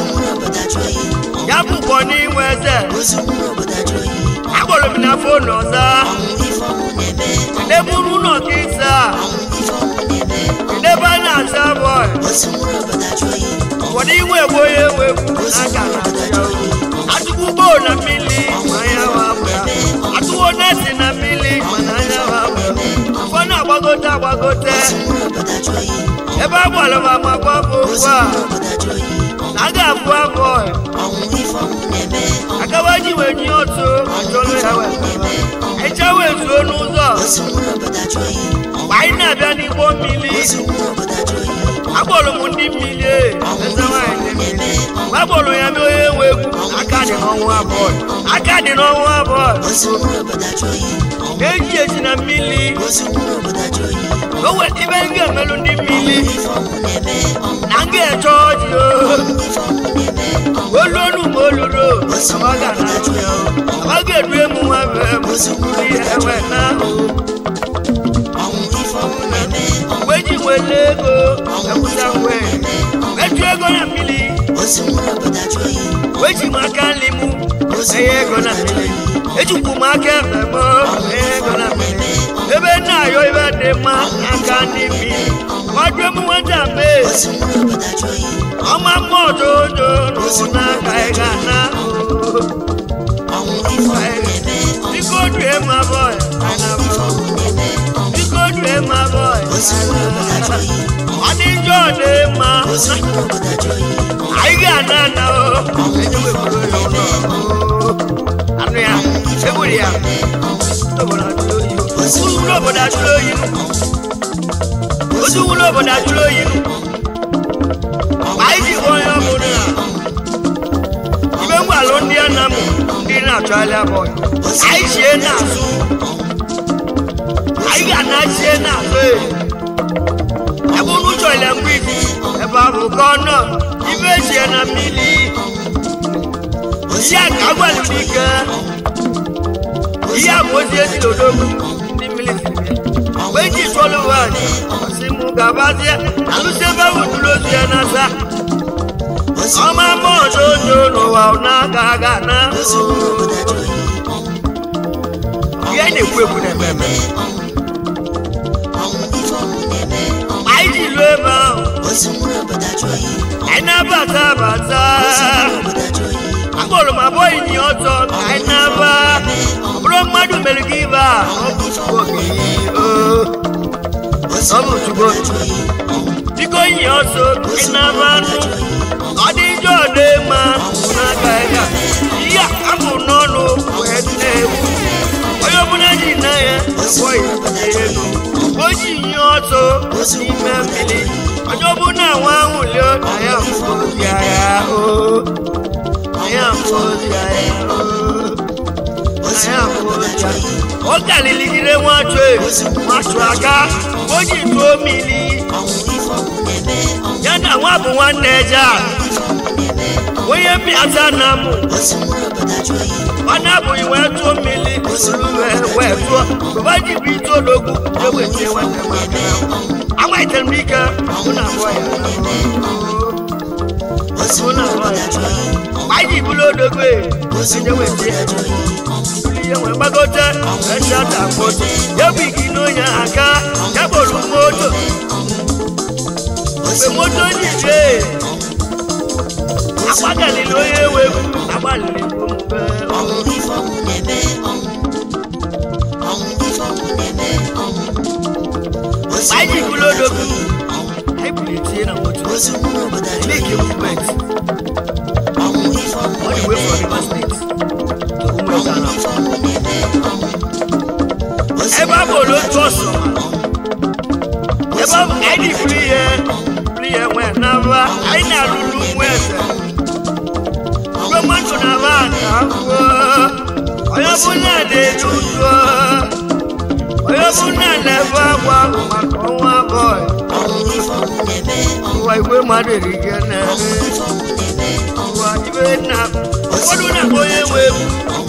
ya bụkwa n'inwe eze akpọrọ m na fon ọzọ ndị bụ n'ụlọ ka ịsa ndị ebe a na-asa bọọlụ ụfọdụ inwe egbe onye ewe egwu aka atụkwu gboo na mmiri ma anya wa ya atụwo neti na mmiri mana anya wa ụfọdụ agbagote agbagote ebe a gbara ma ma gba bụ ugbu a na a ga-abụ abụọ agawa ji wee nye otu achọrọ ya wee echa wee zuo n'ụzọ mgbe anyị na-abịa n'igbo mmiri agbọrọ m ndị mmiri eze nwanyị ndị mmiri mgbe agbọrọ ya mee onye nwe egwu aka dị n'ọnwa abụọ aka dị n'ọnwa abụọ eji esi na mmiri o wee ibe m ga-emelụ ndị mmiri na m ga-eche ọjị olu onu ma oluro amaga na-achụ ya amaga edu emu nwa bụ emu ihe ewe na mgbe ji wele ego ekwuta ngwe metu ego na mmiri weji m aka nri m enye ego na mmiri ejikwu m aka ebe m enye ego na mmiri ebe nna ayọ ibe dị mma aka ndị mmiri ọdụ m nweta mee ọma mma ọdodo n'ụna ka ị ga na biko due ma bọị biko due ma bọị ọ dị njọ dị mma anyị ga-ana ana o enyewepụrụ ya ụlọ anụ ya egburu ya otu wuru obodo ajụrụ oyi otu wuru obodo ajụrụ oyi anyị ji gwa onye ọbụla ibe ngwalụ ndị a na-amụ ndị na-achọ ahịa bọị anyị chie n'azụ anyị ga-anachie n'azụ ebe unu chọrọ mgbe izi ebe ahụ ka ọ nọ ibe echie na mmiri ihe a ka agwalụ n'ike ihe a bụ ozi ezi n'odogwu ndị mmiri si bịa mgbe eji chụọlụ nwaanyị si mụ gabazie alụsi ebe ahụ dụrụ ozu ya n'asa ọma mma ọdodo n'ụwa na-aga aga na ihe na-ekwu ekwu na-eme eme anyị ji ruo ebe ahụ anyị na-abata abata akpọrọ m abụọ inyi ọtọ ka anyị na-aba ọ bụrụ mmadụ mere gị ibe a ọ bụ chukwu okenye ọ bụ chukwu biko yi ọsọ ị na-aba anụ ọ dị njọ dị mma n'aka ịga ihe a bụ n'ọnụ wee na-ewu onye ọbụla ji na ya gwọ ya elu o ji nye ọsọ n'ime mmiri onye ọbụla nwa ahụ lio na ya mfụzia ya o na ya mfụzia ya o na ya mfụzia ọ galiligide nwachụ nwachụ aka o ji tụọ mmiri ya na nwa bụ nwanne eje a onye mbịaza na mụ ọ na-abụghị wee tụọ mmiri olu wee wee tụọ baba ji bụ ite ologwu eweta nwanne m aka amaitere m ike mụ na abụọ ya mụ na abụọ ya anyị bụrụ odogwu onye weta ya ihe wee gbagote echa ta akpọtụ ya bụ igi n'onye aka ya kpọrọ moto mgbe moto ji jee agbagalili onye ewewu agbalili omume anyị bụrụ odogwu anyị bulitie na moto make movement all the way from Rivers State to Umuezana ebe a bụ otu ọsọ ebe ọ bụ ka anyị buru ihe buru ihe nwee n'aba anyị na-alụrụ nwa eze mgbe mmadụ na-aba ka akwụọ onye ọbụla na-eju ụjọ onye ọbụla na-ebe akwa maka ọnwa bọị ụwa igwe mmadụ erike na-eme ụwa ibe na ụfọdụ na-akpọ onye nwe egwu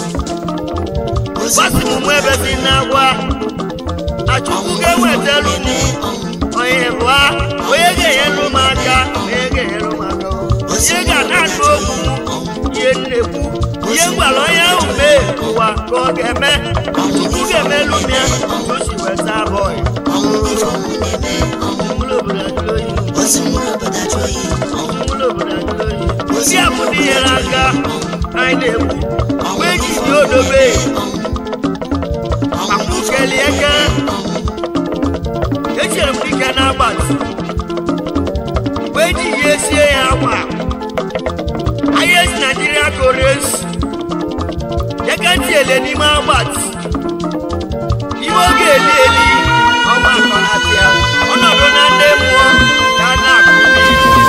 gbasi m mụ ebe si na-agwa na chukwu ga-ewetelu m onye bụa onye ga-enyelu m aka onye ga-enyelu m aka onye ga-na-anụ okwu ihe nnekwu ihe gwara onye ahụ mee ụwa ka ọ ga-eme chukwu ga-emelu m ya o si weta abọị mkpụrụ obodo ajụrụ oyi mkpụrụ obodo ajụrụ oyi ndị a bụ ndị nyere aka anyị na-ekwu mgbe eji dị odobe makwu kelie eke echere m dike n'agbati mgbe eji ihe sie ya akwa ahịa esi naijiria kores eke ntị ele n'ime agbati ihe oge eli eli ọma akọnatịa ọnọdụ na ndị mmụọ ka a na-akụbi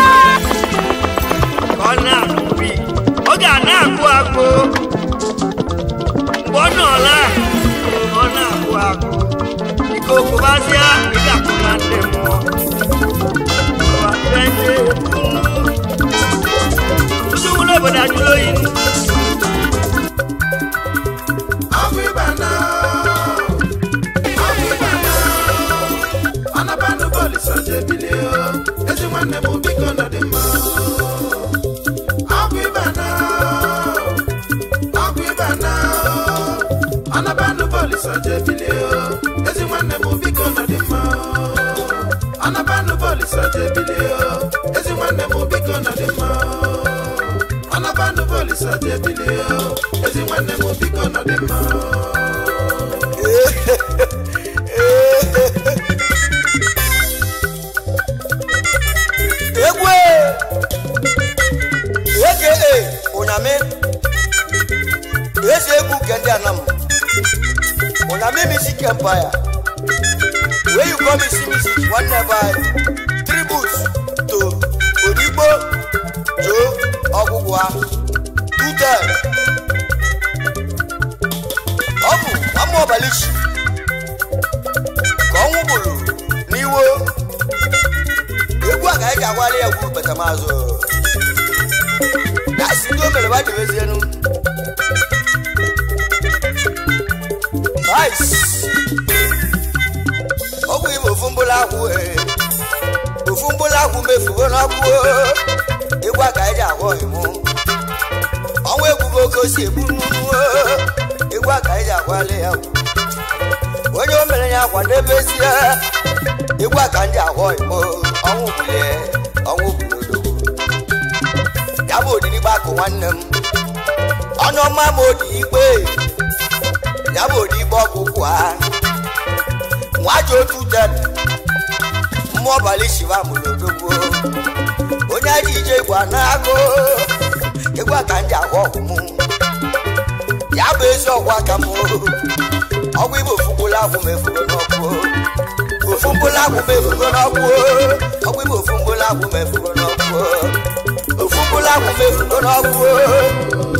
ka ọ na-akụbi ọ ga na-akụ akụ mgbe ọ nọla ọ na-akụ akụ ike okụbazịa ị ga-akụ na ndị mmụọ Ụwa twenty. Ndị ụlọ obodo ajụrụ oyi ezi nwanne m biko nọ dị mma ọgwụ ịba na ọgwụ ịba na anabanụ bọọlụ jebilie ezi nwanne m biko nọ dị mma anabanụ bọọlụ jebilie ezi nwanne m biko nọ dị mma anabanụ bọọlụ jebilie ezi nwanne m biko nọ dị mma egwu eke ụnyamị eze egwu nke ndị anam ụnyamị misi kempaya wee you come isi misi nwanne by tribute to odigbo jo ọgwụgwa tutel ọ bụ ama ọbalichi ka ọnwụ gburu n'iwo egwu a ka anyị ji agwala ya gwuru betamazụ na si ndị o mere ba jebezienu vice ọgwụ ibe ofu mbụla akwụ ee. ofu mbụla akwụ mefugo n'ọkụ oo. egwu a ka anyị ji agwọ ịmụ ọnwa egwu bụ oke osi egbu nnụnụ oo. egwu a ka anyị ji agwala ya gwụ. onye o mere ya kwadebezie egwu a ka ndị agwọ ịmụ ọnwụ bulie ọnwụ bulodogwu ya bụ odirigbo akụ nwanne m ọnụ ọma ma odi ikpe ya bụ odigbo ọgwụgwụ ha nwa ji otu ted mmụọ ọbalị shiva mụrụ odogwu onye ji ije igwe na-agụ egwu aka ndị agwa ọgwụ m ya bụ ezi ọgwụ aka m ọgwụ igbo ofugbula agwụ m efugo n'ọkụ ofu mkpụrụ agwụ m efugo n'ọkụ ọgwụ igbo ofu mkpụrụ agwụ m efugo n'ọkụ ofu mkpụrụ agwụ m efugo n'ọkụ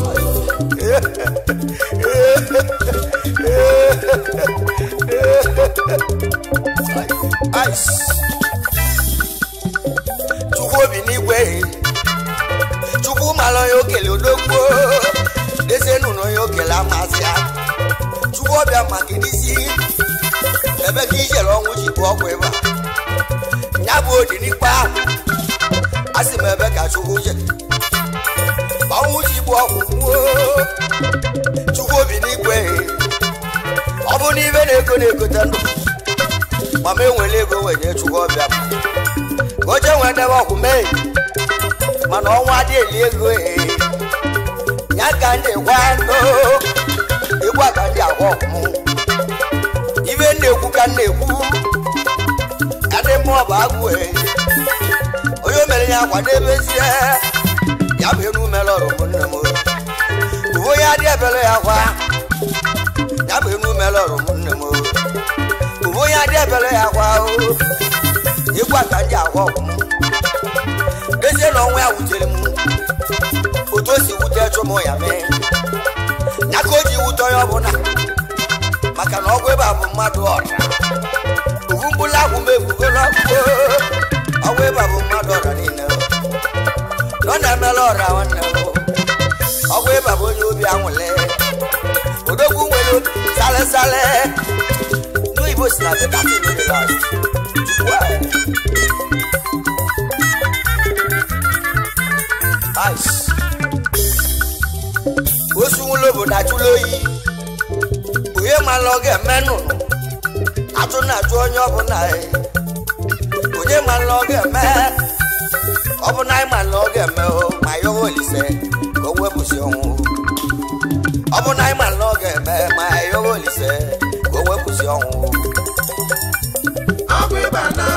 Ice. chukwu obi n'igwe chukwu mara onye okele odogwu dezienu na onye okele amasị ya chukwu ọbịa maka n'isi ebe ka ijere ọnwụ ji bụ ọgwụ ịba ya bụ odi n'ikpe ahụ a sị m ebe ka chukwu je ọnwụ ji bụ ọgwụ gbuo chukwu obi n'igwe ọ bụ n'ibe na-ego na-egote ndụ ma m enwere ego wenye chukwu ọbịa m oche nwere debe ọgwụ mee mana ọnwa adị eli ego ee ya ka ndị gwa ndụ ịgwa ka ndị agwa ọgwụ ibe m na-ekwu ka m na-ekwu ka ndị mmụọ bụ agwụ ee onye o mere ya kwadebezie ya bụ enu mere ọrụ ụmụnne m uwe onye adị ebere ya kwa ya bụ enu mere ọrụ ụmụnne m uwe onye adị ebere ya kwa o ịgwa ka ndị agwa ọgwụ m dezie na ọnwa ya wutere m otu o si wute chụmụ ya mee ya ka o ji wute onye ọbụla maka na ọgwụ ịba bụ mmadụ ọra ofu mkpụrụ agwụ m ebugo n'ọgwụ ọgwụ ịba bụ mmadụ ọra niile na ọ na-emela ọra nwanne m ọgwụ ịba bụ onye obi anwụle odogwu nwere obi sale sale ndị oyibo si na bekasi mere last ice osu nwụlọ obodo achụla oyi onye mara ọ ga-eme nnụnụ atụ na-achụ onye ọbụla onye mara ọ ga-eme ọbụna anyị ma na ọ ga-eme o ma ya olise ka o wepụsị ọnwụ ọbụna anyị ma na ọ ga-eme ma ya olise ka o wepụsị ọnwụ ọgwụ ịba na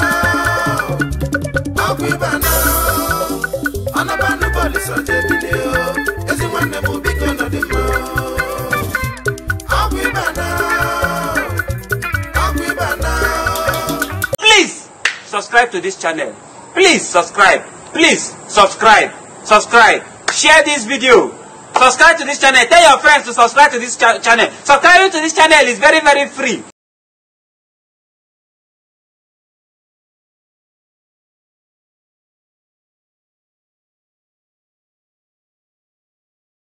ọgwụ ịba na ọnabanụ bọọlụ jebilie ezi nwanne m biko nọdị mma ọgwụ ịba na ọgwụ ịba na Please subscribe to this channel. Please subscribe. Please subscribe. Subscribe. Share this video. Subscribe to this channel. Tell your friends to subscribe to this cha- channel. Subscribing to this channel is very, very free.